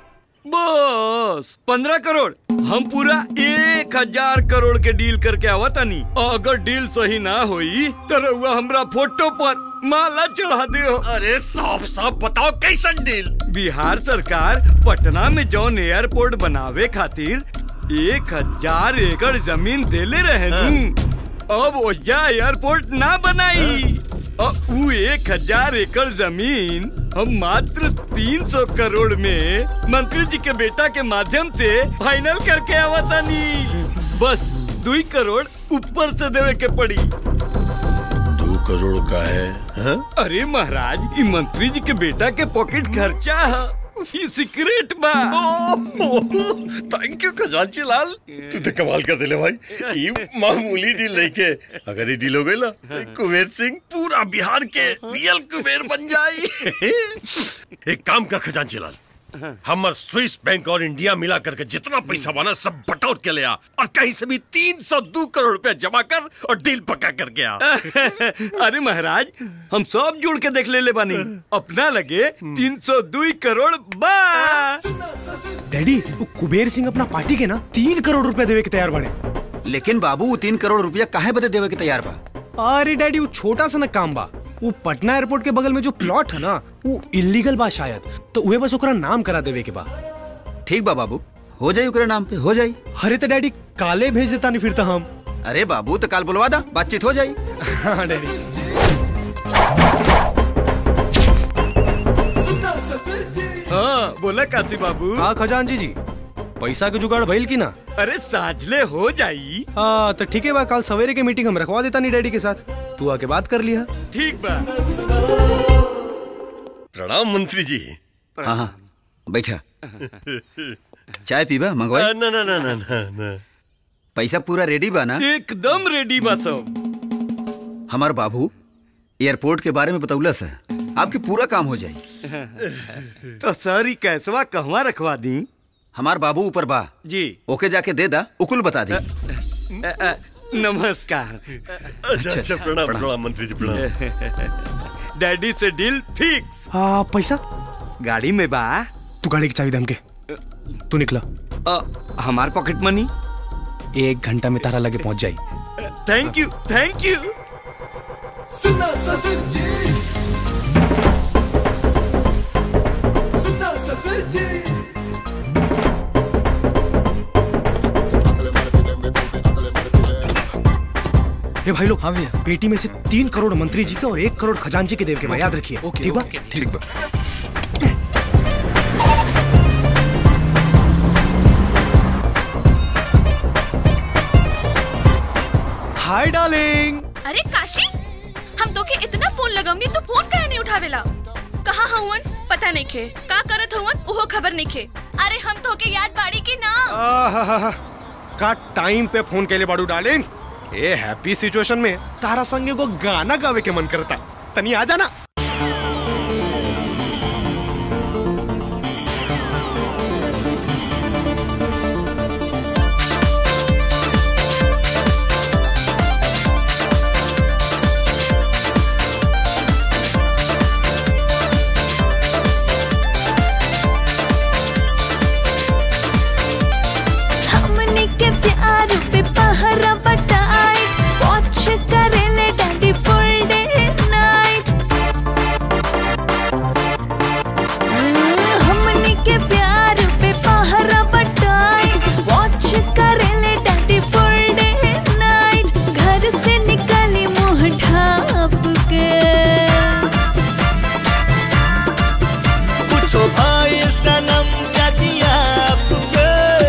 बस पंद्रह करोड़ हम पूरा एक हजार करोड़ के डील करके आवा तानी और अगर डील सही ना हुई तो रउआ हमरा फोटो पर माला चढ़ा दियो अरे साफ साफ बताओ कैसन डील बिहार सरकार पटना में जौन एयरपोर्ट बनावे खातिर एक हजार एकड़ जमीन देले रहे नु अब ओजा एयरपोर्ट ना बनाई और उ एक हजार एकड़ जमीन हम मात्र तीन सौ करोड़ में मंत्री जी के बेटा के माध्यम से फाइनल करके आवतानी बस दुई करोड़ ऊपर से देवे के पड़ी दो करोड़ का है हाँ? अरे महाराज ये मंत्री जी के बेटा के पॉकेट खर्चा है ये सीक्रेट बा थैंक यू खजांची लाल तू तो कमाल कर दिले भाई ये मामूली डील नहीं के अगर ये डील हो गई ना तो कुबेर सिंह पूरा बिहार के रियल कुबेर बन जाए एक काम कर खजांची लाल हमर स्विस बैंक और इंडिया मिला करके जितना पैसा बना सब बटोर के ले आ और कहीं से भी तीन सौ दो करोड़ रुपया जमा कर और डील पक्का करके आ अरे महाराज हम सब जोड़ के देख ले ले बानी अपना लगे तीन सौ दुई करोड़ बा डैडी वो कुबेर सिंह अपना पार्टी के ना तीन करोड़ रुपया देवे के तैयार बने लेकिन बाबू वो तीन करोड़ रुपया काहे बदे देवे के तैयार बा अरे डैडी वो छोटा सा ना काम बा वो पटना एयरपोर्ट के बगल में जो प्लॉट है ना वो इलीगल बा शायद तो उहे बस ओकरा नाम करा देवे के बा ठीक बा बाबू हो जाई ओकरे नाम पे हो जाई अरे तो डैडी काले भेज देता नहीं फिर तो हम अरे बाबू तो काल बुलवा दा बातचीत हो जाई हाँ डैडी हाँ बोला काशी बाबू हाँ खजांची जी पैसा के जुगाड़ भइल की ना अरे साझले हो जाई हाँ तो ठीक है बा कल सवेरे के मीटिंग हम रखवा देता नहीं डैडी के साथ तू आके बात कर लिया ठीक बा प्रणाम मंत्री जी हाँ हाँ बैठा चाय पीबा मंगवाई ना ना ना ना ना ना पैसा पूरा रेडी बा ना एकदम रेडी बा सब हमार बाबू एयरपोर्ट के बारे में बतौला से आपके पूरा काम हो जाई तो सर ई कैसवा कहवा रखवा दी हमार बाबू ऊपर बा जी ओके जाके दे दा उकुल बता दी अ, अ, नमस्कार अच्छा अच्छा प्रणाम प्रणाम मंत्री जी प्रणाम डैडी से डील फिक्स हाँ पैसा गाड़ी में बा तू गाड़ी की चाबी दे हमके तू निकला अ, हमार पॉकेट मनी एक घंटा में तारा लगे पहुंच जाई थैंक यू थैंक यू सुनो ससुर जी सुनो ससुर जी ये भाई लोग हाँ भैया पेटी में से तीन करोड़ मंत्री जी के और एक करोड़ खजांची के देव के भाई याद रखिए ठीक बा ठीक बा हाय डार्लिंग अरे काशी हम तो के इतना फोन लगवनी तो फोन काहे नहीं उठावेला कहाँ हवन पता नहीं खे का करत हवन ओहो खबर नहीं खे अरे हम तो के याद बाड़ी की ना आहाहा, का टाइम पे फोन के लिए बाड़ू डार्लिंग ए हैप्पी सिचुएशन में तारा संगे को गाना गावे के मन करता तनी आ जाना हमने के प्यार पे पहरा बटाई वॉच करेले डैडी फुल डे नाइट हमने के प्यार पे पहरा बटाई वॉच करेले डैडी फुल डे नाइट घर से निकली मुंह ढाप के कुछो भाई सनम जदिया आपके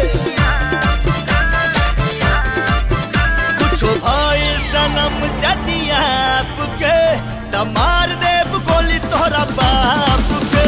कुछो भाई सनम जदिया आपके त मार देव गोली तोहरा बाप के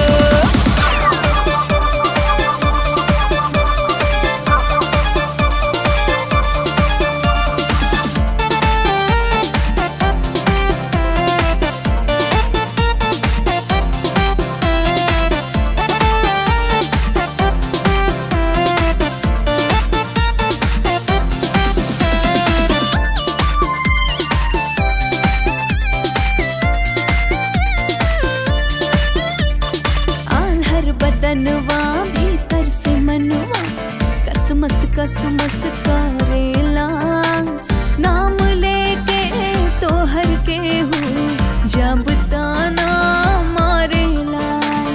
आल्हर बदनवा भीतर से मनवा कसमस कसमस करेला नाम लेके तोहर के हूँ जब ताना मारेला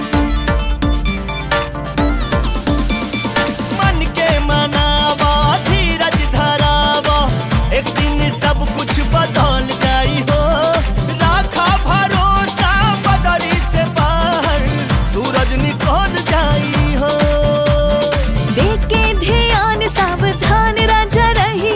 मन के मनावा धीरज धरावा एक दिन सब कुछ बदल जाई हो राखा भरोसा बदरी से बाहर सूरज निकल जाई हो देखे ध्यान सावधान राजा रही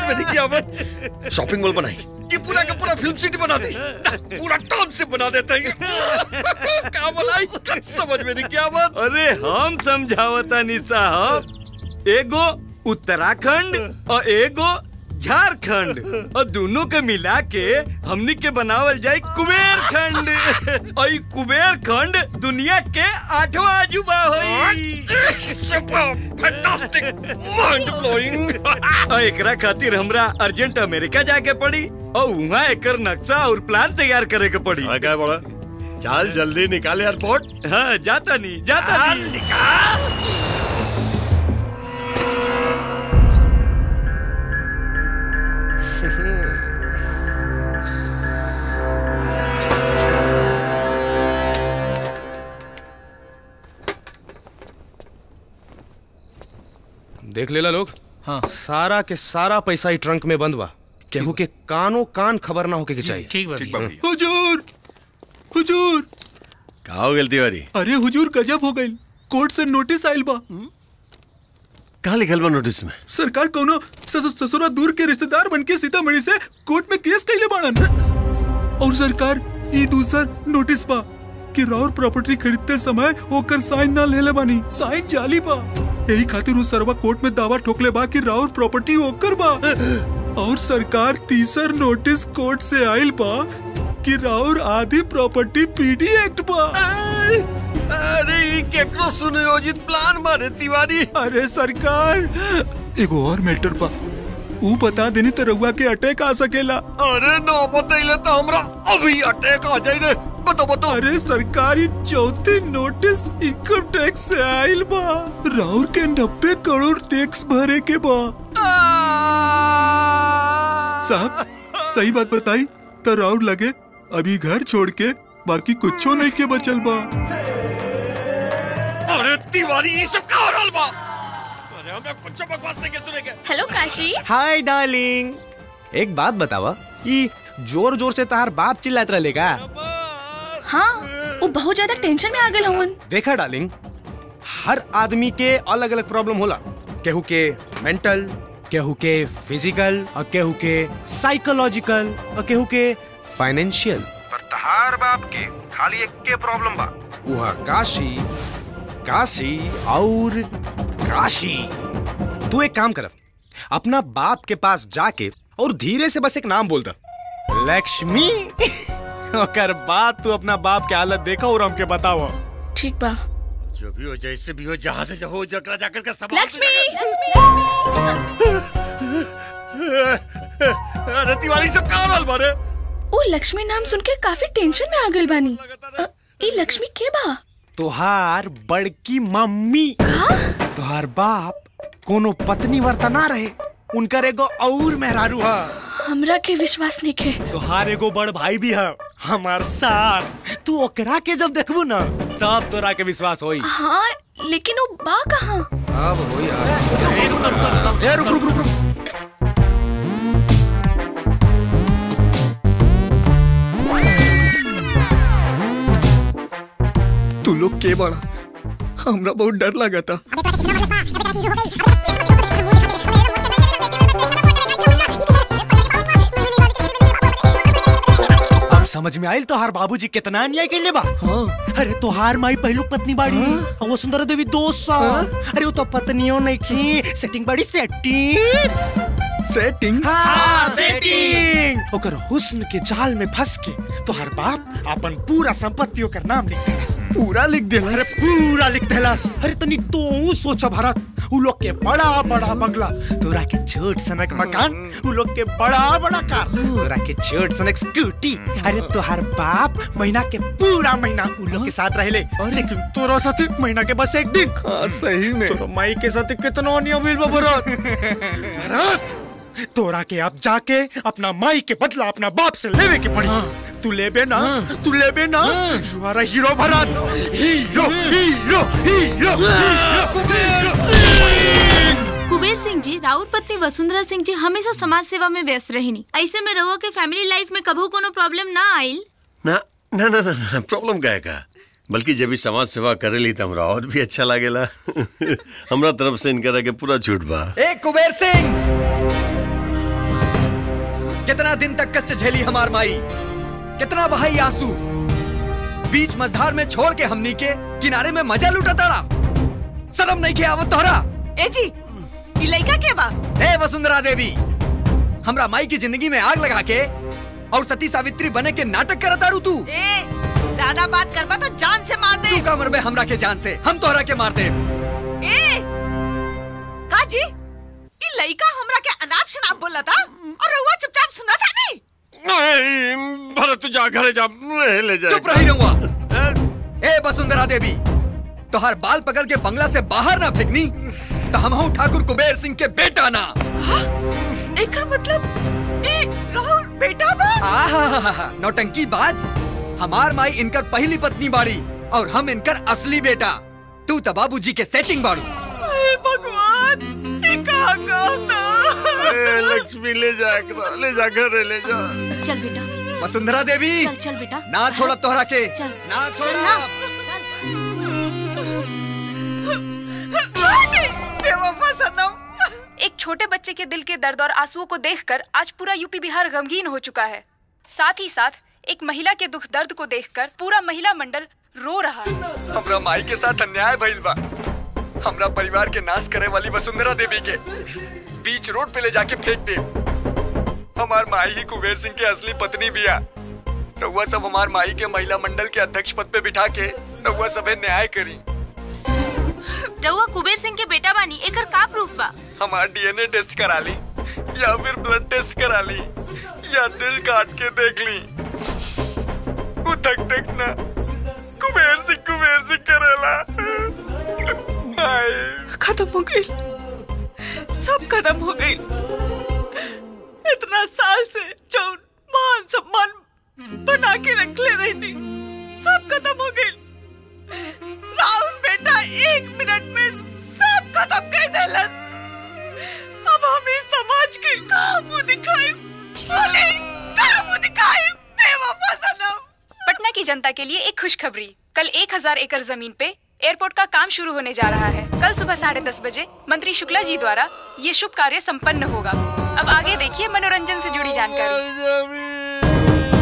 में नहीं आवत शॉपिंग मॉल बनाई ये पूरा का पूरा फिल्म सिटी बना दे पूरा टाउनशिप बना देते हैं क्या बनाई कुछ समझ में नहीं आवत अरे हम समझावता नहीं साहब एगो उत्तराखंड और एगो झारखंड और दोनों के मिला के हमनी के बनावल जाए कुबेर खंड और ई कुबेर खंड दुनिया के आठवां अजूबा होई फैंटास्टिक माइंड ब्लोइंग और एकरा खातिर हमरा अर्जेंट अमेरिका जाके पड़ी और वहाँ एकर नक्शा और प्लान तैयार करे के पड़ी क्या बड़ा चाल जल्दी निकाल एयरपोर्ट हाँ जाता नहीं जाता नहीं निकाल देख लेला लोग हाँ सारा के सारा पैसा ही ट्रंक में बंद बा केहू के कानो कान खबर ना होके के चाहिए ठीक बा हुजूर हुजूर का हो गई तिवारी अरे हुजूर गजब हो गई कोर्ट से नोटिस आइल बा कहा लिखल बा नोटिस में सरकार कोनो ससुर ससुरा दूर के रिश्तेदार बन के सीतामढ़ी से कोर्ट में केस कैले बाड़न और सरकार ई दूसर नोटिस बा कि राउर प्रॉपर्टी खरीदते समय ओकर साइन ना लेले बानी साइन जाली बा यही खातिर उस सरवा कोर्ट में दावा ठोकले बा कि राउर प्रॉपर्टी ओकर बा और सरकार तीसर नोटिस कोर्ट से आइल बा कि राउर आधी प्रॉपर्टी पीडी एक्ट बा अरे ये केकरो सुनियोजित प्लान मारे तिवारी अरे सरकार एगो और मैटर बा ऊ बता देनी तो रउआ के अटैक आ सकेला अरे ना बतैले तो हमरा अभी अटैक आ जाई रे बताओ बताओ अरे सरकारी चौथी नोटिस इनकम टैक्स से आइल बा राउर के नब्बे करोड़ टैक्स भरे के बा साहब सही बात बताई तो राउर लगे अभी घर छोड़ के बाकी कुछो नहीं के बचल बा अरे तिवारी ये सब का हो रहल बा अरे हमरा कुछ बकवास नहीं के सुनेगे हेलो काशी हाय डार्लिंग एक बात बतावा ये जोर जोर से तार बाप चिल्लात रहेगा हाँ वो बहुत ज्यादा टेंशन में आ गए हवन देखा डार्लिंग हर आदमी के अलग अलग प्रॉब्लम होला केहू के मेंटल केहू के फिजिकल और केहू के साइकोलॉजिकल और केहू के फाइनेंशियल पर तहार बाप के खाली एक के प्रॉब्लम बा वह काशी काशी और काशी तू एक काम कर अपना बाप के पास जाके और धीरे से बस एक नाम बोल दा लक्ष्मी ओकर बाद तू अपना बाप के हालत देखा और हमके बताओ ठीक बा जो भी हो जैसे भी हो जहाँ से हो जकरा जाकर का सब लक्ष्मी अरे तिवारी सब का हो रहल बारे वो लक्ष्मी नाम सुन के काफी टेंशन में आ गए बानी अ, ई लक्ष्मी के बा तुहार बड़की मम्मी तुहार बाप कोनो पत्नी वर्ता ना रहे उनकर एगो और मेहरारू है हमरा के विश्वास नहीं के तुहार एगो बड़ भाई भी है हमार सार तू ओकरा के जब देखबू ना तब तोरा के विश्वास होई हाँ लेकिन वो बा कहाँ अब हो यार ए रुक रुक रुक रुक तू लोग के बड़ा हमरा बहुत डर लगा था अब समझ में आयल तोहार बाबूजी कितना अन्याय के बा अरे तोहार माई पहलू पत्नी बाड़ी और वो सुंदर देवी दोस्त सा अरे वो तो पत्नियों नहीं की सेटिंग बाड़ी सेटिंग सेटिंग हाँ सेटिंग ओकर हुस्न के जाल में फंस के तोहार बाप अपन पूरा संपत्ति ओकर नाम लिख देलस पूरा लिख देलस अरे पूरा लिख देलस अरे तनी तो सोच भारत उ लोग के बड़ा बड़ा बंगला तोरा के छोट सनक मकान उ लोग के बड़ा बड़ा कार तोरा के छोट सनक स्कूटी अरे तोहार बाप महीना के पूरा महीना उ लोग के साथ रहले लेकिन तोरा साथ महीना के बस एक दिन हाँ सही में तोरा माई के साथ कितना नियम मिल भरत भरत तोरा के अब जाके अपना माई के बदला अपना बाप से लेवे के पड़ी तू लेबे ना तू लेबे ना you are hero Bharat hero hero hero Kuber Singh ji Raut पत्नी वसुंधरा सिंह जी हमेशा समाज सेवा में व्यस्त रहनी ऐसे में रहुआ के फैमिली लाइफ में कभू कोनो प्रॉब्लम ना आइल ना ना ना ना, ना प्रॉब्लम का है का बल्कि जब भी समाज सेवा करेली तो हमरा और भी अच्छा लागेला हमरा तरफ से इनकरा के पूरा छूट बा ए कुबेर सिंह कितना दिन तक कष्ट झेली हमार माई कितना बहाई आंसू बीच मझधार में छोड़ के हमनी के किनारे में मजा लूटा तारा शर्म नहीं के आवत तोहरा ए जी ई लइका के बा ए वसुंधरा देवी हमरा माई की जिंदगी में आग लगा के और सती सावित्री बने के नाटक करता रू तू ए ज्यादा बात करबा तो जान से मार दे तू का मरबे हमरा के जान से हम तोहरा के मार दे ए का जी ई लइका हमरा के अनाप शनाप बोला था और रहुआ चुपचाप सुना था नहीं नहीं भरत तू जा घरे जा ले जा चुप रही रहुआ ए वसुंधरा देवी तोहर बाल पकड़ के बंगला से बाहर ना फेंकनी तो हम हूँ ठाकुर कुबेर सिंह के बेटा ना एकर मतलब ए राहुल बेटा बा आहा नौटंकी बाज हमार माई इनकर पहली पत्नी बाड़ी और हम इनकर असली बेटा तू तो बाबूजी के सेटिंग बाड़ू ए भगवान ये कहाँ का ए, लक्ष्मी ले जा एकरा, ले जा घरे ले जा चल बेटा वसुंधरा देवी चल चल बेटा ना छोड़ा तोहरा के चल ना चल छोड़ा ना बेवफा सनम एक छोटे बच्चे के दिल के दर्द और आंसुओं को देखकर आज पूरा यूपी बिहार गमगीन हो चुका है साथ ही साथ एक महिला के दुख दर्द को देखकर पूरा महिला मंडल रो रहा है हमरा माई के साथ अन्याय भइल बा हमरा परिवार के नाश करे वाली वसुंधरा देवी के बीच रोड पे ले जाके फेंक दे हमार माई ही कुबेर सिंह के असली पत्नी बिया रउआ सब हमार माई के महिला मंडल के अध्यक्ष पद पे बिठा के रउआ सबे न्याय करी रहुआ कुबेर सिंह के बेटा बानी एकर का प्रूफ बा हमार डीएनए टेस्ट करा ली या फिर ब्लड टेस्ट करा ली या दिल काट के देख ली वो तक तक ना कुबेर सिंह कुबेर सिंह करेला हाय खत्म हो गई सब खत्म हो गई इतना साल से जो मान सम्मान बना के रख ले रही सब खत्म हो गई राहुल बेटा एक मिनट में सब खत्म कर देलस अब हम इस समाज के कहाँ मुंह दिखाए बोले कहाँ मुंह दिखाए बेवफा सनम पटना की जनता के लिए एक खुशखबरी कल 1000 एकड़ जमीन पे एयरपोर्ट का काम शुरू होने जा रहा है कल सुबह साढ़े दस बजे मंत्री शुक्ला जी द्वारा ये शुभ कार्य संपन्न होगा अब आगे देखिए मनोरंजन से जुड़ी जानकारी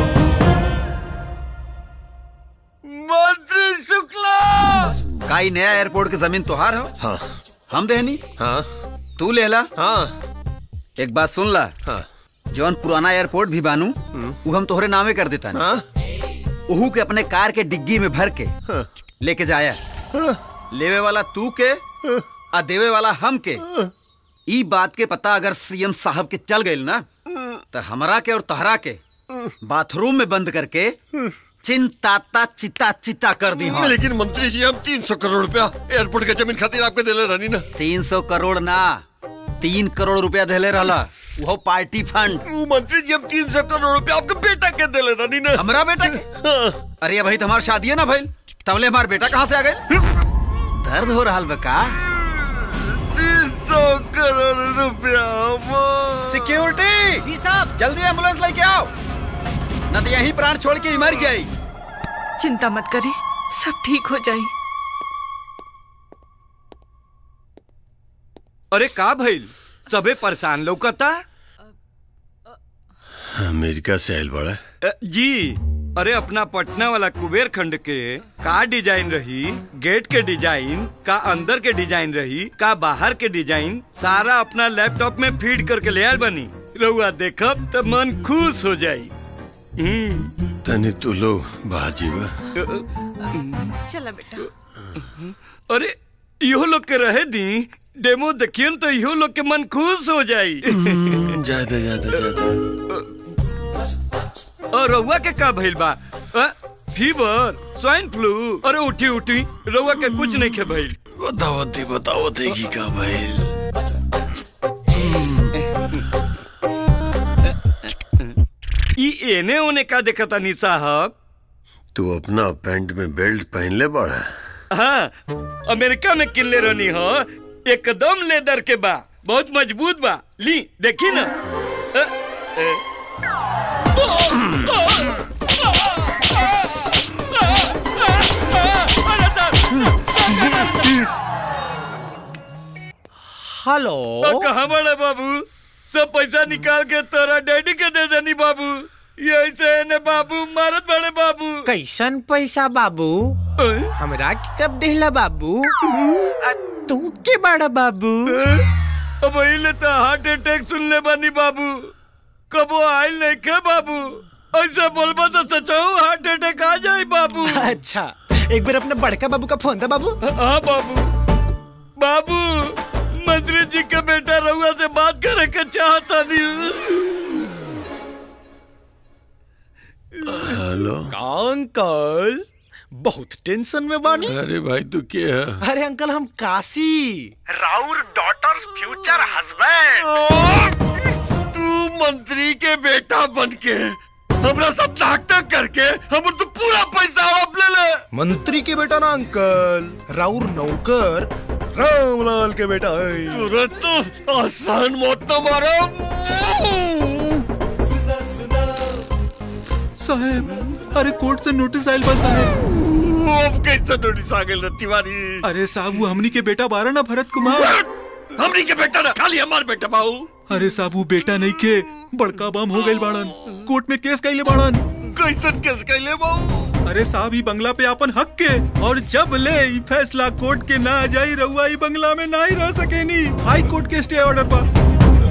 मंत्री शुक्ला का ई नया एयरपोर्ट की जमीन तुहार हो हाँ हम देहनी हाँ तू लेला हाँ एक बात सुन ला हाँ जौन पुराना एयरपोर्ट भी बानू वो हम तोहरे नामे कर देता हाँ उहू के अपने कार के डिग्गी में भर के लेके जाया लेवे वाला तू के आ देवे वाला हम के ई बात के पता अगर सीएम साहब के चल गइल ना तो हमरा के और तहरा के बाथरूम में बंद करके चिंताता चिता चिता कर दी हाँ लेकिन मंत्री जी हम तीन सौ करोड़ रुपया एयरपोर्ट के जमीन खातिर आपके दिले रहनी ना तीन सौ करोड़ ना तीन करोड़ रुपया देले रहला वो पार्टी फंड वो मंत्री जी हम तीन सौ करोड़ रुपया आपके बेटा के दिले रहनी ना हमरा बेटा के अरे भाई तुम्हारी शादी है ना भाई तबले हमारा बेटा कहाँ से आ गए दर्द हो रहा बका तीन सौ करोड़ रुपया सिक्योरिटी जी साहब जल्दी एम्बुलेंस लेके आओ न तो यहीं प्राण छोड़ के ही मर जाई चिंता मत करी सब ठीक हो जाई अरे का भइल सबे परेशान लौकता अमेरिका से आयल बड़ा अ, जी अरे अपना पटना वाला कुबेर खंड के का डिजाइन रही गेट के डिजाइन का अंदर के डिजाइन रही का बाहर के डिजाइन सारा अपना लैपटॉप में फीड करके ले आयल बनी रहुआ देखब तो मन खुश हो जाई हम्म, तनी तू लो बाहर जीवा अ, अ, चला बेटा अरे इहो लोग के रहे दी डेमो देखियन तो इहो लोग के मन खुश हो जाई ज्यादा ज्यादा ज्यादा और रउआ के का भइल बा अ, फीवर स्वाइन फ्लू अरे उठी उठी रउआ के कुछ नहीं के भइल बताओ दी बताओ देगी का भाई ई एने ओने का देखता नी साहब तू अपना पैंट में बेल्ट पहन ले बड़ा हाँ अमेरिका में किनले रहनी हो एकदम लेदर के बा बहुत मजबूत बा ली देखी ना अ, अ, हेलो अ, कहाँ बड़ा बाबू सब पैसा निकाल के तोरा डैडी के दे दे कैसन पैसा बाबू हमरा के कब देहला बाबू आ, तू के बड़ा बाबू अब ले तो हार्ट अटैक सुन ले बानी बाबू कबो आयल नहीं के बाबू ऐसा बोलबा तो सचाऊ हार्ट अटैक आ जाए बाबू अच्छा एक बार अपने बड़का बाबू का फोन था बाबू हाँ बाबू बाबू मंत्री जी का बेटा रहुआ से बात करे के चाहता नहीं हेलो अंकल बहुत टेंशन में बानी अरे भाई तू क्या है अरे अंकल हम काशी राउर डॉटर फ्यूचर हस्बैंड तू मंत्री के बेटा बन के हमरा सब नाटक करके हम तो पूरा पैसा आप ले ले मंत्री के बेटा ना अंकल राउर नौकर रामलाल के बेटा है तुरंत तो आसान मौत तो मारा साहब अरे कोर्ट से नोटिस आयल बा साहब अब कैसे नोटिस आ गेल रे तिवारी अरे साहब वो हमनी के बेटा बारा ना भरत कुमार हमनी के बेटा ना खाली हमार बेटा बाऊ अरे साहब वो बेटा नहीं के बड़का बम हो गइल बाड़न कोर्ट में केस कैले बाड़न कैसन केस कैले बाऊ अरे साहब ही बंगला पे अपन हक के और जब ले ई फैसला कोर्ट के ना जाई रहुआ ई बंगला में ना ही रह सकेनी हाई कोर्ट के स्टे ऑर्डर पर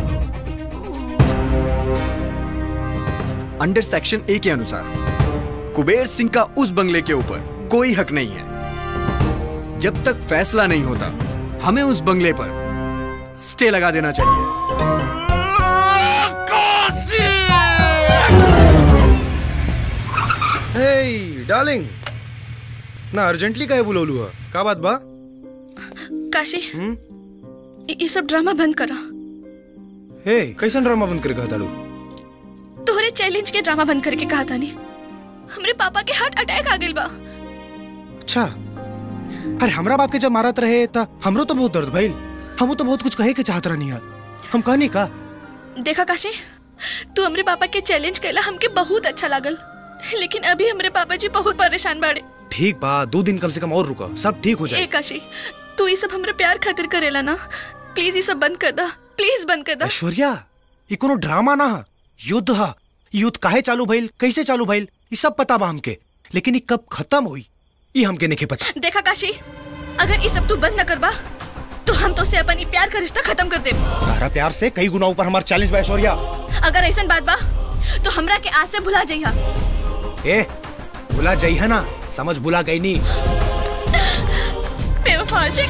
अंडर सेक्शन ए के अनुसार कुबेर सिंह का उस बंगले के ऊपर कोई हक नहीं है जब तक फैसला नहीं होता हमें उस बंगले पर स्टे लगा देना चाहिए हे डार्लिंग ना अर्जेंटली काहे बुलौलू है का बात बा काशी हम्म? ये ये सब ड्रामा बंद करा हे कैसन ड्रामा बंद कर कहता तोहरे चैलेंज के ड्रामा बंद करके कहा था नहीं हमरे पापा के हार्ट अटैक आ गइल बा अच्छा अरे हमरा बाप के जब मारत रहे था हमरो तो बहुत दर्द भइल हमू तो बहुत कुछ कहे के चाहत रहनी है हम कहनी का देखा काशी तू हमरे पापा के चैलेंज कैला हमके बहुत अच्छा लागल लेकिन अभी हमरे पापा जी बहुत परेशान बाड़े ठीक बा दो दिन कम से कम और रुका सब ठीक हो ए जाए काशी तू ये सब हमरे प्यार खातिर करेला ना प्लीज ये सब बंद कर दा प्लीज बंद कर दा ऐश्वर्या ये कोनो ड्रामा ना है युद्ध है युद्ध काहे चालू भइल कैसे चालू भइल ये सब पता बा हमके लेकिन ये कब खत्म हुई ये हमके नहीं पता देखा काशी अगर ये सब तू बंद न करबा तो हम तो से अपन ई प्यार का रिश्ता खत्म कर दे तारा प्यार से कई गुना ऊपर हमारा चैलेंज बा ऐश्वर्या अगर ऐसा बात बा तो हमरा के आज से भुला जइहा ए भुला जाई है ना समझ भुला गई नहीं बेवफा जी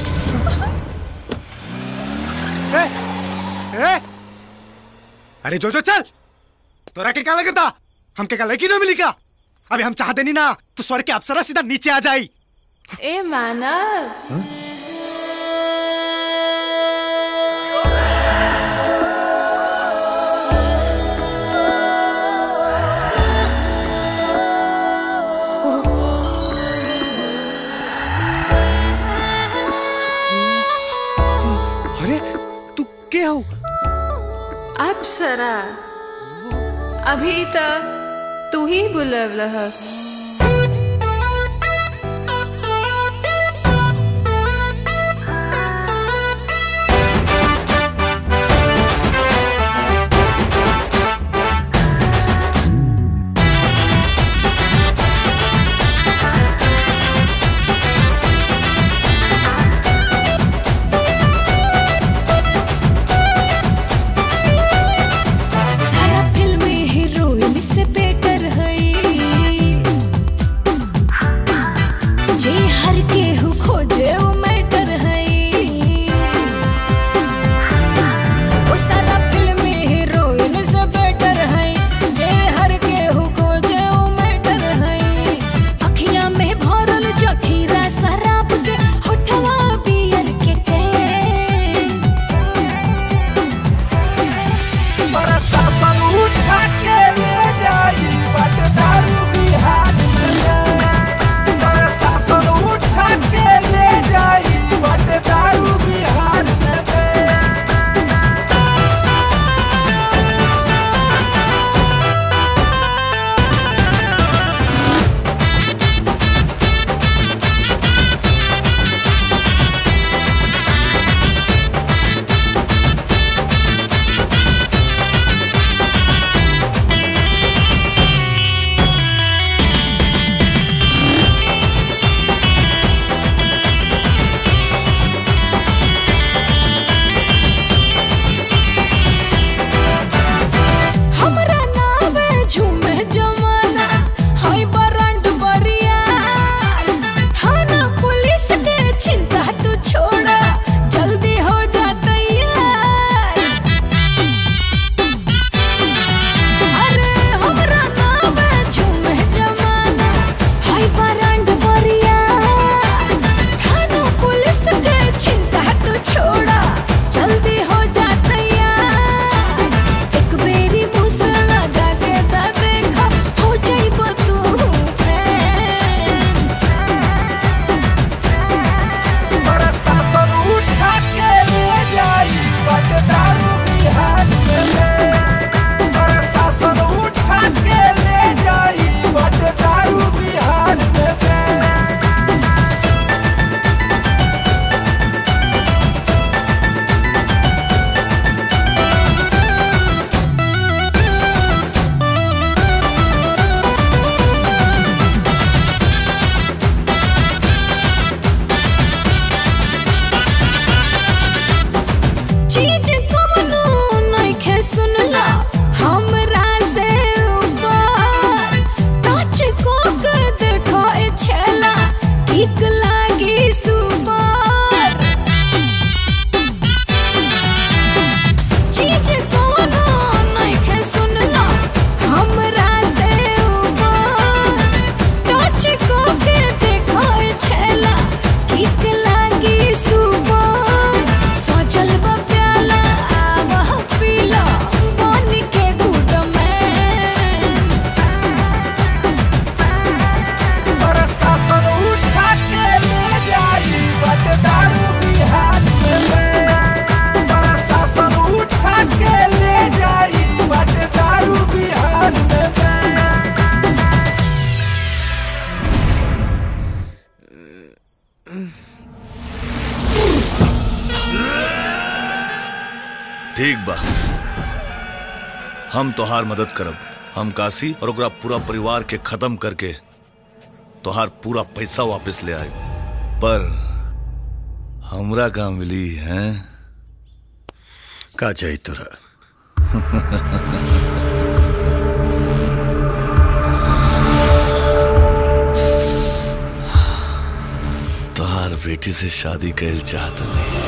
ए, ए, अरे जो जो चल तोरा के क्या लगता हमके का लड़की ना मिली क्या अभी हम चाहते नहीं ना तो स्वर्ग के अप्सरा सीधा नीचे आ जाई ए मानव अरे तू के हो अप्सरा अभी तक तू ही बुलवल ह सारा फिल्म हीरोइन से बेटर है ठीक बा हम तोहार मदद करब हम काशी और ओकरा पूरा परिवार के खत्म करके तोहार पूरा पैसा वापस ले आए पर हमरा का मिली हैं का चाहिए तोरा तोहार बेटी से शादी कैल चाहत नहीं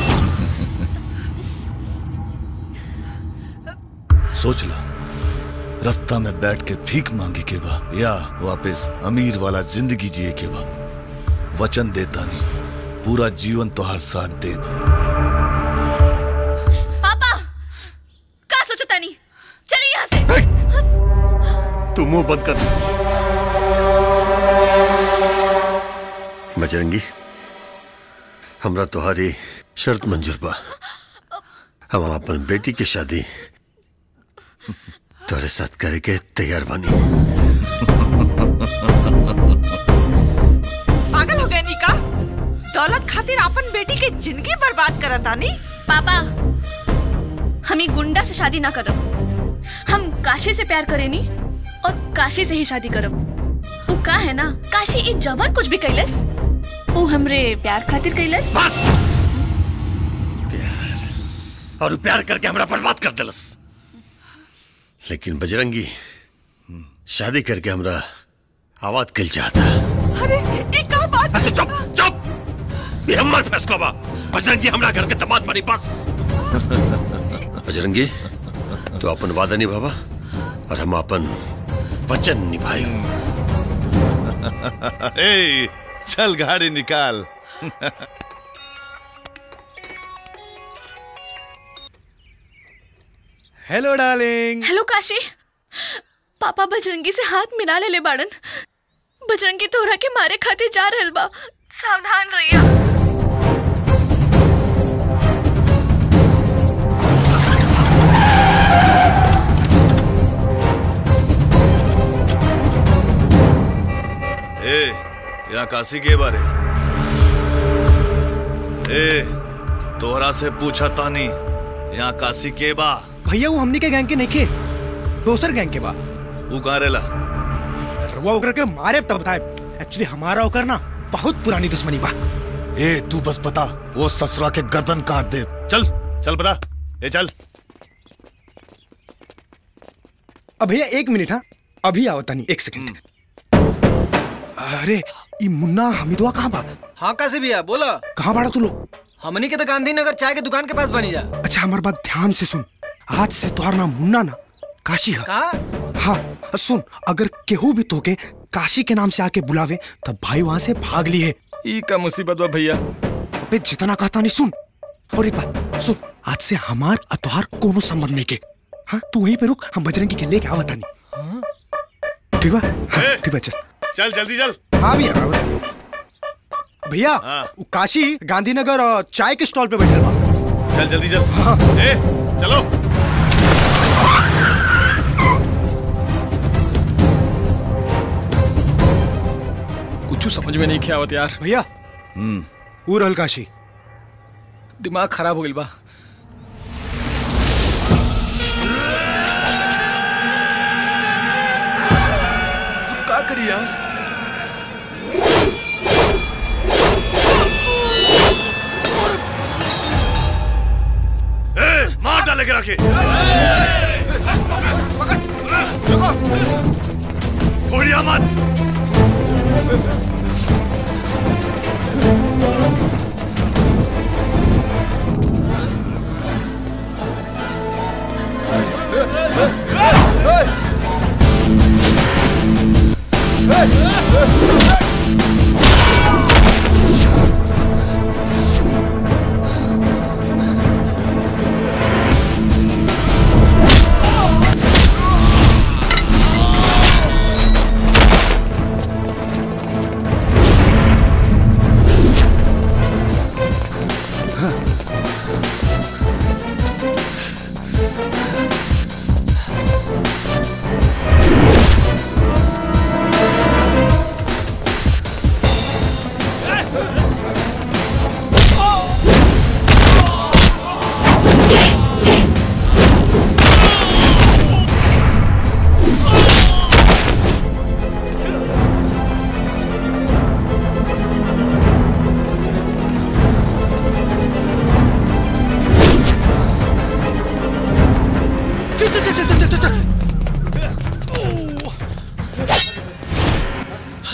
सोच ला रास्ता में बैठ के भीख मांगी के बा या वापस अमीर वाला जिंदगी जिए के बा वचन देता नहीं पूरा जीवन तोहार साथ देव पापा का सोचो तनी चलिए यहाँ से तू मुंह बंद कर बजरंगी हमरा तुम्हारी शर्त मंजूर बा हम अपन बेटी की शादी तोरे साथ करे के तैयार बानी पागल हो गए निका दौलत खातिर अपन बेटी के जिंदगी बर्बाद करता नी पापा हम ही गुंडा से शादी ना करब हम काशी से प्यार करेनी और काशी से ही शादी करब वो का है ना काशी ई जवन कुछ भी कैलस वो हमरे प्यार खातिर कैलस और प्यार करके हमरा बर्बाद कर दिलस लेकिन बजरंगी शादी करके हमरा आवाज कल चाहता अरे ये का बात चुप चुप ये हमार फैसला बा बजरंगी हमरा घर के दामाद बनी बस बजरंगी तू अपन वादा निभावा और हम अपन वचन निभाई ए चल गाड़ी निकाल हेलो डार्लिंग हेलो काशी पापा बजरंगी से हाथ मिला ले ले बाड़न बजरंगी तोरा के मारे खातिर जा रहल बा सावधान रहिया ए यहाँ काशी के बारे ए तोहरा से पूछा तानी यहाँ काशी के बा भैया वो हमनी के गैंग के नहीं के दोसर गैंग के बा वो कहाँ रेला वो ओकर के मारे तब बताए एक्चुअली हमारा ओकर ना बहुत पुरानी दुश्मनी बा ए तू बस बता वो ससुरा के गर्दन काट दे चल चल बता ए चल अब भैया एक मिनट हाँ अभी आओ तनी एक सेकंड अरे ये मुन्ना हमिदुआ कहाँ बा हाँ कैसे भैया बोला कहाँ बाड़ा तू लोग हमनी के तो गांधीनगर चाय के दुकान के पास बनी जा अच्छा हमारी बात ध्यान से सुन आज से तुम्हारा नाम मुन्ना ना काशी है कहा हाँ सुन अगर केहू भी तोके काशी के नाम से आके बुलावे तब भाई वहां से भाग ली है ई का मुसीबत बा भैया अबे जितना कहता नहीं सुन और एक बात सुन आज से हमार और तोहार कोनो संबंध नहीं के हाँ तू वहीं पे रुक हम बजरंगी के लेके आवता नहीं ठीक बा हाँ, ठीक बा चल चल जल्दी चल हाँ भैया आवत। भैया वो काशी गांधीनगर और चाय के स्टॉल पे बैठल बा चल जल्दी चल ए चलो कुछ समझ में नहीं किया आवत यार भैया हम्म वो रहल काशी दिमाग खराब हो गइल बा अब का करी यार ए मार डालेगे रखे छोड़िया मत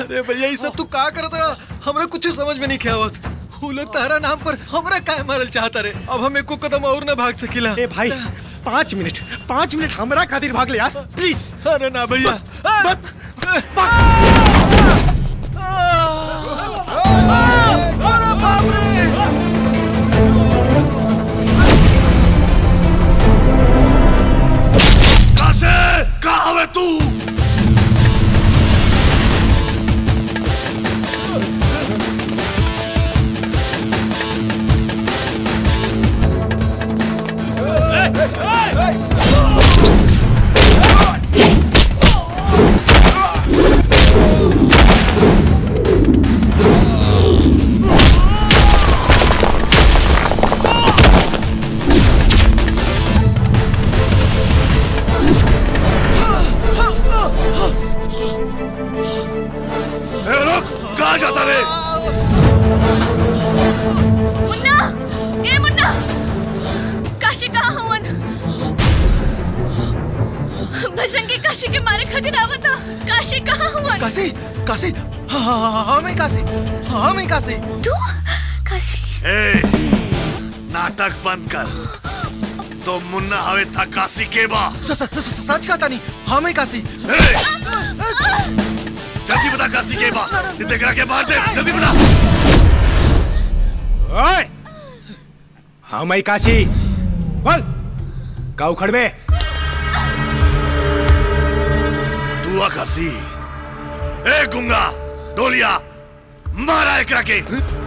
अरे भैया ये सब तू का करत रहा हमरा कुछ समझ में नहीं आवत वो लोग तारा नाम पर हमरा काहे मारल चाहता रे अब हमें को कदम और ना भाग सकिला ए भाई पाँच मिनट पाँच मिनट हमरा खातिर भाग ले यार प्लीज अरे ना भैया मत अरे बाप रे कहाँ से कहाँ है तू ए, रुक कहाँ जाता रे मुन्ना ए मुन्ना काशी कहाँ हुवन भजंगी काशी के मारे खातिर आवता काशी कहाँ हुवन काशी काशी हाँ हाँ हाँ हाँ मैं काशी हाँ मैं काशी तू काशी ए नाटक बंद कर तो मुन्ना हवे था काशी के बा स- स- स- सच कहता नहीं हाँ मैं काशी जल्दी बता काशी के बा इतने करा के मार दे जल्दी बता ओए हाँ मैं काशी बोल का उखड़ में तू आ काशी ए गुंगा डोलिया मारा एकरा के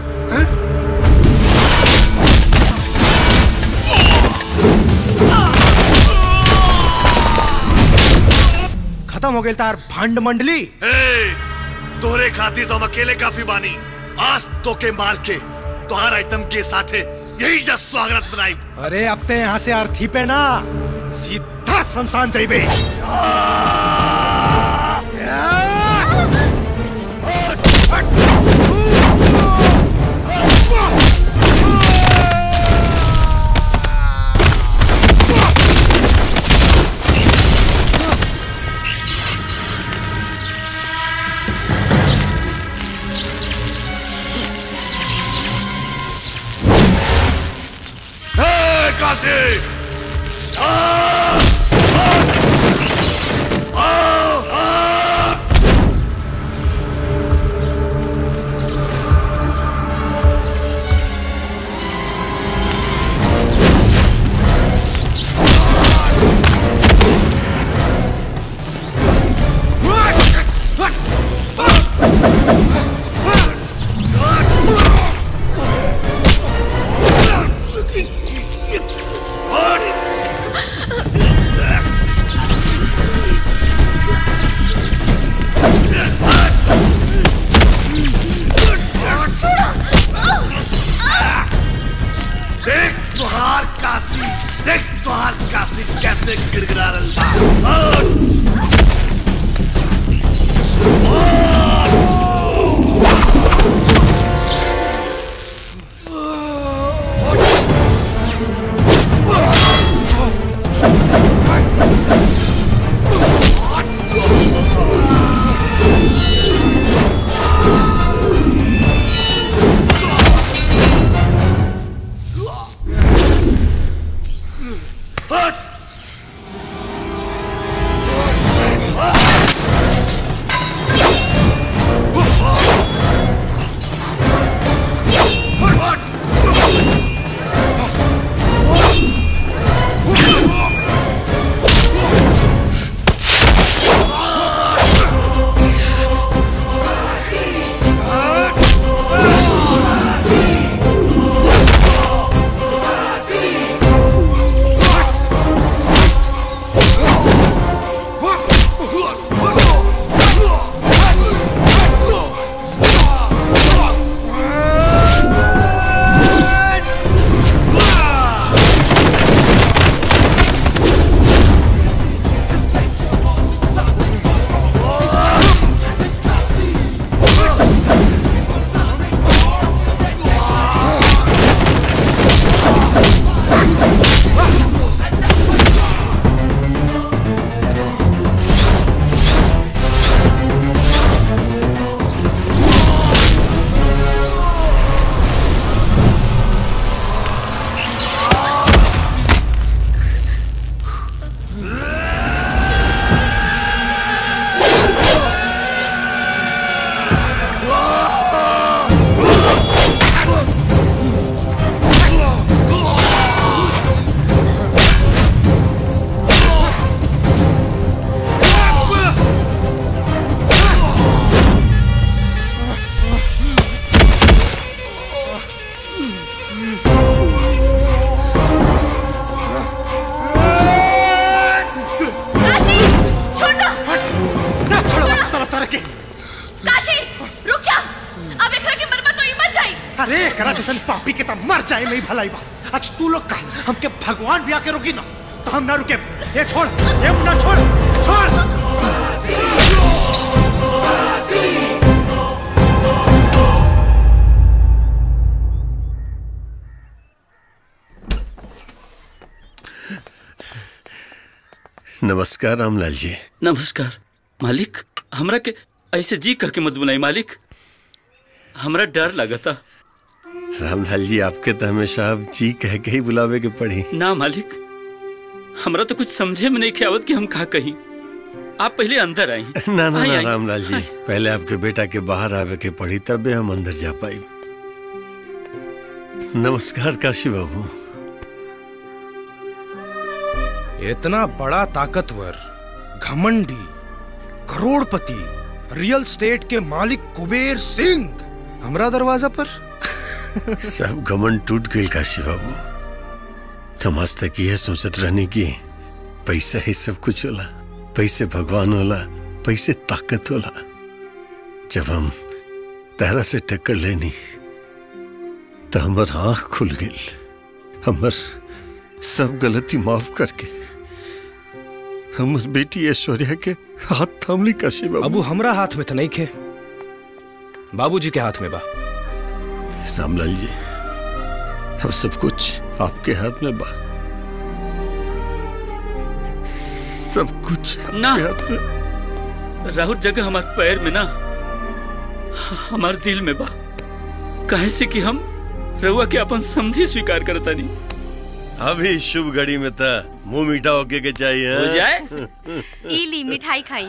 खत्म हो गई तार भंड मंडली ए तोरे खातिर तो हम अकेले काफी बानी आज तो के मार के तोहार आइटम के साथे यही जा स्वागत बनाई अरे अब ते यहाँ से अर्थी पे ना सीधा शमशान जाइबे ए काशी आ! आ! आ! आ! अरे करा जैसन पापी के तब मर जाए नहीं भलाई बा आज तू लोग का हमके भगवान भी आके रोकी ना तो हम ना रुके ये छोड़ ये मुन्ना छोड़ छोड़ नमस्कार रामलाल जी नमस्कार मालिक हमरा के ऐसे जी कह के मत बुलाई मालिक हमरा डर लगता रामलाल जी आपके तो हमेशा अब जी कह के ही बुलावे के पड़ी ना मालिक हमरा तो कुछ समझे में नहीं आवत कि हम कहा कहीं आप पहले अंदर आई ना ना आई, ना आई। रामलाल जी पहले आपके बेटा के बाहर आवे के पड़ी तबे हम अंदर जा पाई नमस्कार काशी बाबू इतना बड़ा ताकतवर घमंडी करोड़पति रियल स्टेट के मालिक कुबेर सिंह हमरा दरवाजा पर सब घमंड टूट गई काशी बाबू हम आज तक यह सोचत रहने की पैसा ही सब कुछ होला पैसे भगवान होला पैसे ताकत होला जब हम तारा से टक्कर लेनी तो हमार आंख खुल गई हमर सब गलती माफ करके हमर बेटी ऐश्वर्या के हाथ थामली काशी बाबू अबू हमरा हाथ में तो नहीं खे बाबूजी के हाथ में बा रामलाल जी अब सब कुछ आपके हाथ में बा सब कुछ ना आपके हाथ में राहुल जगह हमार पैर में ना हमार दिल में बा काहे से कि हम रहुआ के अपन समझी स्वीकार करता नहीं अभी शुभ घड़ी में था मुंह मीठा होके के चाहिए हो हाँ? जाए? इली मिठाई खाई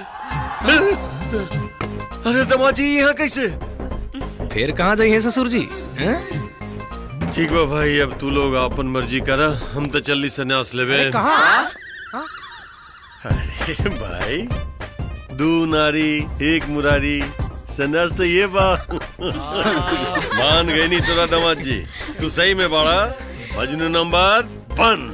अरे दमाजी यहाँ कैसे फिर कहाँ जाइए ससुर जी हैं? ठीक बा भाई अब तू लोग अपन मर्जी करा हम तो चलनी संन्यास लेवे अरे कहाँ? अरे भाई दू नारी एक मुरारी संन्यास तो ये बा मान गई नहीं तोरा दमाद जी तू सही में बाड़ा मजनू नंबर वन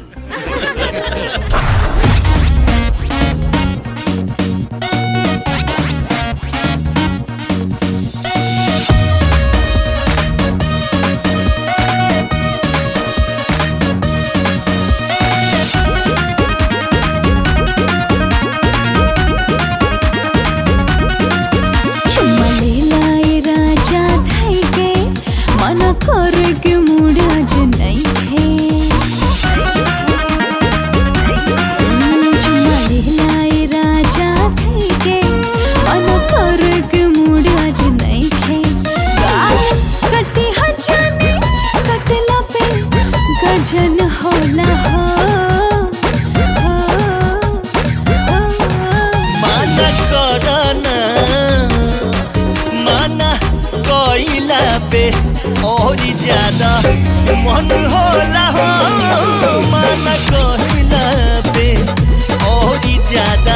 चुमलेलाए राजा धाई के मन कर के मुड़ आज नहीं थे चुमलेलाए राजा धाई के मन कर के मुड़ आज नहीं थे गाल कटी हजाने कटला पे गजन होला हो माना करना माना कोइला पे और ज्यादा मन होला हो माना कोइला पे और ज्यादा